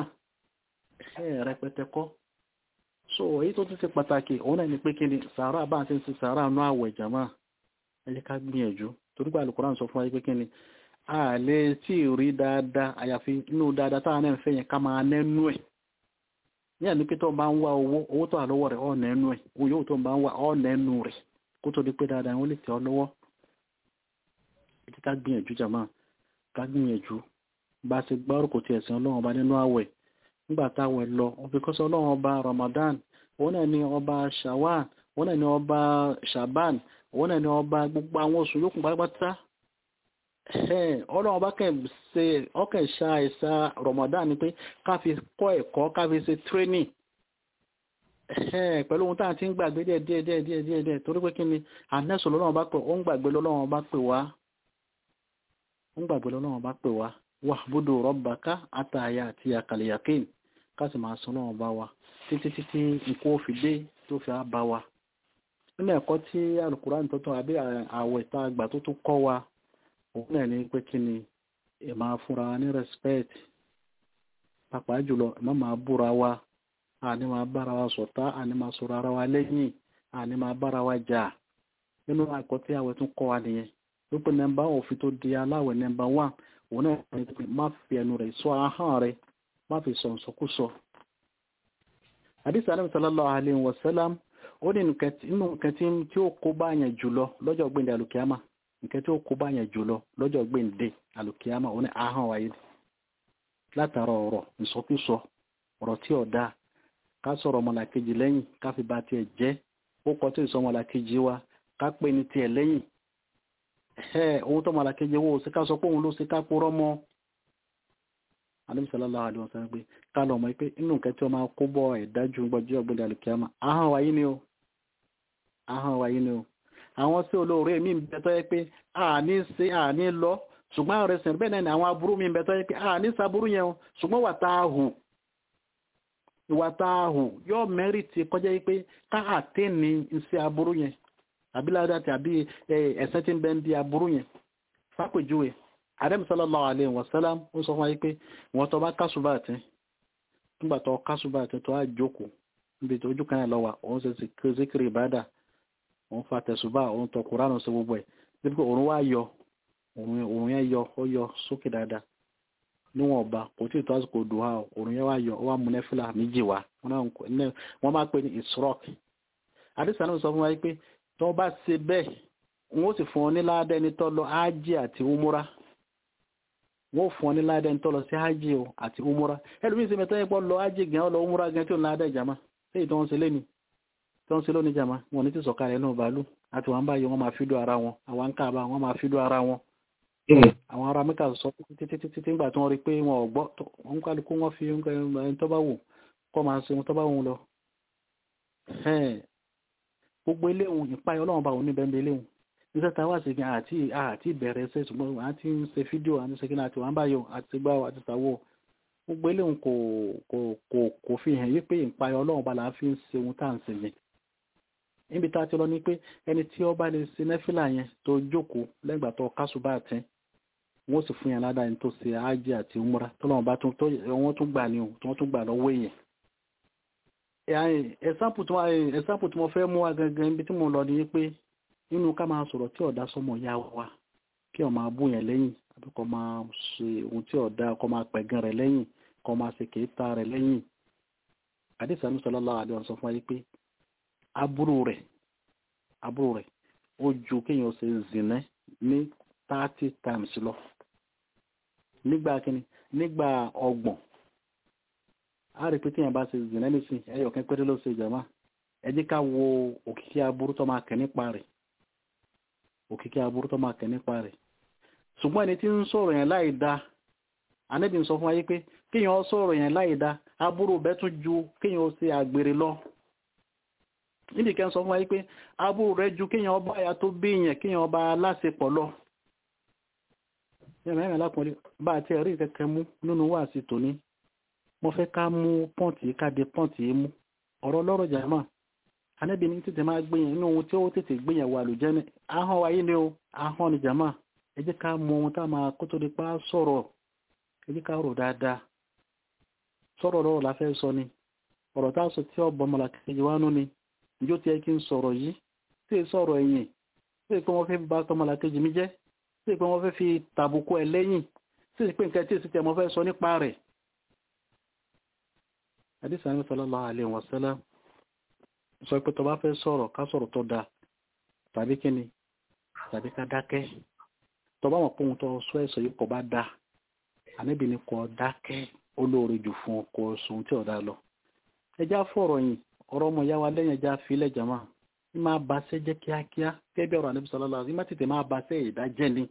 ẹ rẹpẹtẹ kọ́ so èyí tó tún ṣe pàtàkì òun náà ni pé kí ni sàárà bá ti ń ṣe sàárà nú àwẹ̀ jama ẹ jẹ́ ká gbìyànjú torí pé Al-Qur'an sọ fún wa pé kí ni a lè tí ì rí dáadáa àyàfi inú dáadáa táwọn náà ń fẹ́ yẹn ká máa nẹ́nu ẹ̀ ní àní pé tó bá ń wá owó owó tó wà lọ́wọ́ rẹ̀ ọ̀ nẹ́nu ẹ̀ owó yóò tó bá ń wá ọ̀ nẹ́nu rẹ̀ kó tó di pé dáadáa wọ́n lè tẹ̀ ọ́ lọ́wọ́ ẹ jẹ́ ká gbìyànjú jama ká gbìyànjú bá a ṣe gbárùkù ti ẹ̀sìn ọlọ́run ọba nínú àwẹ̀ nígbà táwẹ̀ lọ òfìkọ́sọ́ ọlọ́run ọba Ramadan òun náà ni ọba Shawwal òun náà ni ọba Shaban òun náà ni ọba gbogbo àwọn oṣù yòókù pátápátá ọlọ́run ọba ṣe ọkẹ̀ ṣá ẹ̀ṣá Ramadan ni pé ká fi kọ́ ẹ̀kọ́ ká fi ṣe training pẹ̀lú ohun tá à ti ń gbàgbé díẹ̀ díẹ̀ díẹ̀ díẹ̀ díẹ̀ díẹ̀ torí pé kí ni ànẹ́sọ̀ lọ́lọ́run bá pè ó ń gbàgbé lọ́lọ́run bá pè wá ó ń gbàgbé lọ́lọ́run bá pè wá wàhbúdò rọ́bàká àtàyà àti àkàlẹ̀yàkéyìn káàsì máa sọ lọ́wọ́ bá wa títí títí ikú ó fi dé tó fi á bá wa nínú ẹ̀kọ́ tí Al-Qur'an tó tọ́ àbí àwẹ̀ tá a gbà tó tún kọ́ wa òun náà ní pé kí ni ẹ máa fúnra wa ní respect pàápàá jùlọ ẹ má máa búra wa àní máa bára wa ṣọ̀tá àní máa sọ̀rọ̀ ara wa lẹ́yìn àní máa bára wa jà nínú ẹ̀kọ́ tí àwẹ̀ tún kọ́ wa nìyẹn wípé nọ́mbà òfin tó di aláwẹ̀ nọ́mbà one òun náà ní pé má fi ẹnu rẹ̀ sọ ahọ́n rẹ̀ má fi sọ nsọkúsọ. àdìsí àdìsí sallallahu alaihi wasallam ó ní inú nǹkan tí ó kó bá yẹn jùlọ lọ́jọ́ gbẹ̀ndẹ̀ alùkìyàmà nǹkan tí ó kó bá yẹn jùlọ lọ́jọ́ gbẹ̀ndẹ̀ alùkìyàmà òun ní ahọ́n wáyé látara ọ̀rọ̀ ìsọkúsọ ọ̀rọ̀ tí ò dáa ká sọ̀rọ̀ ọmọlàkejì lẹ́yìn ká fi ba tiẹ̀ jẹ́ ó kọ́ tó ìsọ ọmọlàkejì wa ká pè ní tiẹ̀ lẹ́yìn ohun tó mọ̀lá kejì owó sí ká sọ pé òun ló sí ká púrọ́ mọ́ alẹ́bìsọ̀lọ́lá àdìwọ̀n sọ pé ká lọ mọ̀ pé inú nǹkan tí ó máa kó bọ́ ẹ̀dájú gbọ́jú ọ̀gbẹ́lẹ̀ alùkìyàmà ahọ́n wáyé ni o ahọ́n wáyé ni o àwọn sí olóore mi ń bẹ tó yẹ pé àní sí àní lọ ṣùgbọ́n àwọn ẹ̀sìn bẹ́ẹ̀ náà àwọn aburú mi ń bẹ tó yẹ pé àní saburú yẹn o ṣùgbọ́n wà tá a hù ìwà tá a hù yóò mẹ́rìtì kọjá yìí pé ká àtẹ́ni sí aburú yẹn àbí ládàá tí àbí ẹ̀sẹ̀ tí ń bẹ ń di aburú yẹn fápèjúwe àdẹ́m sallallahu alaihi wasallam ó sọ fún wa pé wọ́n tó bá kásùbà àti nígbà tó kásùbà àti tó á jókòó níbi tó ojú kan yẹn lọ wà òun ṣe zikiri ìbádà òun fa tẹ̀sùbà òun tọ kúránù sí gbogbo ẹ̀ níbi pé òun wá yọ òun yẹn yọ ó yọ sókè dáadáa níwọ̀n ọba kò tí ì tó àsìkò dùhà òun yẹn wá yọ ó wá mú nẹ́fìlà méjì wá wọ́n máa pè ní ìsrọ́k àdìsánù sọ fún wa pé tó bá ṣe bẹ́ẹ̀ wọ́n sì fún ọ ní ládẹ́ni tó lọ ájì àti umura wọ́n fún ọ ní ládẹ́ni tó lọ sí ájì àti umura ẹlòmíín sì mẹ́tọ́ yẹn pọ̀ lọ ájì gan lọ umura gan tí ò ní ládẹ́ ìjàmá léyìí tó ń ṣe lẹ́ni tó ń ṣe lónìí jàmá wọn ní ti sọ̀kalẹ̀ náà bàálù àti wọn báyìí wọn máa fídó ara wọn àwọn káàbà wọn máa fídó ara wọn àwọn ará mẹ́ta sọ títí títí nígbà tí wọ́n rí pé wọn ò gbọ́ wọn kálukú wọn fi ẹni tó bá wù kọ́ máa ṣe ohun tó bá wù lọ. gbogbo eléhùn ìpayọ ọlọ́run bá wọn níbẹ̀ ń bẹ eléhùn nígbà tá a wá sí kí àti àti ìbẹ̀rẹ̀ ṣe ṣùgbọ́n à ti ń ṣe fídíò àti ṣe kí náà àti wà ń báyọ̀ àti gbá àti ṣàwọ̀ gbogbo eléhùn kò kò kò kò fi hàn yí pé ìpayọ ọlọ́run bá la fi ń ṣe ohun tá à ń ṣe yẹn níbi tá a ti lọ ní pé ẹni tí ó bá lè ṣe nẹ́fìlà yẹn tó jókòó lẹ́gbàá tó kásùbà tẹ́ wọ́n sì fún yẹn ládàá ní tó ṣe ájì àti umra tọ́lọ́wọ́n bá tún tó wọ́n tún gbà ní o tí wọ́n tún gbà lọ́wọ́ èèyàn. ẹ̀sáǹpù tí wọ́n fẹ́ mú wa gangan ibi tí mo lọ ní pé nínú ká máa sọ̀rọ̀ tí ọ̀dà sọmọ ya wa kí ọ máa bú yẹn lẹ́yìn àbí kọ́ máa ṣe ohun tí ọ̀dà kọ́ máa pẹ̀gàn rẹ̀ lẹ́yìn kọ́ máa ṣe kèéta rẹ̀ lẹ́yìn. àdìsánú sallallahu alaihi wasallam fún wa pé aburú rẹ̀ aburú rẹ̀ ó ju kéèyàn ṣe zìnẹ́ ní thirty times lọ nígbà kíni nígbà ọgbọ̀n a rí pé tíyàn bá ṣe zìnà nísìn ẹyọ kan péré ló ṣe jàmá ẹ jẹ́ ká wo òkìkí aburú tó máa kẹ̀ nípa rẹ̀ òkìkí aburú tó máa kẹ̀ nípa rẹ̀ ṣùgbọ́n ẹni tí ń sọ̀rọ̀ yẹn láì da anábì ń sọ fún wa yí pé kíyàn sọ̀rọ̀ yẹn láì da aburú bẹ́ẹ̀ tún ju kíyàn ṣe àgbèrè lọ níbi kan sọ fún wa yí pé aburú rẹ̀ ju kíyàn ọba àyà tó bí yẹn kíyàn ọba aláṣepọ̀ lọ ẹ̀rọ ẹ̀rọ lápọ̀lẹ́ bá àti ẹ̀rí kẹ́kẹ́ mú nínú wà sí tòní mo fẹ́ ká mú pọ́ǹtì káde pọ́ǹtì yìí mú ọ̀rọ̀ lọ́rọ̀ jàmá anábì ní tètè máa gbìyàn inú ohun tí ó tètè gbìyàn wà lójẹ́ ní ahọ́n wáyé ni o ahọ́n ni jàmá ẹ jẹ́ ká mú ohun tá a máa kó tó di pa sọ̀rọ̀ ẹ jẹ́ ká rò dáadáa sọ̀rọ̀ lọ́rọ̀ la fẹ́ sọ ni ọ̀rọ̀ tá a sọ tí ọ̀bọ̀ ọmọlá kejì wá nú ni ìjó tiẹ̀ kí n sọ̀rọ̀ yìí tí ì sọ̀rọ̀ ẹ̀yìn tí ì pé wọ́n fẹ́ bá tọmọlá kejì mi jẹ́ sí pé wọ́n fẹ́ fi tàbùkù ẹ̀ lẹ́yìn sí pé nǹkan tí èsì tẹ̀ mọ́ fẹ́ sọ nípa rẹ̀. àdìsá ní sallallahu alaihi wasallam sọ pé tó bá fẹ́ sọ̀rọ̀ ká sọ̀rọ̀ tó dáa tàbí kíni tàbí ká dákẹ́ tó bá mọ̀ pé ohun tó sọ ẹ̀sọ̀ yìí kò bá da àníbi ni kò dákẹ́ olóore jù fún ọkọ̀ sùn tí ọ̀dà lọ. ẹja fọ̀rọ̀ yìí ọ̀rọ̀ ọmọ ìyá wa lẹ́yìn ẹja filẹ̀ jama ní máa ba ṣẹ́ jẹ́ kíákíá gẹ́gẹ́ bí ọ̀rọ̀ àníbi sallallahu alaihi wasallam ní má tètè máa ba ṣẹ́ ìdájẹ́ ni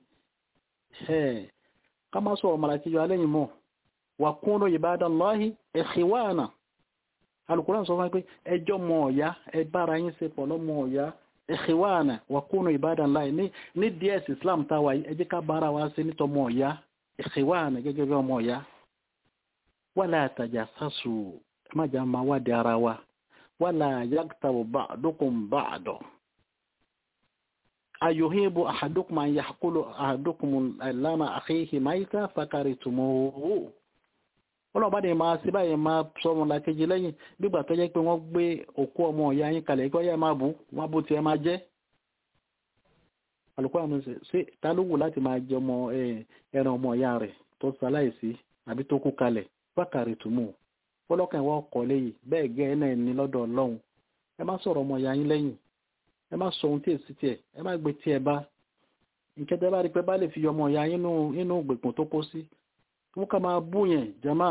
ká má sọ̀rọ̀ màlàkíjọ alẹ́yìn mọ́ wà kúnnú ibadallahi ikhwana alùkùrán sọ fún pé ẹjọ́ mọ̀ ọ̀yá ẹ bára yín ṣe pọ̀ lọ́mọ ọ̀yá ikhwana wà kúnnú ibadallahi ní ds islam táwa yìí ẹ jẹ́ ká bára wa ṣe nítọmọ ọ̀yá ikhwana gẹ́gẹ́ bí ọmọ ọ̀yá wala tajassasu ẹ má jà máa wádìí ara wa wala yaghtabu ba'dukum ba'da ayuhibu ahadukum an yahkulu ahadukum lama akhihi maita fakaritumuhu ọlọ́ọ̀bá ni máa sí báyìí máa sọmọ làkejì lẹ́yìn nígbà tó jẹ́ pé wọ́n gbé òkú ọmọ ìyá yín kalẹ̀ kí wọ́n yẹ máa bù wọ́n bó tiẹ̀ máa jẹ́ alùpùpù àmì ṣe ta ló wù láti máa jẹ ọmọ ẹran ọmọ ìyá rẹ̀ tó ṣaláìsí àbí tó kú kalẹ̀ fakaritumuhu fọlọ́kàn ìwọ ọkọ̀ lẹ́yìn bẹ́ẹ̀ gẹ́ ẹ̀ náà ní lọ́dọ̀ ọlọ́run ẹ má sọ̀rọ̀ ọmọ ìyá yín lẹ́yìn ẹ má sọ ohun tí èsì tiẹ̀ ẹ má gbé tiẹ̀ bá ìkẹtẹ bá rí pé bá lè fi ọmọ ìyá yín nínú gbègbòn tó kó sí wọn ká máa bú yẹn jama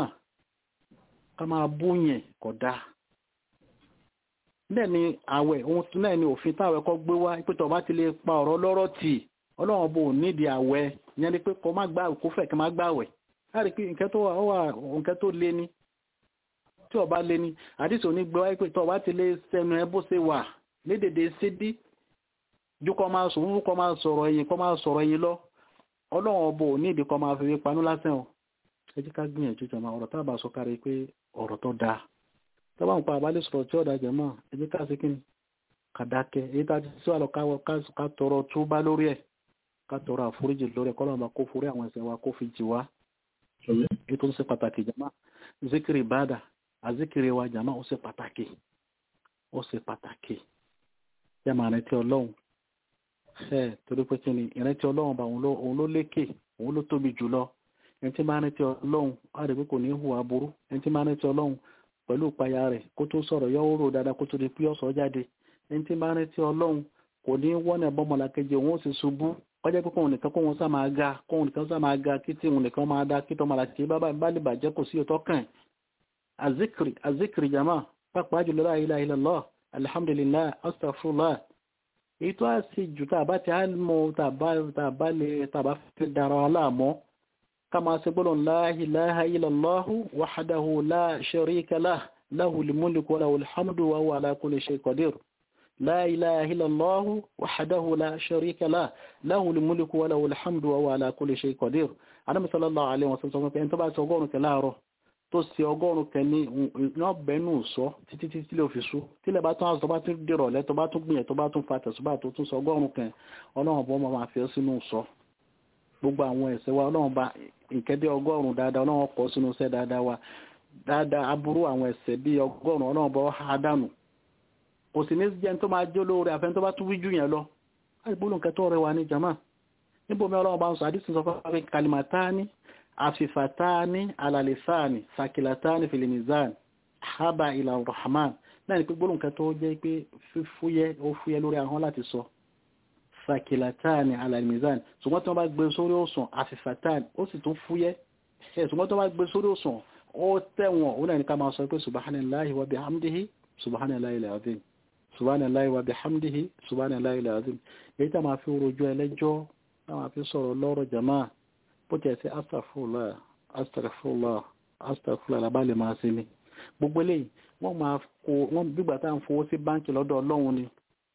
ká máa bú yẹn kò dáa bẹ́ẹ̀ ni àwẹ̀ ohun tún náà ni òfin táwẹ̀ kọ́ gbé wá pé tó bá ti lè pa ọ̀rọ̀ lọ́rọ̀ tì ọlọ́run bò nídìí àwẹ̀ ìyẹn ni pé kó má gbà kó fẹ́ kí má gbàwẹ̀ láti pé nǹkan tó wà nǹkan tó lé ní tí ọba lé ní àdìsí òní gbé wáyé pé tó bá ti lè sẹnu ẹ bó ṣe wà lédèdè sídí ju kọ́ máa sọ fún kọ́ máa sọ̀rọ̀ ẹ̀yìn kọ́ máa sọ̀rọ̀ ẹ̀yìn lọ ọlọ́run ọbọ̀ ò ní ìdí kọ́ máa fi panú lásán o ẹ jẹ́ ká gbìyànjú jọmọ ọ̀rọ̀ tá a bá sọ kárí pé ọ̀rọ̀ tó dáa tó bá ń pa àbálẹ̀ sọ̀rọ̀ tí ọ̀dà jẹ̀ mọ́ ẹ jẹ́ ká sí kí ni ká dákẹ́ èyí tá a ti sí àlọ́ ká tọrọ túbá lórí ẹ̀ ká tọrọ àforíjì lórí ẹ̀ kọ́ lọ́mọ kó forí àwọn ẹ̀ṣẹ̀ wa kó fi jì wá ètò ń ṣe pàtàkì jama zikiri bada azikiri wa jama ó ṣe pàtàkì ó ṣe pàtàkì yẹ máa rántí ọlọ́run ẹ torí pé kí ni ìrántí ọlọ́run bá òun ló lékè òun ló tóbi jùlọ ẹni tí máa rántí ọlọ́run á rí pé kò ní hùwà burú ẹni tí máa rántí ọlọ́run pẹ̀lú ìpayà rẹ̀ kó tó sọ̀rọ̀ yọ òrò dáadáa kó tó di pé ọ̀sọ̀ jáde ẹni tí máa rántí ọlọ́run kò ní wọ́nà bọ́mọlàkejì òun ó sì ṣubú ọjọ́ pé kóun nìkan kóun sá máa ga kóun nìkan sá máa ga kí tí òun nìkan máa da kí tọmọlàkejì bá lè bàjẹ́ kò sí ọ̀tọ̀ kàn azikiri azikiri jama pàápàá jùlọ la ilaha illallah alhamdulillah astaghfirullah èyí tó á sì jù tá a bá ti á mọ tá a bá lè tá a bá fi dára wa láàmọ́ ká máa ṣe gbọ́dọ̀ la ilaha illallahu wahdahu la sharika lah lahul mulku wa lahul hamdu wa huwa ala kulli shay'in qadir la ilaha illallahu wahdahu la sharika lah lahul mulku wa lahul hamdu wa huwa ala kulli shay'in qadir Ànábì sallallahu alaihi wasallam pé ẹni tó bá ti ọgọ́rùn-ún kẹ láàárọ̀ tó ṣe ọgọ́rùn-ún kẹ ní iná bẹ́ẹ̀nù sọ títí títí lè fi sú tílẹ̀ bá tún àṣọ bá tún dèrò lẹ́ tó bá tún gbìyànjú tó bá tún fa tẹ̀sùbá tó tún sọ ọgọ́rùn-ún kẹ ọlọ́run bọ́ máa fi ọ́ sínú sọ gbogbo àwọn ẹ̀ṣẹ̀ wa ọlọ́run bá ìkẹ́dẹ́ ọgọ́rùn-ún dáadáa ọlọ́run kọ́ sínú iṣẹ́ dáadáa wa dáadáa aburú àwọn ẹ̀ṣẹ̀ bíi ọgọ́rùn-ún ọlọ́run bọ́ ha dànù kò sì ní jẹ́ tó máa jó lóore àfẹ́ tó bá tún wíjú yẹn lọ àìgbóló nǹkan tó rẹwà ní jama níbo mi ọlọ́run bá ń sọ àdísì sọ fún kalimatani afifatani alalisani sakilatani filimizan haba ila rahman náà ni pé gbóló nǹkan tó jẹ́ pé fífúyẹ́ ó fúyẹ́ lórí ahọ́n láti sọ sakilatani alalimizan ṣùgbọ́n tí wọ́n bá gbé sórí òsùn afifatani ó sì tún fúyẹ́ ṣùgbọ́n tí wọ́n bá gbé sórí òsùn ó tẹ̀wọ̀n ó náà ní ká máa sọ pé subhanallahi wa bihamdihi subhanallahi alazim subhanallahi wa bihamdihi subhanallahi alazim èyí tá máa fi rojú ẹlẹ́jọ́ tá máa fi sọ̀rọ̀ lọ́rọ̀ jama bó tiẹ̀ sí astaghfirullah astaghfirullah astaghfirullah làbá lè máa sinmi gbogbo eléyìí wọ́n máa kó wọ́n gbígbà tá à ń fowó sí báńkì lọ́dọ̀ ọlọ́run ni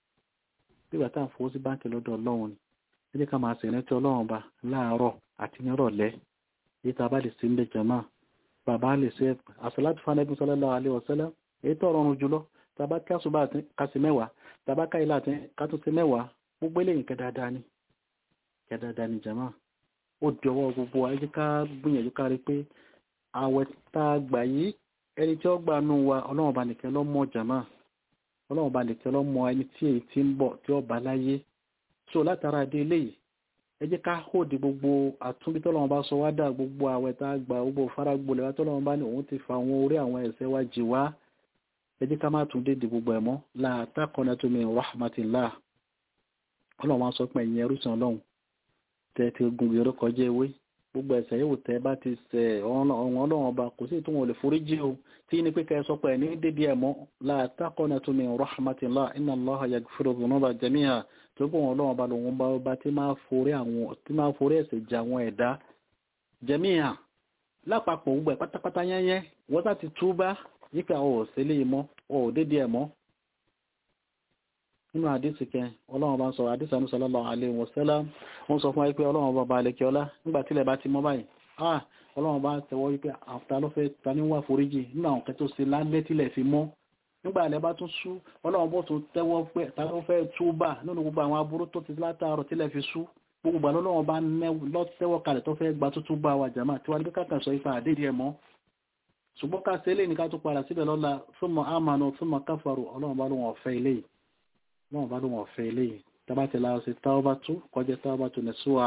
gbígbà tá à ń fowó sí báńkì lọ́dọ̀ ọlọ́run ni ẹ jẹ́ ká máa sì rántí ọlọ́run ba láàárọ̀ àti nírọ̀lẹ́ èyí tá a bá lè sí ń bẹ jama bàbá lè ṣe àṣàlátì fanabi sallallahu alaihi wasallam èyí tó rọrùn jùlọ tàbá kásùbà kásì mẹ́wàá tàbá káìlà tí kátúnṣe mẹ́wàá gbogbo eléyìí kẹdáadáa ni kẹdáadáa ni jama ó di ọwọ́ gbogbo ayé ká gbìyànjú ká rí pé àwẹ̀ tá a gbà yìí ẹni tí ó gbà nù wa ọlọ́run bá nìkan ló mọ̀ jama ọlọ́run bá nìkan ló mọ̀ ẹni tí èyí ti ń bọ̀ tí ó bá láyé so látara dé eléyìí ẹ jẹ́ ká hóòdì gbogbo àtúnbí tọ́lọ́run bá sọ wá dà gbogbo àwẹ̀ tá a gbà gbogbo faragbolẹ̀ wá tọ́lọ́run bá ní òun ti fa àwọn orí àwọn ẹ̀ṣẹ̀ wa jì wá ẹ jẹ́ ká má tún dédé gbogbo ẹ̀mọ́ la taqnatu min rahmatillah ọlọ́run wá sọ pé ẹ̀yin ẹrúsàn ọlọ́run tẹ́ ti gun ìró kọjá ewé gbogbo ẹ̀ṣẹ̀ yóò tẹ́ bá ti ṣẹ̀ ọ̀hún ọlọ́run ọba kò sí ìtumọ̀ lè forí jí o tí ní pé kẹ́ sọ pé ní dédé ẹ̀mọ́ la taqnatu min rahmatillah inna Allaha yaghfiru dhunuba jami'a tó bọ̀ wọn ọlọ́run ọba lòun bá ọba tí máa forí àwọn tí máa forí ẹ̀ṣẹ̀ jẹ àwọn ẹ̀dá jami'a lápapọ̀ gbogbo ẹ̀ pátápátá yẹ́yẹ́ wọ́n sá ti túbá yíká ọ̀ sílé mọ́ ọ̀ dédé ẹ̀ mọ́ nínú àdísì kẹ ọlọ́run bá ń sọ àdísì àmì sallallahu alaihi wasallam wọ́n sọ fún wa pé ọlọ́run bá balẹ̀ kí ọlá nígbà tílẹ̀ bá ti mọ́ báyìí ah ọlọ́run bá tẹ̀wọ́ wípé àfta ló fẹ́ ta ní wà foríjì nínú àwọn kẹtó sí lálẹ́ tílẹ̀ fi mọ́ nígbà alẹ́ bá tún sú ọlọ́run bó tún tẹ́wọ́ pé ta ló fẹ́ túbà nínú gbogbo àwọn aburú tó ti látàárọ̀ tílẹ̀ fi sú gbogbo àlọ́ ọlọ́run bá lọ tẹ́wọ́ kalẹ̀ tó fẹ́ gba tútú bá wa jàmá tí wàá ní kákan sọ ipa àdédìí ẹ̀ mọ́ ṣùgbọ́n ká ṣe eléyìí ní ká tún padà síbẹ̀ lọ́la thumma amanu thumma kafaru ọlọ́run bá lóun ọ̀fẹ́ eléyìí ọlọ́run bá lóun ọ̀fẹ́ eléyìí tábà ti la ọ̀sẹ̀ tawbatu kọjá tawbatu nasuha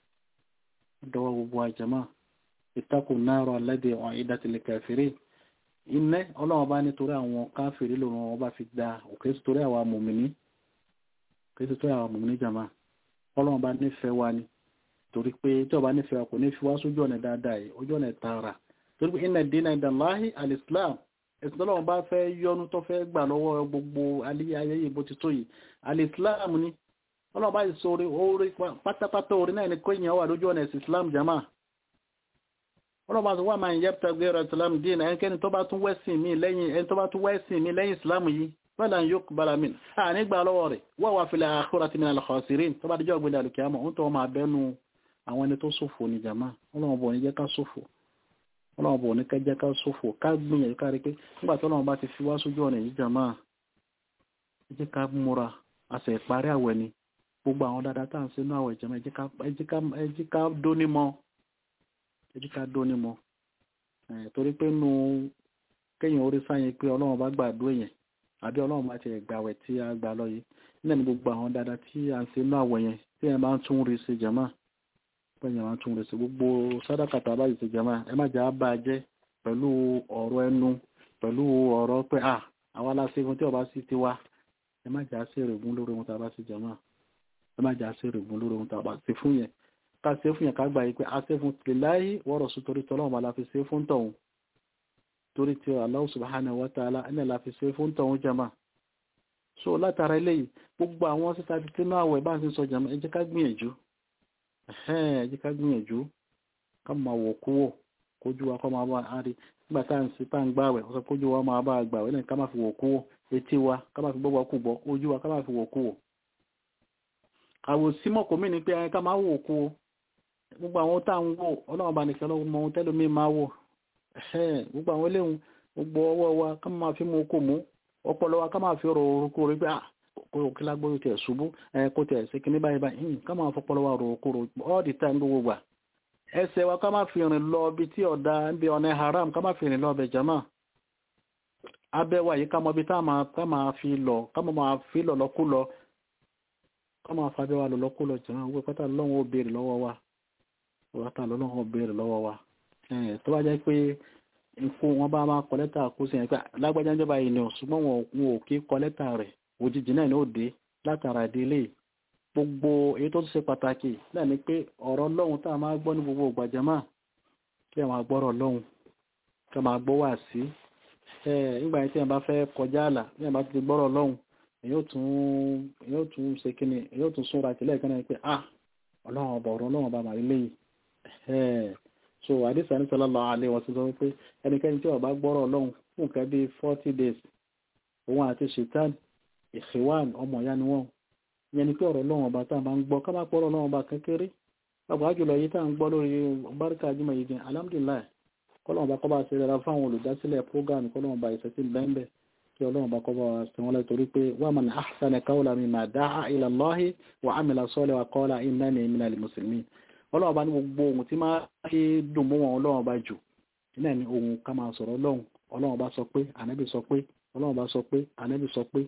dọwọ́ gbogbo àjẹmọ́ ittaqun nara allati u'iddat lil kafirin iná ọlọ́run bá nítorí àwọn káfìrí lòun wọn bá fi gba òkè sítorí àwọn mùmìnì òkè sítorí àwọn mùmìnì jàmá ọlọ́run bá nífẹ̀ẹ́ wa ni torí pé tí ọba nífẹ̀ẹ́ wa kò ní fi wá sójú ọ̀nà dáadáa yìí ojú ọ̀nà tààrà torí pé inna dina indallahi al-islam ẹ̀sìn tọ́lọ́run bá fẹ́ yọnu tó fẹ́ gbà lọ́wọ́ gbogbo alẹ́ ayé yìí bó ti tó yìí al-islam ni ọlọ́run bá sọ orí orí pátápátá orí náà ni kó èèyàn wà lójú ọ̀nà ẹ̀sìn islam jama ọlọ́run bá sọ wà máa ń yẹ́pútà gbéra islam dín náà ẹnikẹ́ni tó bá tún wẹ́sìn mi lẹ́yìn ẹni tó bá tún wẹ́sìn mi lẹ́yìn islam yìí fẹ́lá ń yóò bára mi à nígbà lọ́wọ́ rẹ̀ wọ́n wà fil akhirati minal khasirin tó bá dijọ́ gbé dàlùkìyàmọ̀ ń tọ́ máa bẹ́nu àwọn ẹni tó ṣòfò ní jama ọlọ́run bọ̀ ní jẹ́ ká ṣòfò ọlọ́run bọ̀ ní kẹjẹ́ ká sófò ká gbìyànjú ká rí pé nígbà tí ọlọ́run bá ti fi wá sójú ọ̀nà yìí jàmá ẹ jẹ́ ká múra àṣẹ ìparí àwẹ̀ ni gbogbo àwọn dáadáa tá à ń ṣe inú àwẹ̀ jàmá ẹ jẹ́ ká dóní mọ́ ẹ jẹ́ ká dóní mọ́ torí pé nu kéèyàn orí sáyẹn pé ọlọ́run bá gbàdúrà yẹn àbí ọlọ́run bá ti gbà àwẹ̀ tí a gbà lọ yìí nílẹ̀ ní gbogbo àwọn dáadáa tí à ń ṣe inú àwẹ̀ yẹn tí ẹ máa ń tún rí ṣe jàmá pẹ̀yìn àwọn tún rẹ̀ sí gbogbo sádàkàtà báyìí ti jẹ́mà ẹ má jà á bá a jẹ́ pẹ̀lú ọ̀rọ̀ ẹnu pẹ̀lú ọ̀rọ̀ pé à àwa la ṣe fún tí ọba sì ti wá ẹ má jà á sí èrègùn lórí ohun tá a bá sì jẹ́mà ẹ má jà á sí èrègùn lórí ohun tá a bá ṣe fún yẹn ká ṣe fún yẹn ká gbà yìí pé a ṣe fún tìláyé wọ́rọ̀ sí torí tọ́lọ́wọ́n bá la fi ṣe fún tọ̀hún torí tí Allah subhanahu wa ta'ala ẹni la fi ṣe fún tọ̀hún jẹ́mà so látara eléyìí gbogbo àwọn sísá ti tínú àwẹ̀ bá ń sin sọ jàmọ́ ẹ jẹ́ ká gbìyànjú ẹ jẹ́ ká gbìyànjú ká máa wò kúwò kójú wa kọ́ máa bá a rí nígbà tá à ń sí tá à ń gbàwẹ̀ ọ̀sán kójú wa máa bá a gbàwẹ̀ náà ká máa fi wò kúwò etí wa ká máa fi gbọ́gbọ́ kú bọ́ ojú wa ká máa fi wò kúwò àwòsímọ̀ kò mí ni pé ká máa wò kúwò gbogbo àwọn tá à ń wò ọlọ́run bá nìkan lọ́wọ́ mọ ohun tẹ́lómi máa wò gbogbo àwọn eléhùn gbogbo ọwọ́ wa ká máa fi mú okò mú ọpọlọ wa ká máa fi rò orúkọ rẹ pé kó kí lágbóyò tẹ̀ ṣubú kó tẹ̀ sí kíní báyìí báyìí ká máa fọpọlọ wa rò orúkọ rò all the time gbogbo gbà ẹsẹ̀ wa ká máa fi rìn lọ bí tí ọ̀dà bí ọ̀nà haram ká máa fi rìn lọ ọbẹ̀ jama abẹ́ wa yìí ká mọ bí ká máa fi lọ ká máa fi lọ lọ́kú lọ ká máa fa abẹ́ wa lọ lọ́kú lọ jama owó pátá lọ́wọ́ ó béèrè lọ́wọ́ wa wọ́n lọ́wọ́ ó béèrè lọ́wọ́ wa tó bá jẹ́ pé ikú wọn bá máa kọ lẹ́tà kú sí ẹ̀pẹ́ lágbájá ìjọba yìí ni ò ṣùgbọ́n wọn ò kí kọ lẹ́tà rẹ̀ òjijì náà ni ó dé látara ìdílé gbogbo èyí tó ṣe pàtàkì náà ni pé ọ̀rọ̀ lọ́hùn tá a máa gbọ́ ní gbogbo ìgbàjàmá kí a máa gbọ́rọ̀ lọ́hùn kí a máa gbọ́ wà sí nígbà yẹn tí a bá fẹ́ kọjá àlà bí a bá ti gbọ́rọ̀ lọ́hùn èyí ó tún ṣe kíni èyí ó tún súnra tìlẹ̀ kan náà pé ah ọlọ́run ọba ọ̀rọ̀ ọlọ́run ọba màrí léyìí so àdìsá ní sallallahu alaihi wasallam wípé ẹnikẹ́ni tí ó bá gbọ́rọ̀ ọlọ́run fún nǹkan bíi forty days òun àti ṣètàn ìṣèwàn ọmọ ìyá ni wọ́n ìyẹn ni pé ọ̀rọ̀ ọlọ́run ọba tá a máa ń gbọ́ ká má pọ̀ ọ̀rọ̀ ọlọ́run ọba kékeré pàápàá jùlọ yìí tá à ń gbọ́ lórí báríkà jùmọ̀ yìí gan alhamdulilayi kọ́lọ́run ọba kọ́ bá ṣe rẹ̀ fáwọn olùdásílẹ̀ program kọ́lọ́run ọba ìṣẹ́sí bẹ́ẹ̀ kí ọlọ́run ọba kọ́ bá ṣe wọ́n lẹ́ torí pé wa man ahsana qawlan mimman da'a ila Allahi wa amila salihan wa qala innani minal muslimin ọlọ́run bá ní gbogbo ohun tí máa ṣe dùn mọ́ wọn ọlọ́run bá jù náà ni ohun ká máa sọ̀rọ̀ ọlọ́run ọlọ́run bá sọ pé ànábì sọ pé ọlọ́run bá sọ pé ànábì sọ pé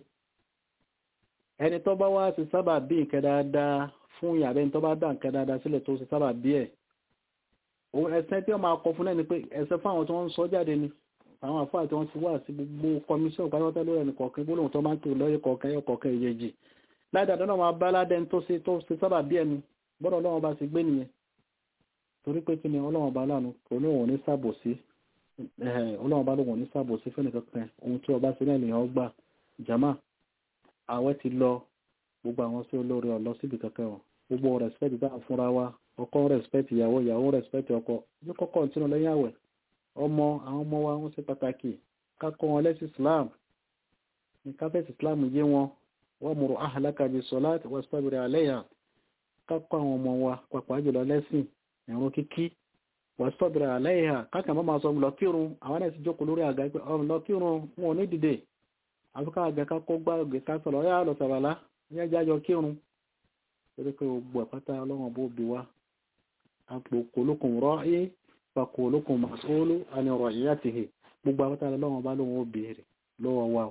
ẹni tó bá wá sí sábà bí nǹkan dáadáa fún ìyàrá ẹni tó bá dá nǹkan dáadáa sílẹ̀ tó sí sábà bí ẹ̀ òun ẹsẹ̀ tí wọ́n máa kọ fún náà ni pé ẹsẹ̀ fún àwọn tí wọ́n ń sọ jáde ni àwọn àfáà tí wọ́n ti wá sí gbogbo kọmíṣọ́n pátápátá lórí ẹnì kọ̀ọ̀kan gbólóhùn tó máa ń kiri lọ́yẹ̀ kọ̀ọ̀kan ẹ̀yọ kọ̀ọ̀kan ìyẹjì ládàá náà máa bá ládẹ́ni tó ṣe sábà bí ẹni bọ́dọ̀ ọlọ́run bá ti gbé nìyẹn torí pé kí ni ọlọ́run bá lánàá kò ní òun ní sàbòsí ọlọ́run bá lóun ní sàbòsí fún nìkankan ohun tí ọba sí náà lèèyàn ọgbà jama àwẹ̀ ti lọ gbogbo àwọn sí olórí ọ̀lọ́ síbi kankan wọn gbogbo rẹ̀spẹ̀tì tá à fúnra wa ọkọ rẹ̀spẹ̀tì ìyàwó ìyàwó rẹ̀spẹ̀tì ọkọ ní kọ́kọ́ tínú lẹ́yìn àwẹ̀ ọmọ àwọn ọmọ wa wọ́n ṣe pàtàkì kákọ́ wọn lẹ́sìn Islam ní káfẹ́sì Islam yé wọn wọ́n mọ̀rọ̀ ahlaka bis salati wastabir alayha kákọ́ àwọn ọmọ wa pàpà jùlọ lẹ́sìn ẹ̀rùn kíkí wà sọ́bìrì àlẹ́yà káàkiri máa sọ lọ́kírun àwọn ẹ̀sì jókòó lórí àga pé ọ̀run lọ́kírun wọn ò ní dìde àfikà àga ká kó gbá ògè ká sọ̀rọ̀ ọ̀yà lọ sàràlá ní ẹjá jọ kírun torí pé gbogbo àpáta ọlọ́run bó bi wá àpò kòlókùn rọ́ ẹ́ pa kòlókùn màsóólú àni ọ̀rọ̀ ìyá ti hì gbogbo àpáta ọlọ́run bá lóun ó béèrè lọ́wọ́ wa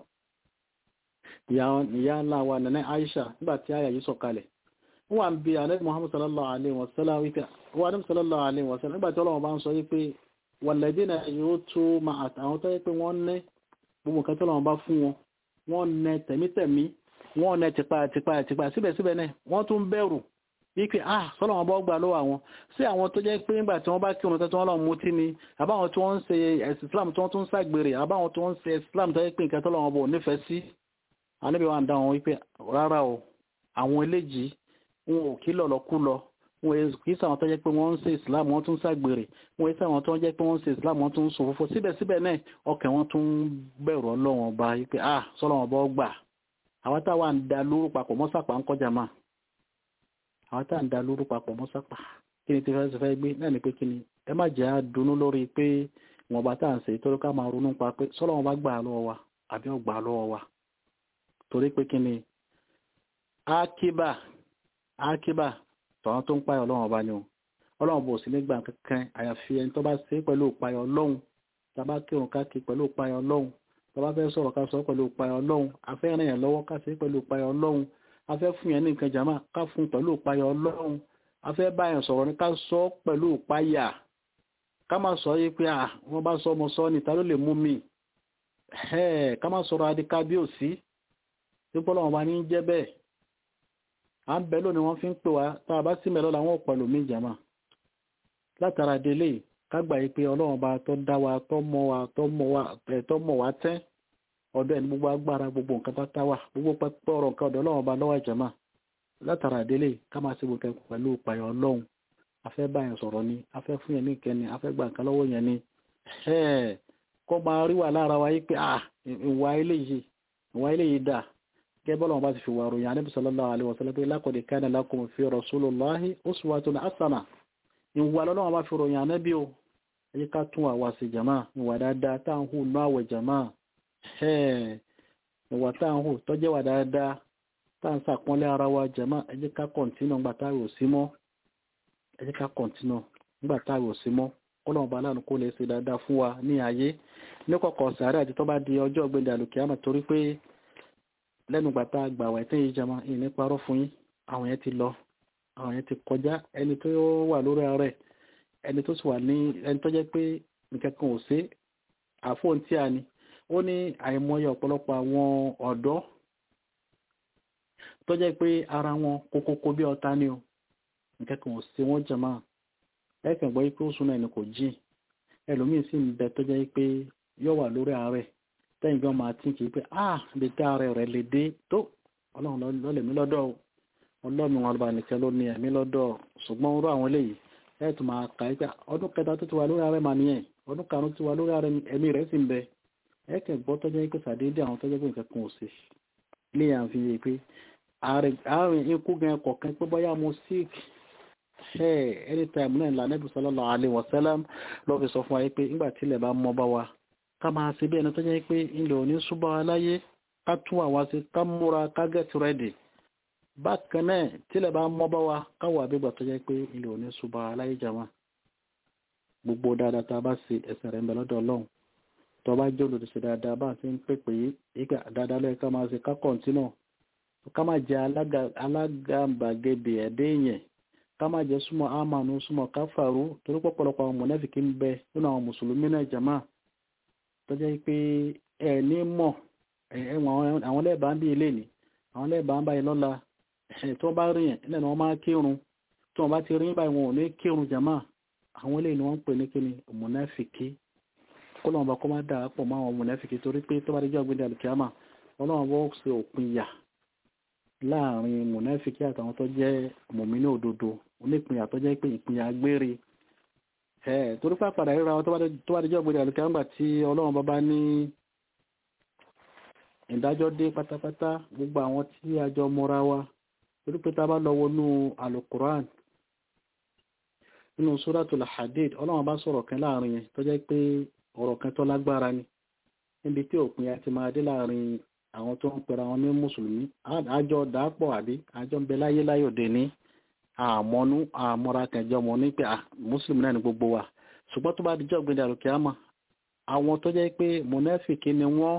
ìyá ńlá wa nana Aisha nígbà tí àyà yìí sọ̀kalẹ̀ wọ́n ń bí alẹ́ muhammad sallallahu alaihi wasallam wípé wọ́n ní sallallahu alaihi wasallam nígbàtí ọlọ́wọ́ bá ń sọ wípé walladina yóò tó ma àtàwọn tó yẹ pé wọ́n ní gbogbo nǹkan tó lọ́wọ́ bá fún wọn wọ́n nẹ tẹ̀mítẹ̀mí wọ́n nẹ tipa tipa tipa síbẹ̀síbẹ̀ náà wọ́n tún bẹ̀rù wípé ah sọ́lọ́wọ́ bá gbà lọ́wọ́ àwọn sí àwọn tó jẹ́ pé nígbà tí wọ́n bá kírun tó wọ́n lọ mutí ni àbáwọn tí wọ́n ń ṣe ẹ̀sìn islam tí wọ́n tún ń ṣàgbèrè àbáwọn tí wọ́n ń ṣe islam tó yẹ pé nǹkan tó lọ́wọ́ bò nífẹ̀ẹ́ sí àníbi wa ń dá wọn wípé rárá o àwọn eléjìí wọn ò kí lọ̀lọ̀ kú lọ wọn kì í sàwọn tó jẹ́ pé wọ́n ń ṣe islam wọ́n tún ṣàgbèrè wọn kì í sàwọn tó jẹ́ pé wọ́n ń ṣe islam wọ́n tún ń sùn fúnfún síbẹ̀síbẹ̀ náà ọkàn wọn tún bẹ̀rù ọlọ́wọ́n ọba yìí pé ah sọ́lọ́wọ́n ọba gbà àwọn táwa ń da lóru papọ̀ mọ́sàpá ń kọjá máa àwọn táwa ń da lóru papọ̀ mọ́sàpá kí ni tí fẹ́ fẹ́ gbé náà ni pé kí ni ẹ má jẹ́ àdùnnú lórí pé wọn bá tá à ń ṣe torí ká máa ronú pa pé sọ́lọ́wọ́n ọba gbà lọ́wọ́ wa àbí ọgbà lọ́wọ́ wa torí pé kí ni akíbà akíbà tọ́wọ́n tó ń páyọ̀ ọlọ́run ọba ni o ọlọ́run bò sí nígbà kankan àyàfi ẹni tó bá ṣe pẹ̀lú ìpayọ̀ ọlọ́run tàbá kírun káàkiri pẹ̀lú ìpayọ̀ ọlọ́run tàbá fẹ́ sọ̀rọ̀ ká sọ pẹ̀lú ìpayọ̀ ọlọ́run afẹ́ ràn yẹn lọ́wọ́ ká ṣe pẹ̀lú ìpayọ̀ ọlọ́run afẹ́ fún yẹn ní nǹkan jàmá ká fún pẹ̀lú ìpayọ̀ ọlọ́run afẹ́ bá yẹn sọ̀rọ̀ ní ká sọ pẹ̀lú ìpayà ká má sọ yí pé à wọ́n bá sọ ọmọ sọ ni ta ló lè mú mi ká má sọ̀rọ̀ adìkábíòsí tí pọ́lọ́wọ́n bá ní jẹ́ bẹ́ẹ̀ à ń bẹ lónìí wọ́n fi ń pè wá tá a bá sí mẹ́lọ́ làwọn ọ̀pọ̀lọ̀ mi jàmá látara délé kágbà yìí pé ọlọ́run bá tó dá wa tó mọ̀ wa tó mọ̀ wa tó mọ̀ wa tẹ́ ọ̀dọ̀ ẹni gbogbo agbára gbogbo nǹkan bá táwà gbogbo pẹ́pẹ́ ọ̀rọ̀ nǹkan ọ̀dọ̀ ọlọ́run ọba lọ́wọ́ ìjàmà látara àdélé ká máa ṣe gbogbo pẹ̀lú ìpàyọ̀ ọlọ́run afẹ́ bá yẹn sọ̀rọ̀ ni afẹ́ fún yẹn ní ìkẹni afẹ́ gba nǹkan lọ́wọ́ yẹn ni kọ́ máa rí wà lára wa yí pé ìwà eléyìí ìwà eléyìí dà gẹ́gẹ́ bọ́lá wọn bá ti fi wà ròyìn Ànábì sallallahu alaihi wasallam pé laqad kana lakum fi rasulillahi uswatun hasana ìwà lọ́lọ́wọ́n bá fi ròyìn Ànábì o ẹ jẹ́ ká tún àwa sí jàmá ìwà dáadáa tá à ń hù nú àwẹ̀ jàmá ìwà tá à ń hù tọ́jẹ́ wà dáadáa tá à ń sàpọ́nlé ara wa jàmá ẹ jẹ́ ká kọ̀ǹtínú ńgbà táwẹ̀ ò sí mọ́ ẹ jẹ́ ká kọ̀ǹtínú ńgbà táwẹ̀ ò sí mọ́ kọ́lọ́wọ́n bá láàánú kó lè ṣe dáadáa fún wa ní ayé ní kọ̀kọ̀ sàárẹ̀ àti tó bá di ọjọ́ ọ̀gbẹ́dẹ̀ àlùkìyàmọ̀ torí pé lẹ́nu gbàtà gbàwà ẹ̀tẹ́ yìí jama ìní parọ́ fún yín àwọn yẹn ti lọ àwọn yẹn ti kọjá ẹni tó wà lórí ààrẹ ẹni tó sì wà ní ẹni tó jẹ́ pé nǹkan kan ò sí àfóhùn tí a ní ó ní àìmọye ọ̀pọ̀lọpọ̀ àwọn ọ̀dọ́ tó jẹ́ pé ara wọn kókókó bí ọ̀tá ni o nǹkan kan ò sí wọ́n jama ẹ̀kàn gbọ́ pé ó sún náà ni kò jìn ẹlòmíín sì ń bẹ tó jẹ́ pé yóò wà lórí ààrẹ tẹ́yìn gan máa tí kìí pé ah lè tẹ́ ààrẹ rẹ̀ lè dé tó ọlọ́run lọ́lẹ̀ mí lọ́dọ̀ ọlọ́run wọn bá nìkan ló ní ẹ̀mí lọ́dọ̀ ṣùgbọ́n orú àwọn eléyìí ẹ̀ tún máa kà í pé ọdún kẹta tó ti wà lórí ààrẹ màá nìyẹn ọdún karùn-ún ti wà lórí ààrẹ ẹ̀mí rẹ̀ sì ń bẹ ẹ̀ kẹ̀ gbọ́ tọ́jọ́ pé sàdédé àwọn tọ́jọ́ pé nǹkan kan ò sí lè yàn fi yé pé ààrẹ ikú gan kọ̀ọ̀kan pé bọ́yá mo sick anytime náà ìlànà Ànábì sallallahu alaihi wasallam lọ́ fi sọ fún wa pé nígbà tí ilẹ̀ bá mọ́ bá wa ká máa ṣe bí ẹni tó jẹ́ pé ilẹ̀ òní súbọ̀ aláyé ká tún àwa sí ká múra ká get ready bákan náà tílẹ̀ bá mọ́ bá wa káwọ̀ àbígbà tó jẹ́ pé ilẹ̀ òní súbọ̀ aláyé jama gbogbo dáadáa tá a bá ṣe ẹ̀sẹ̀ rẹ̀ ń bẹ lọ́dọ̀ ọlọ́run tó bá jẹ́ olùdíṣe dáadáa bá ti ń pèpè yìí ìgbà dáadáa lẹ́yìn ká máa ṣe ká kọ̀ǹtínà ká máa jẹ alágàbàgebè ẹ̀dẹ́ yẹn ká máa jẹ súnmọ́ àmànù súnmọ́ káfàrú torí pọ̀pọ̀lọpọ̀ àwọn mọ̀nẹ́fìkì ń bẹ nínú àwọn mùsùlùmí náà jama tó jẹ́ pé ẹ ní mọ̀ àwọn lẹ́ẹ̀bà ń bí ilé ní àwọn lẹ́ẹ̀bà ń báyìí lọ́la tó bá rí yẹn ilẹ̀ ni wọ́n máa kírun tí wọ́n bá ti rí báyìí wọn ò ní kírun jama àwọn ilé ni wọ́n ń pè ní kíni mùnáfìkì kó lọ́wọ́n bá kọ́ máa dà pọ̀ mọ́ àwọn mùnáfìkì torí pé tó bá dé jọ́ ọ̀gbìn alùkìyàmà ọlọ́wọ́n bọ́ ṣe òpin yà láàrin mùnáfìkì àtàwọn tó jẹ́ mùmínú òdodo onípinyà tó jẹ́ pé ìpinyà gbére ẹ̀ torí pàpàdà ríra wọn tó bá dẹjọ́ gbèrè àlùkà ńgbà tí ọlọ́run bàbá ní ìdájọ́ dé pátápátá gbogbo àwọn tí a jọ mọ́ra wa torí pé tá bá lọ wọnú alukuran nínú suratul hadid ọlọ́run bá sọ̀rọ̀ kan láàrin yẹn tó jẹ́ pé ọ̀rọ̀ kan tó lágbára ni níbi tí òpin àti máa dé láàrin àwọn tó ń pera wọn ní mùsùlùmí àjọ dàápọ̀ àbí àjọ ń bẹ láyé láyò dé ní àmọ́nú àmọ́ra kẹjọ mọ́ ní pé mùsùlùmí náà ni gbogbo wa ṣùgbọ́n tó bá dijọ́ gbé dàrú kíámà àwọn tó jẹ́ pé mùnáfìkì ni wọ́n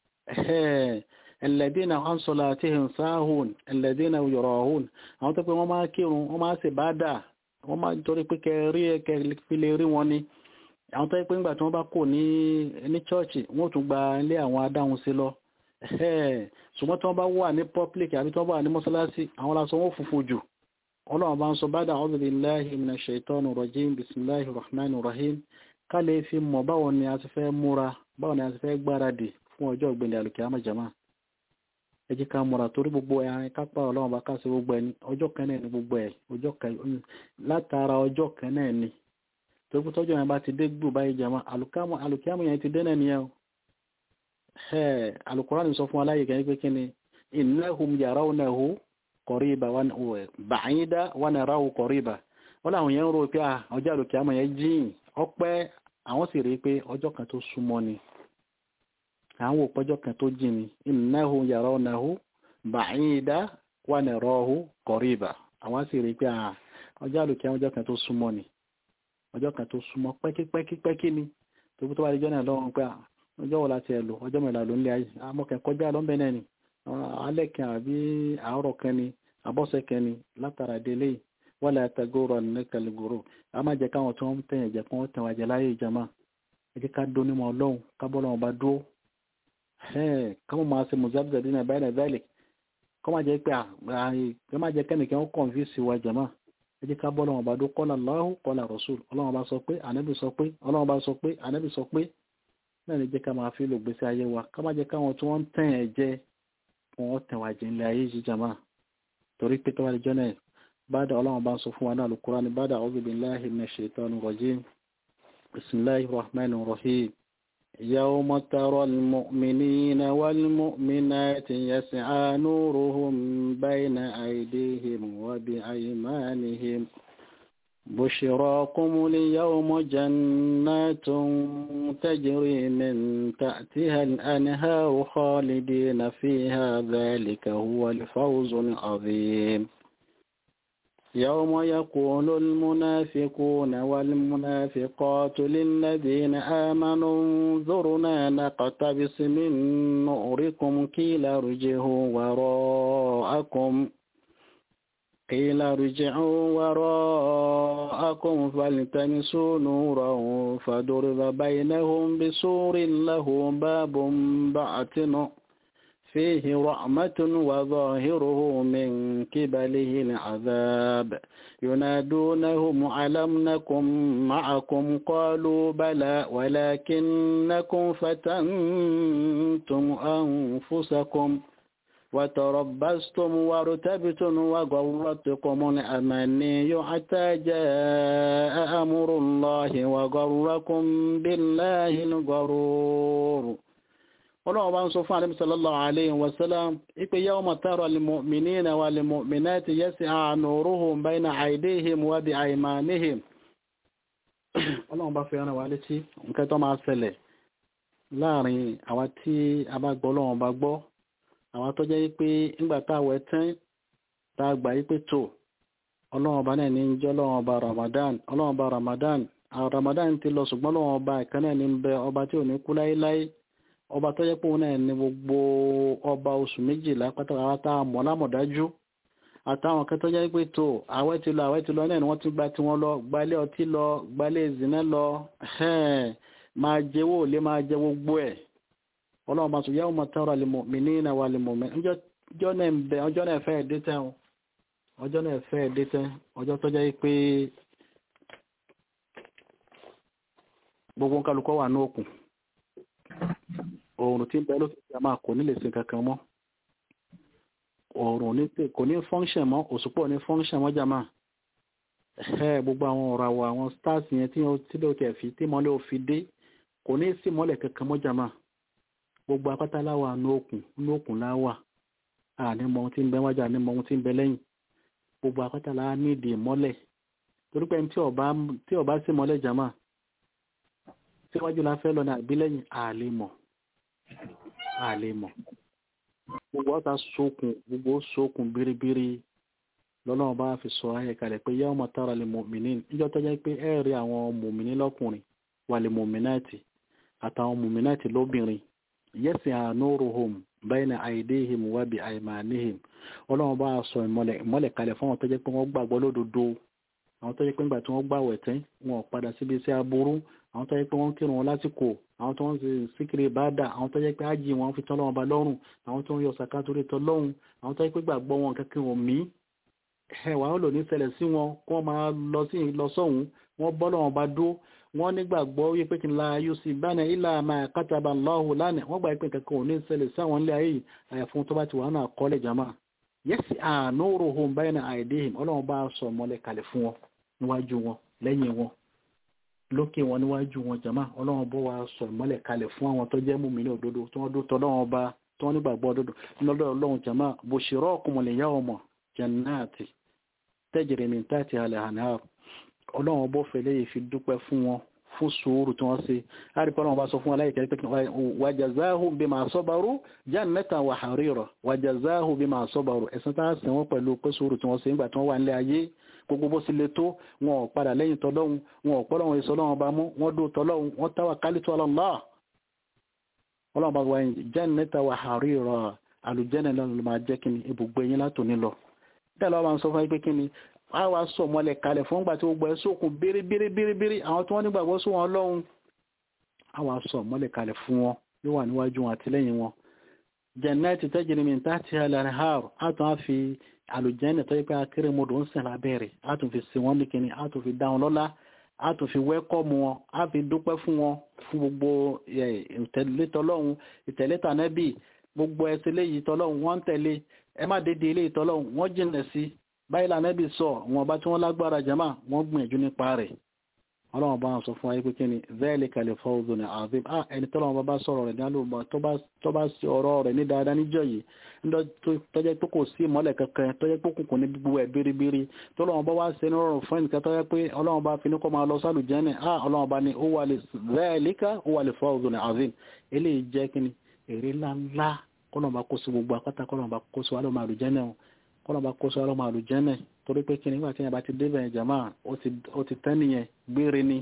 ẹlẹ́dínà hansọ́lá àti hinsahun ẹlẹ́dínà yọ̀rọ̀hún àwọn tó pé wọ́n máa kírun wọ́n máa ṣe bá dà wọ́n máa torí pé kẹrí ẹkẹ fi lè rí wọn ni àwọn tó yẹ pé nígbà tí wọ́n bá kò ní ní chọ́ọ̀chì wọ́n tún gba ilé àwọn adáhùn sí lọ ṣùgbọ́n tí wọ́n bá wà ní public àbí tí wọ́n bá wà ní mọ́sálásí àwọn lásán wọ́n funfun jù ọlọ́run bá ń sọ bada a'udhu billahi minash shaitani rajim bismillahi rahmani rahim ká lè fi mọ̀ báwo ni a ti fẹ́ múra báwo ni a ti fẹ́ gbáradì fún ọjọ́ ìgbìndẹ̀ alùkìyàmọ̀ jama ẹ jẹ́ ká múra torí gbogbo ẹ̀ kápá ọlọ́run bá ká sí gbogbo ẹ̀ ní ọjọ́ kan náà ní gbogbo ẹ̀ ọjọ́ kan látara ọjọ́ kan náà ni torí pé tọ́jọ́ yẹn bá ti dé gbù báyìí jama alùkìyàmọ̀ yẹn ti dé náà nìyẹn o alùkùránì sọ fún aláyè kan pé kí ni innahum yarawnahu kọ̀ríba bàáyídá wọn ara ò kọ̀ríba wọ́n láwọn yẹn ń rò pé ọjọ́ àlòkè àmọ̀ yẹn jìn ọpẹ́ àwọn sì rí pé ọjọ́ kan tó súnmọ́ ni àwọn òpó ọjọ́ kan tó jìn ni innahu yarawnahu bàáyídá wọn ara ò kọ̀ríba àwọn sì rí pé ọjọ́ àlòkè àmọ̀ ọjọ́ kan tó súnmọ́ ni ọjọ́ kan tó súnmọ́ pẹ́kípẹ́kípẹ́kí ni tó kú tó bá di jọ́nà lọ́wọ́ pé ọjọ́ wo láti ẹ̀ lò ọjọ́ mẹ́la ló ń lé ayé amọ̀kẹ́ kọjá lọ́nbẹ̀ náà ni alẹ́ kan àbí àárọ̀ kan ni abọ́sẹ̀ kan ni látara délé wọ́n lè àtàgòrò nìkàlùgòrò a máa jẹ́ káwọn tó ń tẹ̀yìn jẹ́ kí wọ́n tẹ̀wọ̀n àjẹ́ láyé ìjàmá ẹ jẹ́ ká dún nímọ̀ ọlọ́run kábọ́ lọ́wọ́ bá dúró káwọn máa ṣe mùsàbùsà dínà báyìí náà báyìí kọ́ máa jẹ́ pé ẹ máa jẹ́ kẹ́nìkan ó kọ̀ǹfìsì wa jàmá ẹ jẹ́ ká bọ́ lọ́wọ́ bá dúró kọ́lá Allahu kọ́lá Rasul ọlọ́run bá sọ pé ànábì sọ pé ọlọ́run bá sọ pé ànábì sọ pé náà ní jẹ́ ká máa fi lò gbèsè ayé wa ká má jẹ́ káwọn tí wọ́n ń tẹ̀ ẹ̀ jẹ́ wọn tẹ̀ wá jẹ́ ilé ayé yìí jàmá torí pé tọ́wá lẹ́jọ́ náà bàdà ọlọ́run bá ń sọ fún wa náà Al-Qur'an bàdà a'udhu billahi minash shaitani rajim bismillahir rahmanir rahim يوم ترى المؤمنين والمؤمنات يسعى نورهم بين أيديهم وبأيمانهم بشراكم اليوم جنات تجري من تحتها الأنهار خالدين فيها ذلك هو الفوز العظيم يوم يقول المنافقون والمنافقات للذين آمنوا انظرنا نقتبس من نوركم قيل ارجعوا وراءكم قيل ارجعوا وراءكم فالتمسوا نورا فضرب بينهم بسور له باب باطن فيه رحمة وظاهره من قبله العذاب ينادونهم ألم نكن معكم قالوا بلى ولكنكم فتنتم أنفسكم وتربصتم وارتبتم وغرتكم الأماني حتى جاء أمر الله وغركم بالله الغرور ọlọ́run bá ń sọ fún àlẹ́bí sallallahu alayhi wa sallam ipe yawma tara al-mu'minina wal-mu'minati yas'a nuruhum bayna aydihim wa bi aymanihim ọlọ́run bá fi ẹran wa létí nǹkan tó máa ṣẹlẹ̀ láàrin àwa tí a bá gbọ́ ọlọ́run bá gbọ́ àwa tó jẹ́ pé ńgbà táwẹ̀ tán tá a gbà yí pé tó ọlọ́run bá náà ní jẹ́ ọlọ́run bá ramadan ọlọ́run bá ramadan àwọn ramadan ti lọ ṣùgbọ́n ọlọ́run bá ìkànnì ní bẹ ọba tí ò ní kú láéláé ọba tó jẹ́ pé òun náà ní gbogbo ọba oṣù méjìlá pátápátá mọ̀ lámọ̀dájú àtàwọn kan tó jẹ́ pé tó àwẹ̀ ti lọ àwẹ̀ ti lọ náà ni wọ́n ti gba tiwọn lọ gbalẹ̀ ọtí lọ gbalẹ̀ ìzìnà lọ máa jẹ́wọ́ lé máa jẹ gbogbo ẹ̀ ọlọ́run bá tún yawma tara al-mu'minina wal-mu'minat ọjọ́ náà ń bẹ ọjọ́ náà fẹ́ dé tẹ́ ọjọ́ náà fẹ́ dé tẹ́ ọjọ́ tó jẹ́ pé gbogbo kálukọ́ wà ní òkun oòrùn tí ń bẹ lókè tí a máa kò ní lè ṣe kankan mọ́ oòrùn kò ní function mọ́ òṣùpọ̀ ní function mọ́ jàmá ẹ̀ gbogbo àwọn ọ̀rọ̀ àwọ̀ àwọn stars yẹn tí ó tí ló tẹ̀ fi tí mọ́lẹ̀ ò fi dé kò ní sí mọ́lẹ̀ kankan mọ́ jàmá gbogbo apáta láwà ní òkun ní òkun láwà àní mọ ohun tí ń bẹ wájà ní mọ ohun tí ń bẹ lẹ́yìn gbogbo apáta láwà ní ìdí mọ́lẹ̀ torí pé tí ọba sí mọ́lẹ̀ jàmá síwájú la fẹ́ lọ ní àbílẹ̀yìn àlè mọ̀ àlè mọ̀ gbogbo ọ̀tá sókun gbogbo sókun biribiri lọ́lọ́run bá fi sọ ayẹ kalẹ̀ pé yawma tara lil mu'minin níjọ́ tó jẹ́ pé ẹ rí àwọn mùmìnì lọ́kùnrin wà lil mu'minati àtàwọn mùmìnàtì lóbìnrin yas'a nuruhum bayna aydihim wa bi aymanihim ọlọ́run bá sọ ìmọ́lẹ̀ kalẹ̀ fún àwọn tó jẹ́ pé wọ́n gbàgbọ́ lódodo àwọn tó jẹ́ pé nígbà tí wọ́n gbàwẹ̀ tán wọn ò padà síbi iṣẹ́ aburú àwọn tó yẹ pé wọ́n kírun wọn lásìkò àwọn tó ń ṣe síkiri ìbáàdà àwọn tó yẹ pé ájì wọn fi tán lọ́wọ́ ba lọ́rùn àwọn tó ń yọ sàká torí tán lọ́hùn àwọn tó yẹ pé gbàgbọ́ wọn kankan wọn mí ẹwà ó lò ní ṣẹlẹ̀ sí wọn kó máa lọ sí lọ sọ́hùn wọn bọ́ lọ́wọ́ bá dó wọn nígbàgbọ́ wípé kí n la yusuf bánà ilà máa kátàbà lọ́hùn lánàá wọ́n gbà pé kankan ò ní ṣẹlẹ̀ sáwọn ilé ayé àyàfún tó bá ti wà náà kọ́lẹ̀ jama yẹ́sì àánúròhùn báyìí náà àìdéhìn ọlọ́run bá sọ mọ́lẹ̀ kalẹ̀ fún wọn níwájú wọn lẹ́yìn wọn lókè wọn níwájú wọn jama ọlọ́run bó wa sọ ìmọ́lẹ̀ kalẹ̀ fún àwọn tó jẹ́ mùmí ní òdodo tí wọ́n dó tọ́lọ́run ọba tí wọ́n nígbàgbọ́ òdodo lọ́dọ̀ ọlọ́run jama bushirakum al-yawma jannati tajri min tahtiha al-anhar ọlọ́run bó fẹ́lẹ́ yìí fi dúpẹ́ fún wọn fún sùúrù tí wọ́n ṣe àríkọ́ ọlọ́run bá sọ fún aláìkẹ́ pé wa jazahum bima sabaru jannatan wa harira wa jazahum bima sabaru ẹ̀sán tá a sìn wọ́n pẹ̀lú pé sùúrù tí wọ́n ṣe nígbà tí wọ́n wà nílé ayé gbogbo bó sì le tó wọn ò padà lẹ́yìn tọ́lọ́hun wọn ò pọ́lọ́hun èso lọ́wọ́n bá mú wọ́n dó tọ́lọ́hun wọ́n táwà kálítù Allah ọlọ́run bá wà ní jannata wa harira àlùjẹ́nà lọ́nà ló máa jẹ́ kíni ibùgbé yín látòní lọ bẹ́ẹ̀ lọ́wọ́ máa ń sọ fún pé kíni a wá sọ mọ́lẹ̀ kalẹ̀ fún gbà tí ó gbọ́ ẹ sókun bíríbíríbírí àwọn tí wọ́n nígbàgbọ́ sí wọn lọ́hun a wá sọ mọ́lẹ̀ kalẹ̀ fún wọn yóò wà níwájú wọn àtìlẹ́yìn wọn jannati tajri min tahtiha al-anhar àtún á fi àlùjẹ́nà tó yẹ pé akérèmọdò ń sìn lábẹ́rẹ̀ àtún fi sí wọn nìkíní àtún fi dá wọn lọ́lá a tún fi wẹ́kọ̀mù wọn a fi dúpẹ́ fún wọn fún gbogbo ìtẹ̀lé tọlọ́hun ìtẹ̀lé tànẹ́bì gbogbo ẹsẹ̀ léyìí tọlọ́hun wọ́n ń tẹ̀lé ẹ má dédé ilé tọlọ́hun wọ́n jìnà sí báyìí lànẹ́bì sọ wọn bá tí wọ́n lágbára jama wọ́n gbìyànjú nípa rẹ̀ ọlọ́run bá wọn sọ fún wa pé kí ni zẹ́ẹ̀lì kalẹ̀ fọ́ọ̀dù ní azim ah ẹni tọ́lọ́run bá bá sọ̀rọ̀ rẹ̀ dálóòmọ́ tó bá sí ọ̀rọ̀ rẹ̀ ní dáadáa níjọ́ yìí tọ́jẹ́ pé kò sí ìmọ́lẹ̀ kankan tọ́jẹ́ pé kùnkùn ní gbogbo ẹ̀ biribiri tọ́lọ́run bá wá ṣe ní rọrùn fún ẹnìkan tọ́jẹ́ pé ọlọ́run bá fi ní kọ́ máa lọ sálù jẹ́nì ah ọlọ́run bá ní ó wà lè zẹ́ẹ̀lìkà ó wà lè fọ́ọ̀dù ní azim eléyìí jẹ́ kí ni èrè ńláńlá kọ́lọ́run bá kó sí gbogbo akátá kọ́lọ́run bá kó sí wàhálà máa lù jẹ́nì kọ́lọ́run bá kó sí wàhálà máa lù jẹ́nì torí pé kí ni nígbà tí yẹn bá ti débẹ̀ jàmá ó ti tẹ́ nìyẹn gbére ni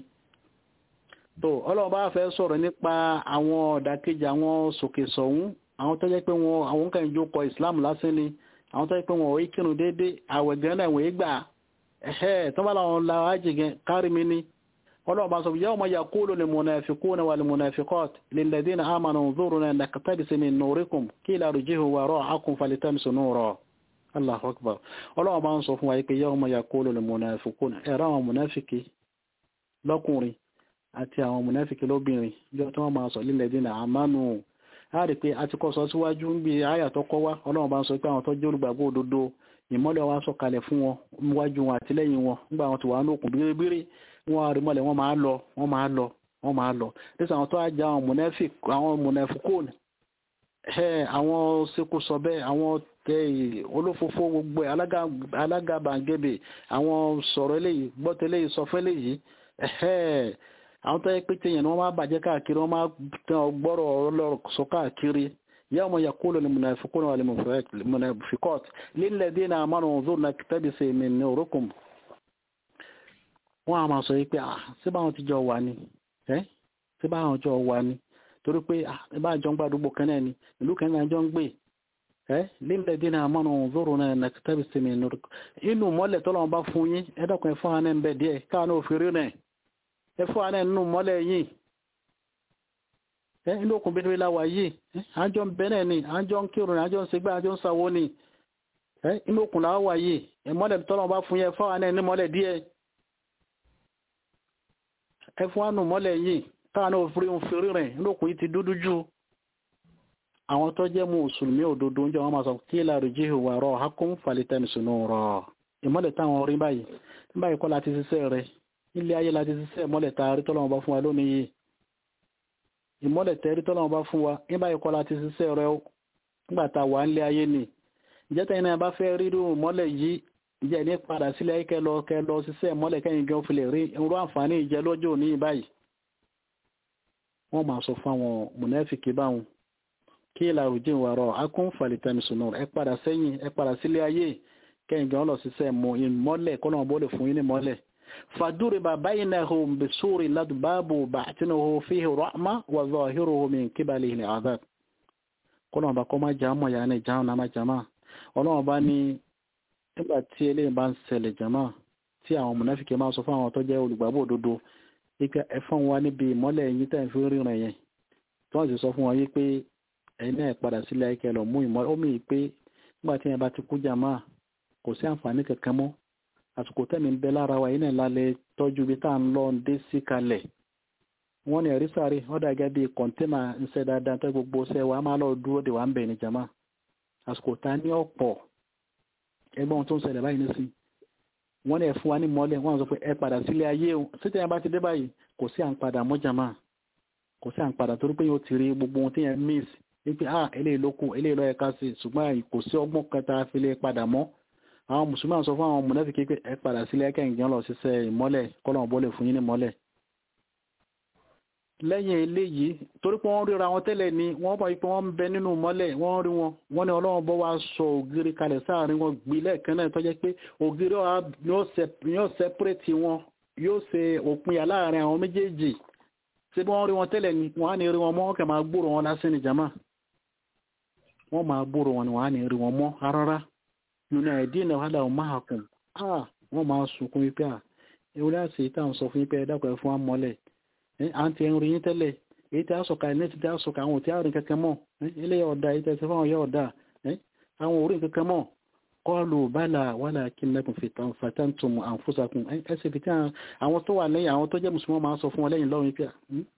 tó ọlọ́run bá fẹ́ sọ̀rọ̀ nípa àwọn ọ̀dàkejì àwọn sòkè sọ̀hún àwọn tó jẹ́ pé wọn àwọn kan jó kọ islam lásán ni àwọn tó jẹ́ pé wọn ò kírun déédé àwẹ̀ gan náà wọ́n gbà ẹ̀hẹ́ tó bá làwọn la ájì gan kárí mi ni ọlọ́run bá sọ yawma yaqulu lil munafiquna wal munafiqat lil ladina amanu unzuruna naqtabis min nurikum qila irji'u wara'akum faltamisu nura Allahu akbar ọlọ́run bá ń sọ fún wa pé yawma yaqulu lil munafiquna ẹ̀rọ àwọn munafiki lọ́kùnrin àti àwọn mùnáfíkì lóbìnrin jọ tí wọ́n máa sọ lílẹ̀ dínà àmánu a rí pé a ti kọ́ sọ síwájú ń bí àyà tó kọ́ wá ọlọ́run bá ń sọ pé àwọn tó jẹ́ olùgbàgbọ́ òdodo ìmọ́lẹ̀ wa sọ kalẹ̀ fún wọn níwájú wọn àti lẹ́yìn wọn nígbà wọn ti wà ní òkun bíríbírí wọn rí mọ́lẹ̀ wọn máa lọ wọn máa lọ wọn máa lọ nígbà àwọn tó á jẹ àwọn mùnáfíkòn àwọn sekú sọ bẹ́ẹ̀ àwọn tẹ olófófó gbogbo alágàbàǹgẹ̀bẹ̀ àwọn sọ̀rọ̀ eléyìí gbọ́tẹ̀ eléyìí sọ fún eléyìí àwọn tó yẹ pé téèyàn ni wọ́n máa bàjẹ́ káàkiri wọ́n máa tán ọgbọ́rọ̀ ọlọ́rọ̀ sọ káàkiri yawma yaqulu al-munafiquna wal-munafiqat lilladhina amanu unzurna naqtabis min nurikum wọ́n á máa sọ yìí pé ah ṣé báwọn ti jọ wà ní ẹ́ ṣé báwọn jọ wà ní torí pé ah ẹ bá jọ ń gbàdúgbò kan náà ni ìlú kan náà jọ ń gbé ẹ́ lilladhina amanu unzurna naqtabis min nurikum inú mọ́lẹ̀ tọ́lọ́wọ́n bá fún yín ẹ̀dọ́kùnrin fún wa náà ń bẹ̀ díẹ̀ káà òfin rí náà ẹfọ́ àná nínú mọ́lẹ̀ yìí ẹ inú òkun bíi láwà yìí àjọ ń bẹ́ẹ̀ ni àjọ ń kírun àjọ ń segbá àjọ ń sàwó ni ẹ inú òkun láwà yìí ẹ mọ́lẹ̀ tọ́lọ́ bá fún yẹ ẹfọ́ àná ní mọ́lẹ̀ díẹ̀ ẹfọ́ àánú mọ́lẹ̀ yìí káàánú òfin òfin rìn inú òkun yìí ti dúdú jù àwọn tó jẹ́ mùsùlùmí òdodo oúnjẹ wọn máa sọ kí láàrú jíhù wà rọ hákún fàlítẹ́nìsùnú rọ ìmọ́lẹ̀ táwọn rí báyìí báyìí kọ́ láti ṣiṣẹ́ rẹ̀ ilé ayé láti ṣiṣẹ́ ìmọ́lẹ̀ taari tọ́lọ́wọ́n bá fún wa lónìí yìí ìmọ́lẹ̀ tẹ́rí tọ́lọ́wọ́n bá fún wa nígbà yìí kọ́ láti ṣiṣẹ́ rẹ nígbà tá a wà nílé ayé ni ìjẹ́ta iná bá fẹ́ rí irú ìmọ́lẹ̀ yìí ìjẹ́ ní padà sílé ayé kẹlọ kẹlọ ṣiṣẹ́ ìmọ́lẹ̀ kẹ́yìn gan fi lè rí irú àǹfààní ìjẹ lọ́jọ́ òní báyìí wọ́n máa sọ fún àwọn mùnẹ́fìkì báwọn kí ìlàrú jìn wà rọ akún fàlìtẹ́nìsùnà ẹ padà sẹ́yìn ẹ padà sílé ayé kẹ́yìn gan lọ ṣiṣẹ́ ìmọ́lẹ̀ kọ́nà bó lè fún yín ní mọ́lẹ̀ فضرب بينهم بسور له باب باطنه فيه رحمة وظاهره من قبله العذاب kọ́nà bá kọ́ máa jàmọ̀ yà ní ìjáhùn náà máa jàmá ọlọ́run bá ní nígbà tí eléyìí bá ń ṣẹlẹ̀ jàmá tí àwọn mùnáfíkì máa sọ fún àwọn tó jẹ́ olùgbàgbọ́ òdodo wípé ẹ fún wa níbi ìmọ́lẹ̀ yín tẹ̀ ń fi ríran yẹn tí wọ́n sì sọ fún wọn yí pé ẹ̀yin náà padà sílẹ̀ ayíkẹ́ lọ mú ìmọ́lẹ̀ ó mì pé nígbà tí yẹn bá ti kú jàmá kò sí àǹfààní kankan mọ́ àsìkò tẹ́mi ń bẹ lára wa yìí náà lálẹ́ tọ́jú ibi tá à ń lọ ń dé sí kalẹ̀ wọ́n ní ẹ̀rí sáré wọ́n dà gẹ́gẹ́ bíi kọ̀ńténà ń ṣe dáadáa tó gbogbo ṣe wa máa lọ dúró de wa ń bẹ̀ ní jama àsìkò tá a ní ọ̀pọ̀ ẹgbẹ́ ohun tó ń ṣẹlẹ̀ báyìí nísìn wọ́n ní ẹ fún wa ní mọ́lẹ̀ wọ́n sọ pé ẹ padà sílé ayé o títí ẹ bá ti dé báyìí kò sí à ń padà mọ́ jama kò sí à ń padà torí pé yóò ti rí gbogbo ohun tí yẹn miss wípé ah eléyìí ló kù eléyìí ló yẹ ká sí ṣùgbọ́n kò sí ọgbọ́n kẹta fi lè padà mọ́ àwọn mùsùlùmí sọ fún àwọn mùnáfíkì pé ẹ padà sílé ẹkẹyìn lọ ṣiṣẹ́ ìmọ́lẹ̀ kọlọn bọlẹ fún yín ní mọ́lẹ̀ lẹ́yìn eléyìí torí pé wọ́n ríra wọn tẹ́lẹ̀ ni wọ́n mọ̀ pé wọ́n ń bẹ nínú mọ́lẹ̀ wọ́n rí wọn wọ́n ní Ọlọ́run bọ́ wá sọ ògiri kalẹ̀ sáàrin wọn gbé lẹ́ẹ̀kan náà tó jẹ́ pé ògiri yóò sẹpẹrẹtì wọn yóò ṣe òpinya láàrin àwọn méjèèjì ṣé bí wọ́n rí wọn tẹ́lẹ̀ ni wọ́n á ní rí wọn mọ́ wọ́n kàn máa gbúrò wọn lásán ní jama wọ́n máa gbúrò wọn ni wọ́n á ní rí wọn mọ́ rárá yunadina wàhálà ọmáhàkùn ah wọ́n máa sunkún wípé à ewúrẹ́ àti ìta ń sọ fún wípé ẹ̀dàkọ̀ ẹ̀ fún amọ́lẹ̀ à ń ti ẹ̀rù yín tẹ́lẹ̀ èyí tí a sọ̀ka ẹ̀ nẹ́ẹ̀tì tí a sọ̀ka àwọn òtí àrùn kankan mọ́ ilé ọ̀dà èyí tẹ̀sí fún ọ̀yọ́ ọ̀dà àwọn orí kankan mọ́ qalu bala walakinnakum fatantum anfusakum ẹsẹ̀ fi tí àwọn tó wà lẹ́yìn àwọn tó jẹ́ mùsùlùmí máa ń sọ fún wọn lẹ́yìn lọ́rùn pé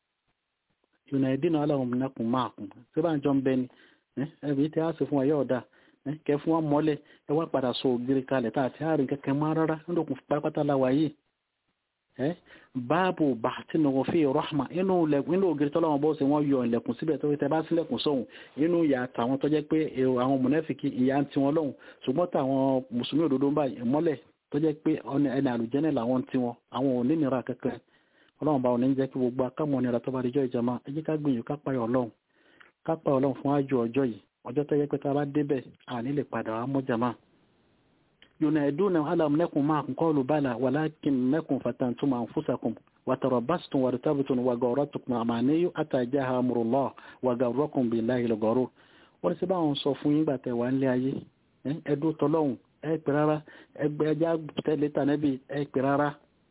yunadina aláwọn minnakum ma'akum tí bá ń jọ ń bẹ ni ẹbí tí a sì fún wa yóò dá kẹ fún wa mọ́lẹ̀ ẹ wá padà sọ ògiri kalẹ̀ tá àti àárín kẹkẹ máa rárá nílòkùn pátápátá láwa yìí báàbù bàtí nù fi rahma inú inú ògiri tọ́lọ́wọ́n bó ṣe wọ́n yọ ilẹ̀kùn síbẹ̀ tó tẹ bá sílẹ̀kùn sóhun inú ìyá àtàwọn tó jẹ́ pé àwọn mùnẹ́fìkì ìyá ń tiwọn lọ́hùn ṣùgbọ́n táwọn mùsùlùmí òdodo ń báyìí mọ́lẹ̀ tó jẹ́ pé ẹni àlùjẹ́nẹ̀ làwọn ń tiwọn àwọn ò ní nira kankan ọlọ́run bá wọn ní jẹ́ kí gbogbo akámọ̀ nira tó bá di jọ́ ìjàmá ẹ jẹ́ ká gbìyànjú ká payọ̀ ọlọ́run ká payọ̀ ọlọ́run fún àjò ọjọ́ yìí ọjọ́ tó yẹ pé tá a bá débẹ̀ àní lè padà wá mọ́ jàmá ينادون ألم نكن معكم قالوا بلى ولكنكم فتنتم أنفسكم وتربصتم وارتبتم وغرتكم أماني حتى جاء أمر الله وغركم بالله الغرور wọ́n ti bá wọn sọ fún yín gbàtẹ̀ wà nílé ayé ẹdún tọlọ́hún ẹ pè rárá ẹgbẹ́ ẹjá tẹ́lẹ̀ tànẹ́bì ẹ pè rárá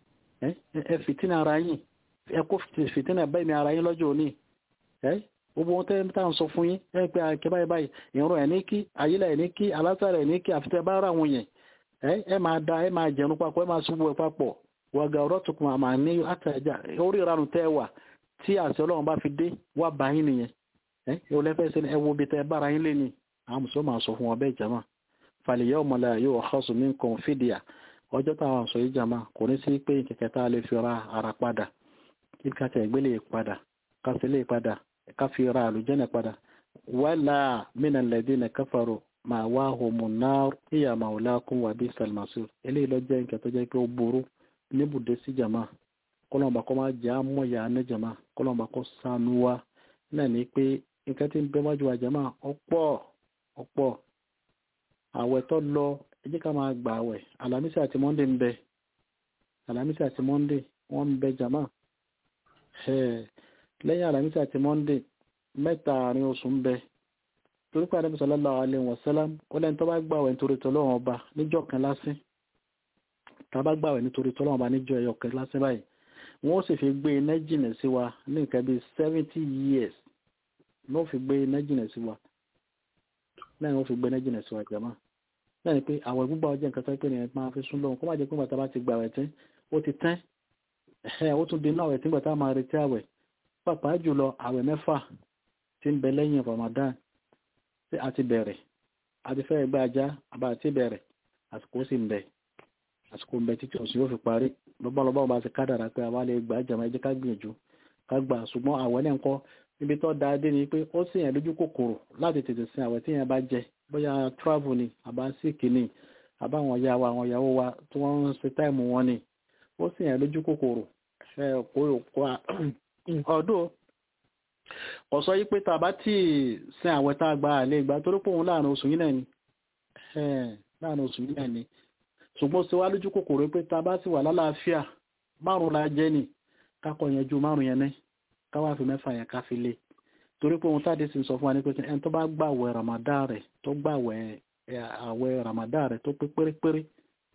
ẹ fìtínà ara yín ẹ kó fìtínà bẹ́ẹ̀ mi ara yín lọ́jọ́ òní gbogbo wọn tẹ́lẹ̀ tá à ń sọ fún yín ẹ pé àkẹ́ báyìí báyìí ìrún ẹ̀ ní kí ayílẹ̀ ẹ̀ ní kí alásàrẹ̀ ẹ̀ ní kí àfitẹ́ bá rà wọn yẹn ẹ máa da ẹ máa jẹun papọ̀ ẹ máa ṣubú ẹ papọ̀ wàgà ọ̀rọ̀ tukùn àmà ní àtàjà orí ìranù tẹ́ wà tí àṣẹ ọlọ́run bá fi dé wà bá yín nìyẹn ẹ ẹ wọlé fẹ́ sẹ́ni ẹ wo bí tẹ́ bára yín lé ní àwọn mùsùlùmí máa sọ fún wọn bẹ́ẹ̀ jama fàlìyà ọmọlẹ yóò ọ̀hásùn mí nǹkan fìdíà ọjọ́ táwọn sọ yìí jama kò ní sí pé kẹ̀kẹ́ tá a lè fi ra ara padà kí kàtà ìgbélé padà kásìlè padà ká fi ra àlùjẹ́nẹ̀ padà wàlà mínà lẹ́dínà káfàrọ̀ máa wá homo náà ìyá màwùlákùn wà bí salmasur eléyìí lọ jẹ́ nǹkan tó jẹ́ pé ó burú níbùdó sí jama kọlọ́mọba kọ́ máa jẹ́ àmọ́yà ní jama kọlọ́mọba kọ́ sànú wa náà ní pé nǹkan tí ń bẹ wájú wa jama ọ̀pọ̀ ọ̀pọ̀ àwẹ̀ tó lọ ẹ jẹ́ ká máa gbà àwẹ̀ alamisi àti monday ń bẹ alamisi àti monday wọ́n ń bẹ jama lẹ́yìn alamisi àti monday mẹ́ta àárín oṣù ń bẹ torí pé àdébí sallallahu alaihi wasallam ó lẹ́ni tó bá gbàwẹ̀ nítorí tọ́lọ́wọ́n ọba níjọ́ kan lásìn tá a bá gbàwẹ̀ nítorí tọ́lọ́wọ́n ọba níjọ́ ẹyọ kan lásìn báyìí wọ́n sì fi gbé iná jìnà sí wa ní nǹkan bíi seventy years ní wọ́n fi gbé iná jìnà sí wa lẹ́yìn wọ́n fi gbé iná jìnà sí wa jàmá lẹ́yìn pé àwẹ̀ gbígbà ọjọ́ nǹkan tó pé ní ẹ̀ máa fi sún lọ́wọ́ kó má jẹ́ pé bàtà bá ti gbàwẹ̀ tán ó ti tán ẹ̀ ó tún di inú àwẹ̀ tí gbàtà máa retí àwẹ̀ pàápàá jùlọ àwẹ̀ mẹ́fà tí ń bẹ lẹ́yìn Ramadan tí a ti bẹ̀rẹ̀ a ti fẹ́ gbá ajá àbá àti bẹ̀rẹ̀ àsìkò sì ń bẹ àsìkò ń bẹ títí oṣù yóò fi parí lọ́bàlọ́bà ọba ti kádàrà pé àwa lè gbà jàmá ẹjẹ́ ká gbìyànjú ká gbà ṣùgbọ́n àwẹ̀ náà ń kọ́ níbi tó da dé ni pé ó sì yẹn lójú kòkòrò láti tètè sin àwẹ̀ tí yẹn bá jẹ bóyá travel ni àbá síkì ni àbá àwọn ìyá wa àwọn ìyàwó wa tí wọ́n ń ṣe táìmù wọn ni ó sì yẹn lójú kòkòrò ẹ kó ọdún ọ̀sọ́ yí pé tàbá tí sin àwẹ̀ tá a gba àlẹ́ ìgbà torí pé òun láàrin oṣù yìí náà ni láàrin oṣù yìí náà ni ṣùgbọ́n ṣe wá lójú kòkòrò pé tàbá sì wà lálàáfíà márùn la jẹ́ ni kákọ̀ yẹn ju márùn yẹn ní káwá fi mẹ́fà yẹn ká fi lé torí pé òun táde sì sọ fún wa ní pé ẹni tó bá gbàwẹ̀ Ramadan rẹ̀ tó gbàwẹ̀ àwẹ̀ Ramadan rẹ̀ tó pé pérépéré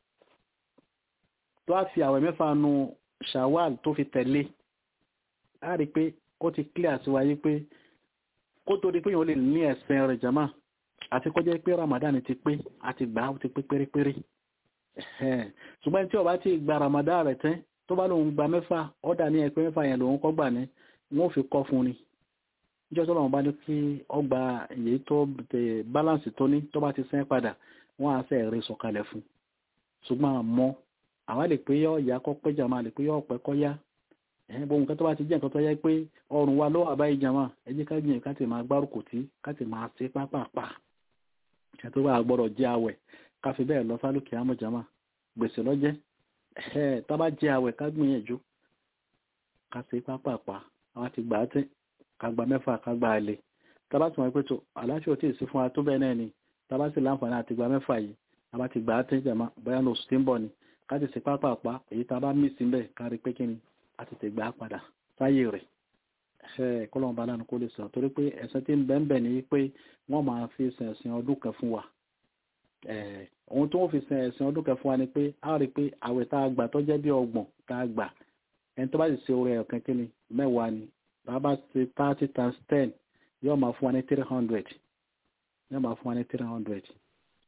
tó á fi àwẹ̀ mẹ́fà nu Shawwal tó fi tẹ̀lé á rí i pé ó ti clear sí wáyé pé kó tó di pé yóò lè ní ẹ̀sìn rẹ̀ jama àti kó jẹ́ pé Ramadan ti pé àti gbà ó ti pé pérépéré ṣùgbọ́n tí ó bá ti gba Ramadan rẹ̀ tẹ́ tó bá lòun gba mẹ́fà ọ̀dà ní ẹ̀pẹ́ mẹ́fà yẹn lòun kọ́ gbà ní wọ́n fi kọ́ fún ni níjọ́ tó lọ́wọ́ bá ní kí ọgbà èyí tó balance tó ní tó bá ti sẹ́ padà wọ́n á sẹ́ rí sọ̀kalẹ̀ fún ṣùgbọ́n àmọ́ àwa lè pé yọ ìyá kọ́ pé jàmá lè pé yọ ọ̀pẹ́ kọ́ yá ẹ̀hìn bóun nǹkan tó bá ti jẹ́ nǹkan tó yẹ pé ọrùn wa ló wà báyìí jàmá ẹ jẹ́ ká gbìyànjú ká ti máa gbárùkù tí ká ti máa ṣe pápápá ẹ̀ tó bá gbọ́dọ̀ jẹ́ àwẹ̀ ká fi bẹ́ẹ̀ lọ sálùkì àmọ́ jàmá gbèsè lọ́jẹ́ ẹ̀ tá bá jẹ́ àwẹ̀ ká gbìyànjú ká ṣe pápápá àwa ti gbà á tẹ́ ká gba mẹ́fà ká gba àlè tá bá ti wọ́n pé tó aláṣẹ òtí sí fún wa tó bẹ́ẹ̀ náà ni tá bá sì láǹfààní àti gba mẹ́fà yìí àwa ti gbà á tẹ́ jàmá bóyá ní oṣù tí ń bọ̀ ni ká ti ṣe pápápá èyí tá bá mí síbẹ̀ ká rí pé kí ni a ti tẹ̀ gbà á padà sáyé rẹ̀ ẹ̀ kọ́lọ́n bá lánàá kó lè sọ torí pé ẹ̀sìn tí ń bẹ́ẹ̀ bẹ́ẹ̀ ni pé wọ́n máa fi sin ẹ̀sìn ọdún kan fún wa ohun tó ń fi sin ẹ̀sìn ọdún kan fún wa ni pé a rí i pé àwẹ̀ tá a gbà tó jẹ́ bí ọgbọ̀n tá a gbà ẹni tó bá sì ṣe orí ọ̀kan kí ni mẹ́wàá ni bàbá ṣe thirty times ten yóò máa fún wa ní three hundred yóò máa fún wa ní three hundred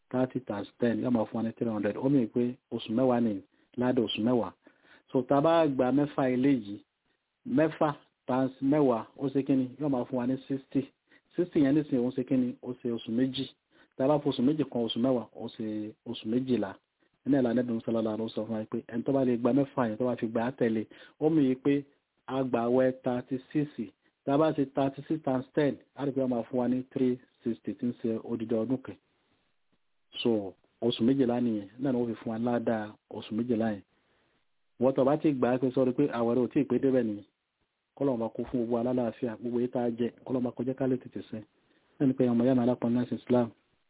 thirty times ten yóò máa fún wa ní three hundred ó mìíràn pé oṣù mẹ́wàá ní ládàá oṣù mẹ́wàá so tá a bá gba mẹ́fà eléyìí mẹ́fà times mẹ́wàá ó ṣe kí ni yóò máa fún wa ní sixty sixty yẹn nísìnyí ó ṣe kí ni ó ṣe oṣù méjì tá a bá fún oṣù méjì kan oṣù mẹ́wàá ó ṣe oṣù méjìlá ní ìlànà ẹ̀dùn sọlọ́lá ló sọ fún wa pé ẹni tó bá lè gba mẹ́fà yẹn tó bá fi gbà á tẹ̀lé ó mìíràn pé agbàwẹ̀ thirty six tá a bá ṣe thirty six times ten á rí pé wọ́n máa fún wa ní three sixty tí ń ṣe odidi ọdún kan so oṣù méjìlá nìyẹn náà ni wọ́n fi fún wa ládàá oṣù méjìlá yẹn wọ́n tó bá ti gbà á pé sọ́ọ́ pé àwẹ̀rẹ̀ ò tí ì pé débẹ̀ nìyẹn kọ́lọ́mọba kó fún gbogbo alálàáfíà gbogbo yìí tá a jẹ kọ́lọ́mọba kọjá ká lè tètè sẹ́ ẹni pé ọmọ yàrá alápọn náà Islam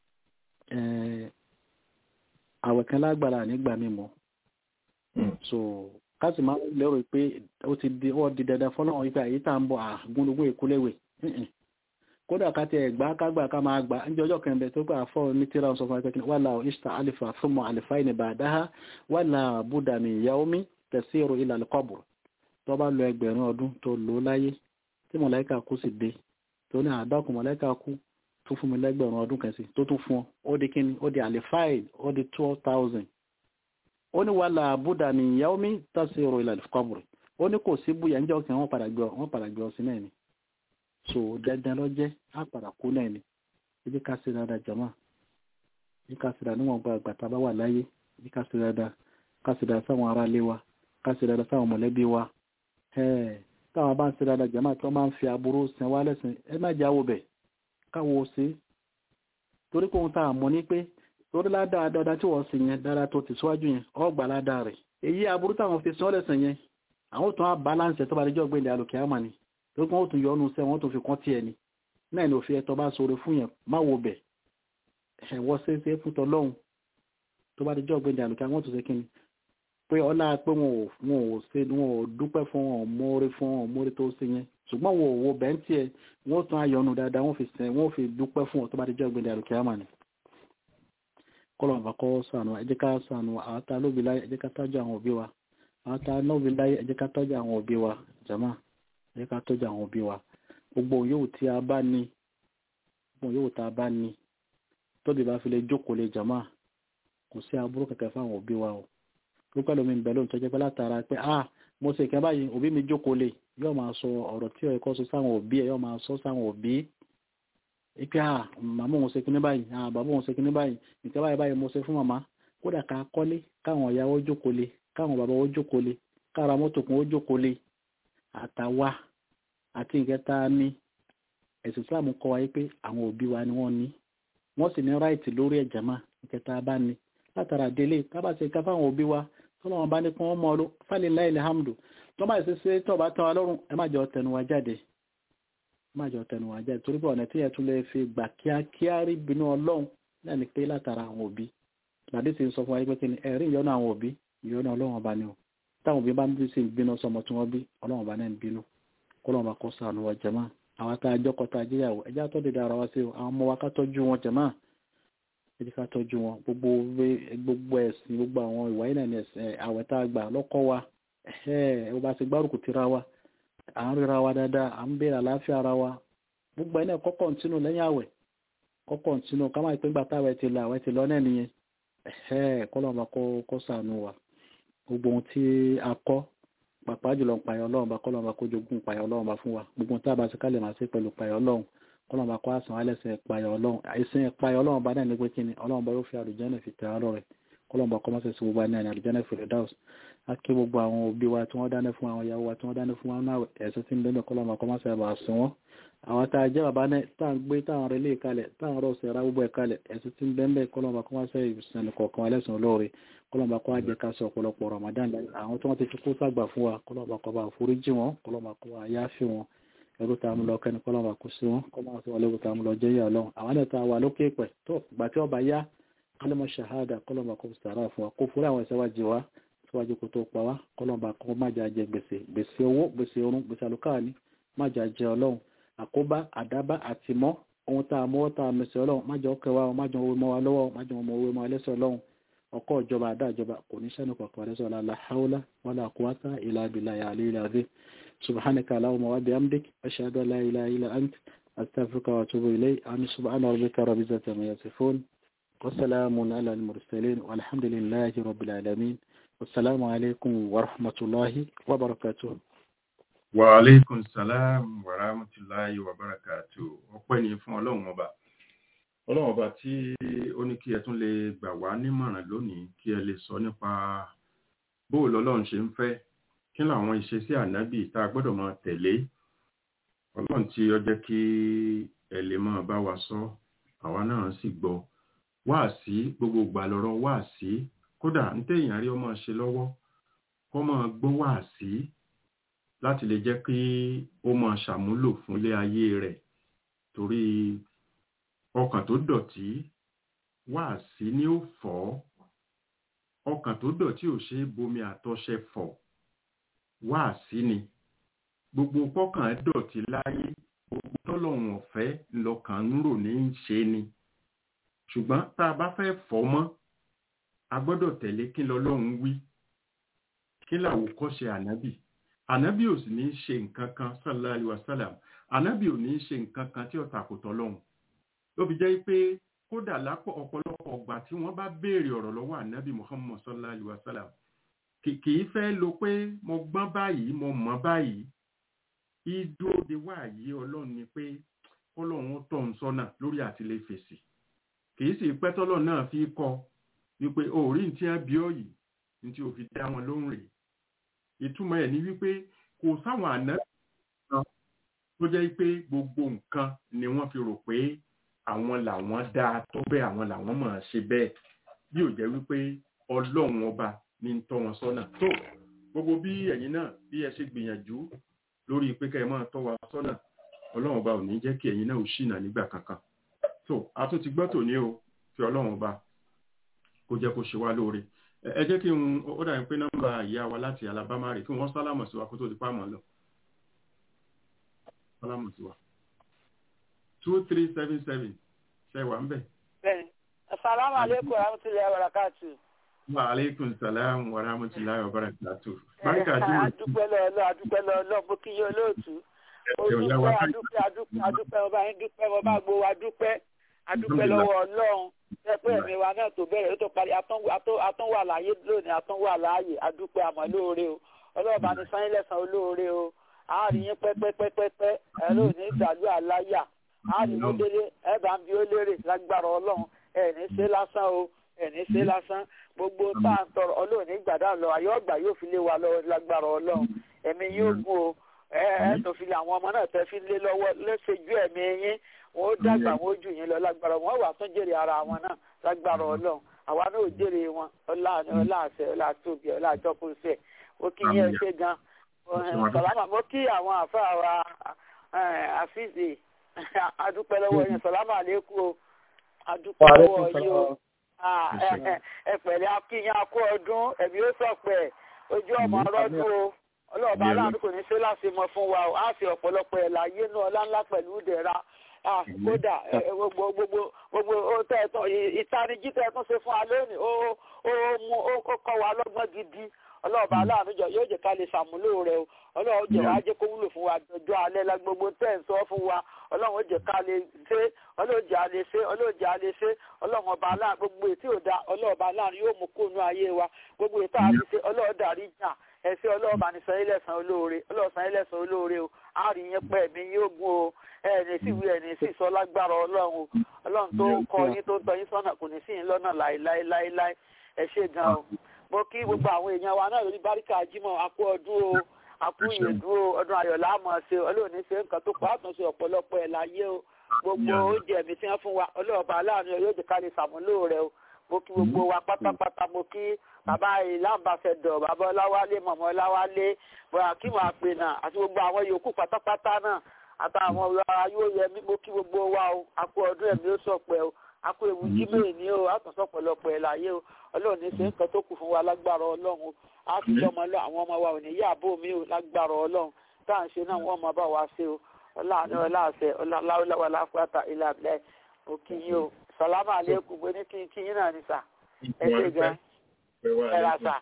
àwẹ̀ kan lágbára nígbà mímọ́ so káàsì máa ń lérò pé ó ti di ó di dandan fọlọ́run wípé àyè tá à ń bọ̀ àgúnlógún èkúléwè kódà ká tẹ gbà kágbà ká máa gbà ń jẹ ọjọ́ kan bẹ tó gbà fọ́ ní tíra sọ fún akẹ́kẹ́ wà láwọn ìṣta alifa fúnmọ́ alifa ìní bàdáhà wà láwọn buddha mi yaomi tẹ̀síro ilà alkọ́bùrù tó bá lọ ẹgbẹ̀rún ọdún tó lò láyé tí mọ̀láìkà kú sì dé tó ní àdákùn mọ̀láìkà kú tó fún mi lẹ́gbẹ̀rún ọdún kan sí tó tún fún ọ ó di kíni ó di alifaid ó di twelve thousand ó ní wà láwọn buddha mi yaomi tẹ̀síro ilà alkọ́bùrù ó ní kò sí búyà ń jẹ́ ọkàn wọn padà gbé ọ sí náà ni so dandan lọ jẹ́ á padà kú náà ni ibi ká sí dáadáa jama ibi ká sí dáadáa níwọ̀n gba àgbà tá a bá wà láyé ibi ká sí dáadáa ká sí dáadáa sáwọn ará ilé wa ká sí dáadáa sáwọn mọ̀lẹ́bí wa táwọn bá ń sí dáadáa jama tí wọ́n máa ń fi aburú sin wá lẹ́sìn ẹ má jẹ́ àwọ̀ bẹ̀ káwọ́ sí torí pé ohun tá a mọ̀ ní pé torí ládàá dáadáa tí wọ́n sì yẹn dáadáa tó ti síwájú yẹn ọgbà ládàá rẹ̀ èyí aburú táwọn fi sin ọ́ lẹ́sìn yẹn àwọn tó ń balance tó bá lè jọ́ gbẹ̀lẹ̀ àlòkè àmà ni tó kún ó tún yọ ọ́nù sẹ́ wọ́n tó fi kán tiẹ̀ ni náà ni òfin ẹ̀tọ́ bá sọ̀rọ̀ fún yẹn má wo bẹ̀ ẹ̀wọ́ ṣeéṣe fún tọlọ́hun tó bá di jọ́ gbẹ̀dẹ̀ àlùkà wọ́n tó ṣe kí ni pé ọlá pé wọn ò wọn ò ṣe wọn ò dúpẹ́ fún wọn ò mórí fún wọn ò mórí tó ṣe yẹn ṣùgbọ́n wọn ò wo bẹ́ẹ̀ tiẹ̀ wọ́n tún ayọ̀nù dáadáa wọ́n fi sẹ́ wọ́n fi dúpẹ́ fún wọn tó bá di jọ́ gbẹ̀dẹ̀ àlùkà àmà ni kọ́lọ̀ bá kọ́ sànù ẹ jẹ́ ká sànù àwọn tá lóbi láyé ẹ jẹ́ ká tọ́jú àwọn òbí wa àwọn tá lóbi láyé ẹ jẹ́ ká tọ́jú àwọn òbí wa jàmáà ẹ ká tọ́jú àwọn òbí wa gbogbo yóò tí a bá ní gbogbo yóò tá a bá ní tóbi bá fi lè jókòó lè jàmá kò sí aburú kẹ̀kẹ́ fáwọn òbí wa o ló pẹ́ lómi bẹ̀rẹ̀ lóun tọ́jú pé látara pé ah mo ṣe ìkẹ́ báyìí òbí mi jókòó lè yóò máa sọ ọ̀rọ̀ tí ọ̀rẹ́ kọ́ sọ sáwọn òbí ẹ̀ yóò máa sọ sáwọn òbí ipe ah màmá òun ṣe kíní báyìí ah bàbá òun ṣe kíní báyìí ìkẹ́ báyìí báyìí mo ṣe fún màmá kódà ká kọ́lé káwọn ìyàwó jókòó lè káwọn bàbá ó jókòó lè kára mọ́tò kún ó jókòó lè àtàwa àti ìkẹta ní ẹ̀sìn islam kọ́ wa pé àwọn òbí wa ni wọ́n ní wọ́n sì ní ráìtì lórí ẹ̀jẹ̀ máa ìkẹta bá ní látara délé tábà ṣe ká fáwọn òbí wa tọ́lọ́ wọn bá ní kí wọ́n mọ́ ọ fálilá ilẹ̀ hamdu tó bá ṣe ṣe tó bá tán wa lọ́rùn ẹ má jọ tẹnu wa jáde ẹ má jọ tẹnu wa jáde torí pé ọ̀nà tí ẹ tún lè fi gbà kíákíá rí bínú ọlọ́run náà ni pé látara àwọn òbí làdí sì ń sọ fún wa pé kí ni ẹ̀rí ìyọ́nú àwọn òbí ìyọ́nú ọlọ́run ọba ni o táwọn òbí bá ń bí sí bínú sọmọ tí wọ́n bí ọlọ́run ọba náà ń bínú kọ́lọ́run ọba kọ́ sànù wa jẹ̀má àwọn tá a jọ́kọ̀ tá a jẹ́yàwó ẹjá tó dédé ara wa sí o àwọn ọmọ wa ká tọ́jú wọn jẹ̀má ẹjẹ́ ká tọ́jú wọn gbogbo gbogbo ẹ̀sìn gbogbo àwọn ìwà yìí náà ní ẹ̀sìn àwẹ̀ tá a gbà lọ́kọ́ wa ẹ̀ ẹ̀ bá ti gbárùkù tira wa à ń ríra wa dáadáa à ń béèrè àlàáfíà ara wa gbogbo ẹ̀ náà kọ́ kọ́ńtínú lẹ́yìn àwẹ̀ kọ́ kọ́ńtínú ká má pín gbàtà àwẹ̀ ti lọ àwẹ̀ ti lọ náà nìyẹn ẹ̀ kọ́lọ́ ọba kọ́ sànù wa gbogbo ohun tí a kọ́ pàpà jùlọ ń payọ ọlọ́run bá kọ́lọ́run bá kójogún payọ ọlọ́run bá fún wa gbogbo tá a bá ti kálẹ̀ máa ṣe pẹ̀lú payọ ọlọ́run kọ́lọ́run bá kọ́ àsàn alẹ́sẹ̀ payọ ọlọ́run àìsàn payọ ọlọ́run bá náà ní pé kí ni ọlọ́run bá yóò fi àlùjẹ́nà fi tẹ̀ ọ́ lọ́rẹ̀ kọ́lọ́run bá kọ́ máa ṣe sí gbogbo àná àlùjẹ́nà fi rẹ̀ dáùs á kí gbogbo àwọn òbí wa tí wọ́n dáná fún àwọn ìyàwó wa tí wọ́n dáná fún wọn náà ẹ̀sìn tí ń bẹ́ẹ̀ kọ́lọ́run bá kọ́ máa ṣe àbà sùn wọn àwọn tá a jẹ́ bàbá náà tá à ń gbé táwọn rẹ̀ lè kalẹ̀ táwọn rọ̀ sẹ̀ra gbogbo ẹ̀ kalẹ̀ ẹ̀sìn tí ń bẹ́ẹ̀ kọ́lọ́run bá kọ́ máa ṣe ìsìn kọ̀ọ̀kan ẹlẹ́sìn olóore kọlọmọba kọ́ àjẹ́ ká sọ ọ̀pọ̀lọpọ̀ Ramadan àwọn tí wọ́n ti fi kó sàgbà fún wa kọlọmọba kọ́ bá foríjì wọn kọlọmọba kọ́ wa yááfì wọn ẹrú tá a mú lọ kẹ́ni kọlọmọba kó sí wọn kọlọmọba tí wọ́n léwu tá a mú lọ jẹ́ yà lọ́wọ́ àwọn ẹ̀ tá a wà lókè pẹ̀ tó gbà tí ọba yá kọlọmọ ṣahada kọlọmọba kó sàrà fún wa kó forí àwọn ìṣẹ́wà jì wá síwájú kó tó pa wá kọlọmọba kọ́ má jà jẹ gbèsè gbèsè owó gbèsè orun gbèsè àlùkáàní má jà jẹ ọlọ́run àkóbá àdábá àtìmọ́ ohun tá a mọ́ tá a mẹsẹ̀ ọlọ́run má jọ kẹwàá má jọ owó mọ́ wa lọ́wọ́ má jọ ọmọ owó mọ́ ẹlẹ́sẹ̀ ọlọ́run ọkọ̀ ìjọba àdájọba kò ní sẹ́nu kọ̀ọ̀kan rẹ̀ sọ́la la haula wala quwwata illa billahi al-aliyyil azim subhanaka allahumma wa bihamdik ashhadu an la ilaha illa ant astaghfiruka wa atubu ilayk subhana rabbika rabbil izzati amma yasifun وسلام على المرسلين والحمد لله رب العالمين والسلام عليكم ورحمة الله وبركاته wa aleykum salam wa rahmatulahi wa barakatu ọpẹ́ ni fún ọlọ́run ọba ọlọ́run ọba tí ó ní kí ẹ tún lè gbà wá nímọ̀ràn lónìí kí ẹ lè sọ nípa bó lọ́lọ́run ṣe ń fẹ́ kí làwọn ìṣesí ànábì tá a gbọ́dọ̀ máa tẹ̀lé ọlọ́run tí ó jẹ́ kí ẹ lè máa bá wa sọ àwa náà sì gbọ́ wáàsí gbogbo ìgbà lọ́rọ̀ wáàsí kódà ń téèyàn rí ọmọ ṣe lọ́wọ́ kó máa gbọ́ wáàsí láti lè jẹ́ kí ó máa ṣàmúlò fúnlé ayé rẹ̀ torí ọkàn tó dọ̀tí wáàsí ni ó fọ́ ọkàn tó dọ̀tí ò ṣe é bomi àtọṣẹ fọ̀ wáàsí ni gbogbo pọ́kàn dọ̀tí láyé gbogbo tọ́lọ́run ọ̀fẹ́ lọ́kàn ń rò ní í ṣe ni ṣùgbọ́n tá a bá fẹ́ fọ́ mọ́ a gbọ́dọ̀ tẹ̀lé kí lọ́lọ́run wí kí làwòkọ́ṣe ànábì ànábì ò sì ní í ṣe nǹkan kan sallallahu alaihi wasallam ànábì ò ní í ṣe nǹkan kan tí ó takò tọ́lọ́run ló fi jẹ́ pé kódà lápò ọ̀pọ̀lọpọ̀ ọgbà tí wọ́n bá béèrè ọ̀rọ̀ lọ́wọ́ ànábì muhammad sallallahu alaihi wasallam kì í fẹ́ lo pé mo gbọ́n báyìí mo mọ̀ báyìí ìdúró de wáyé ọlọ́run ni pé ọlọ́run ó tọ̀ ń sọ́nà lórí àtìlẹ́ fèsì kì í sì pẹ́ tọ́lọ̀ náà fi kọ́ wípé òórí ní tí wọ́n bí ọ yìí ní tí o fi dá wọn lóhùn rèé ìtumọ̀ ẹ̀ ni wípé kò sáwọn àná kan tó jẹ́ pé gbogbo nǹkan ni wọ́n fi rò pé àwọn làwọn dáa tó bẹ́ẹ̀ àwọn làwọn mọ̀ ọ́n ṣe bẹ́ẹ̀ bí ò jẹ́ wípé ọlọ́run ọba ní ń tọ́ wọn sọ́nà tó gbogbo bí ẹ̀yin náà bí ẹ ṣe gbìyànjú lórí pé kẹ́ ẹ máa tọ́ wa sọ́nà ọlọ́run ọba ò ní jẹ́ kí ẹ̀yin náà ò ṣìnà nígbà kankan tó a tún ti gbọ́ tòní o fi ọlọ́run ọba kó jẹ́ kó ṣe wá lóore ẹ jẹ́ kí n ó dàbí pé nọ́mbà ìyá wa láti alabama rè kí wọ́n sálámọ̀ sí wa kó tó di pàmò lọ. sálámọ̀ sí wa. two three seven seven ṣe wà ń bẹ̀. bẹ́ẹ̀ni asalaamu aleykum wa rahmatulahi wa barakatu. wa aleykum salaam wa rahmatulahi wa barakatu. báríkà tí mo ti. adúpẹ́ lọ́ọ́lọ́ adúpẹ́ lọ́ọ́lọ́ mo kí yín olóòtú. olùpẹ́ adúpẹ́ adúpẹ́ adúpẹ́ ọba yín dúpẹ́ ọba gbowó adúpẹ́ adúpẹ́ lọ́wọ́ ọlọ́run ẹgbẹ́ ẹ̀mí wa náà tó bẹ̀rẹ̀ ó tó parí atúnwà láàyè lónìí atúnwà láàyè adúpẹ́ àmọ́ lóore o ọlọ́ọ̀bá ní sáyìn lẹ́sàn olóore o àárín yín pẹ́pẹ́pẹ́pẹ́ ẹ lónìí ìdàlú àláyà àárín mo délé ẹ bá ń bi ó lérè lágbára ọlọ́run ẹ ní ṣe lásán o ẹ ní ṣe lásán gbogbo tá à ń tọrọ ọlọ́ọ̀ní gbàdá lọ ayọ́ ọgbà yóò fi lé wa lọ lágbára ọlọ́run ẹ̀mí yóò gùn o ẹ ẹ tó fi lé àwọn ọmọ náà tẹ́ fi lé lọ́wọ́ lẹ́sẹ̀jú ẹ̀mí yín wọn ó dàgbà wọn ó jù yín lọ lágbára wọn wà tún jèrè ara wọn náà lágbára Ọlọ́run àwa náà ò jèrè wọn ọláàánú ọláàṣẹ ọláàtóbi ọláàjọkùnṣẹ ó kí yẹn ṣe gan sọlámà mo kí àwọn àfáà wa àfíìsì adúpẹ́ lọ́wọ́ yẹn sọlámà lẹkù o adúpẹ́ lọ́wọ́ yìí o ẹ pẹ̀lẹ́ akíyan akó ọdún ẹbí ó sọpẹ ojú ọmọ ọlọdún o ọlọ́ọ̀bá aláàánú kò ní ṣe láti mọ fún wa o á fi ọ̀pọ̀lọpọ̀ ẹ̀ láyé náà ọlá ńlá pẹ̀lú ìdẹ̀ra kódà gbogbo gbogbo gbogbo ìtanijí tẹ́ tún ṣe fún wa lónìí ó ó mú ó kọ́ wa lọ́gbọ́n gidi ọlọ́ọ̀bá aláàánú jọ yóò jẹ́ ká lè ṣàmúlò rẹ̀ o ọlọ́run jẹ́ wàá jẹ́ kó wúlò fún wa dọjọ́ alẹ́ la gbogbo tẹ́ ń sọ fún wa ọlọ́run jẹ́ ká lè ṣe ọlọ́run jẹ́ alẹ́ ṣe ọlọ́run jẹ́ alẹ́ ṣe ọlọ́run ọba aláàánú gbogbo ètí ò da ọlọ́ọ̀bá aláàánú yóò mú kóònù ayé wa gbogbo ètò àti ṣe ọlọ́run dàrí jà ẹsẹ ọlọ́ọ̀bá ní sàn ilẹ̀sàn olóore ọlọ́ọ̀sàn ilẹ̀sàn olóore o àárín yín pẹ́ mi yóò gún o ẹni sì wí ẹni sì sọ lágbára ọlọ́run o ọlọ́run tó ń kọ́ yín tó ń tọ́ yín sọ́nà kò ní sí yín lọ́nà láéláéláé ẹ ṣé gan o mo kí gbogbo àwọn èèyàn wa náà lórí báríkà jímọ̀ àkú ọdún o àkú ìyèdú o ọdún ayọ̀ láàmọ̀ ṣe ọlọ́ọ̀ni ṣe nǹkan tó pa àtúnṣe ọ̀pọ̀lọpọ̀ ẹ̀ láyé o gbogbo oúnjẹ mi tí wọ́n fún wa ọlọ́ọ̀bá aláàánú yóò jẹ́ ká lè ṣàmúlò rẹ o mo kí gbogbo wa pátápátá mo kí bàbá ìlànbàṣẹdọ bàbá ọláwálé mọmọ ọláwálé bọ̀rákìmù àpènà àti gbogbo àwọn yòókù pátápátá náà àtàwọn ọlọ́ra yóò yẹ mí mo kí gbogbo wa o àkó ọdún ẹ̀mí ó sọ̀pẹ́ o àkó ewu jímẹ̀ ní o àtúnṣe ọ̀pọ̀lọpọ̀ ẹ̀ láyé o ọlọ́run ní ṣe nǹkan tó kù fún wa lágbára ọlọ́run o á fi lọ́mọ lọ àwọn ọmọ wa ò ní yá àbó mi o lágbára ọlọ́run tá à ń ṣe náà wọ́n mọ bá wa ṣe o ọláàánú ọláàṣẹ ọláwọláwọ láfúrátà ilé àbílẹ̀ òkì yín o sàlámà àlékún gbé ní kí kí yín náà ní sà ẹ ṣe gan ẹ ra sà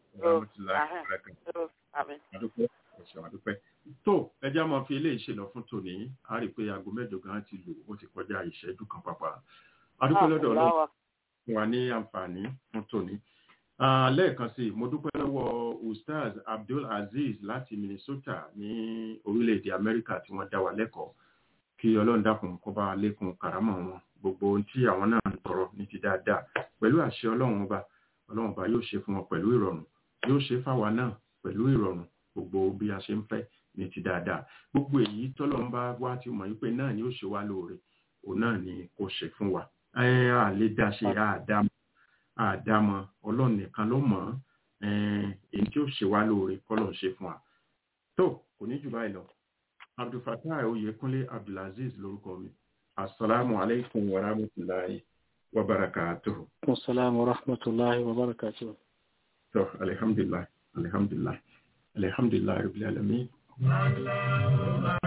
tó ẹjẹ́ máa fi eléyìí ṣe lọ fún tòní a rí i pé aago mẹ́jọ gan ti lò ó ti kọjá ìṣẹ́jú kan pàpà adúpẹ́ lọ́dọ̀ ọlọ́run fún wa ní àǹfààní fún tòní. lẹ́ẹ̀kan sí mo dúpẹ́ lọ́wọ́ ustaz abdul aziz láti minnesota ní orílẹ̀-èdè amẹ́ríkà tí wọ́n dá wa lẹ́kọ̀ọ́ kí ọlọ́run dákun kó bá lékun kàrámọ̀ wọn gbogbo ohun tí àwọn náà ń tọrọ ní ti dáadáa pẹ̀lú àṣẹ ọlọ́run ọba ọlọ́run ọba yóò ṣe fún wọn pẹ̀lú ìrọ̀rùn yóò ṣe fáwa náà pẹ̀lú ìrọ̀rùn gbogbo bí a ṣe ń fẹ́ ní ti dáadáa gbogbo èyí tọ́lọ́run bá wá ti mọ̀ wípé náà ni ó ṣe wá lóore òun náà ni kò ṣe fún wa a lè dá ṣe àdámọ́ àdámọ́ ọlọ́run nìkan ló mọ̀ èyí tí ó ṣe wá lóore kọ́lọ̀ ṣe fún wa tó kò ní jù báyìí lọ abdulfatah oyekunle abdulaziz lórúkọ mi asalaamu alaykum wa rahmatulahi wa barakatuhu. Assalamu wa rahmatullahi wa barakatuhu. So, alhamdulillah, alhamdulillah, alhamdulillah, rabbil alamin.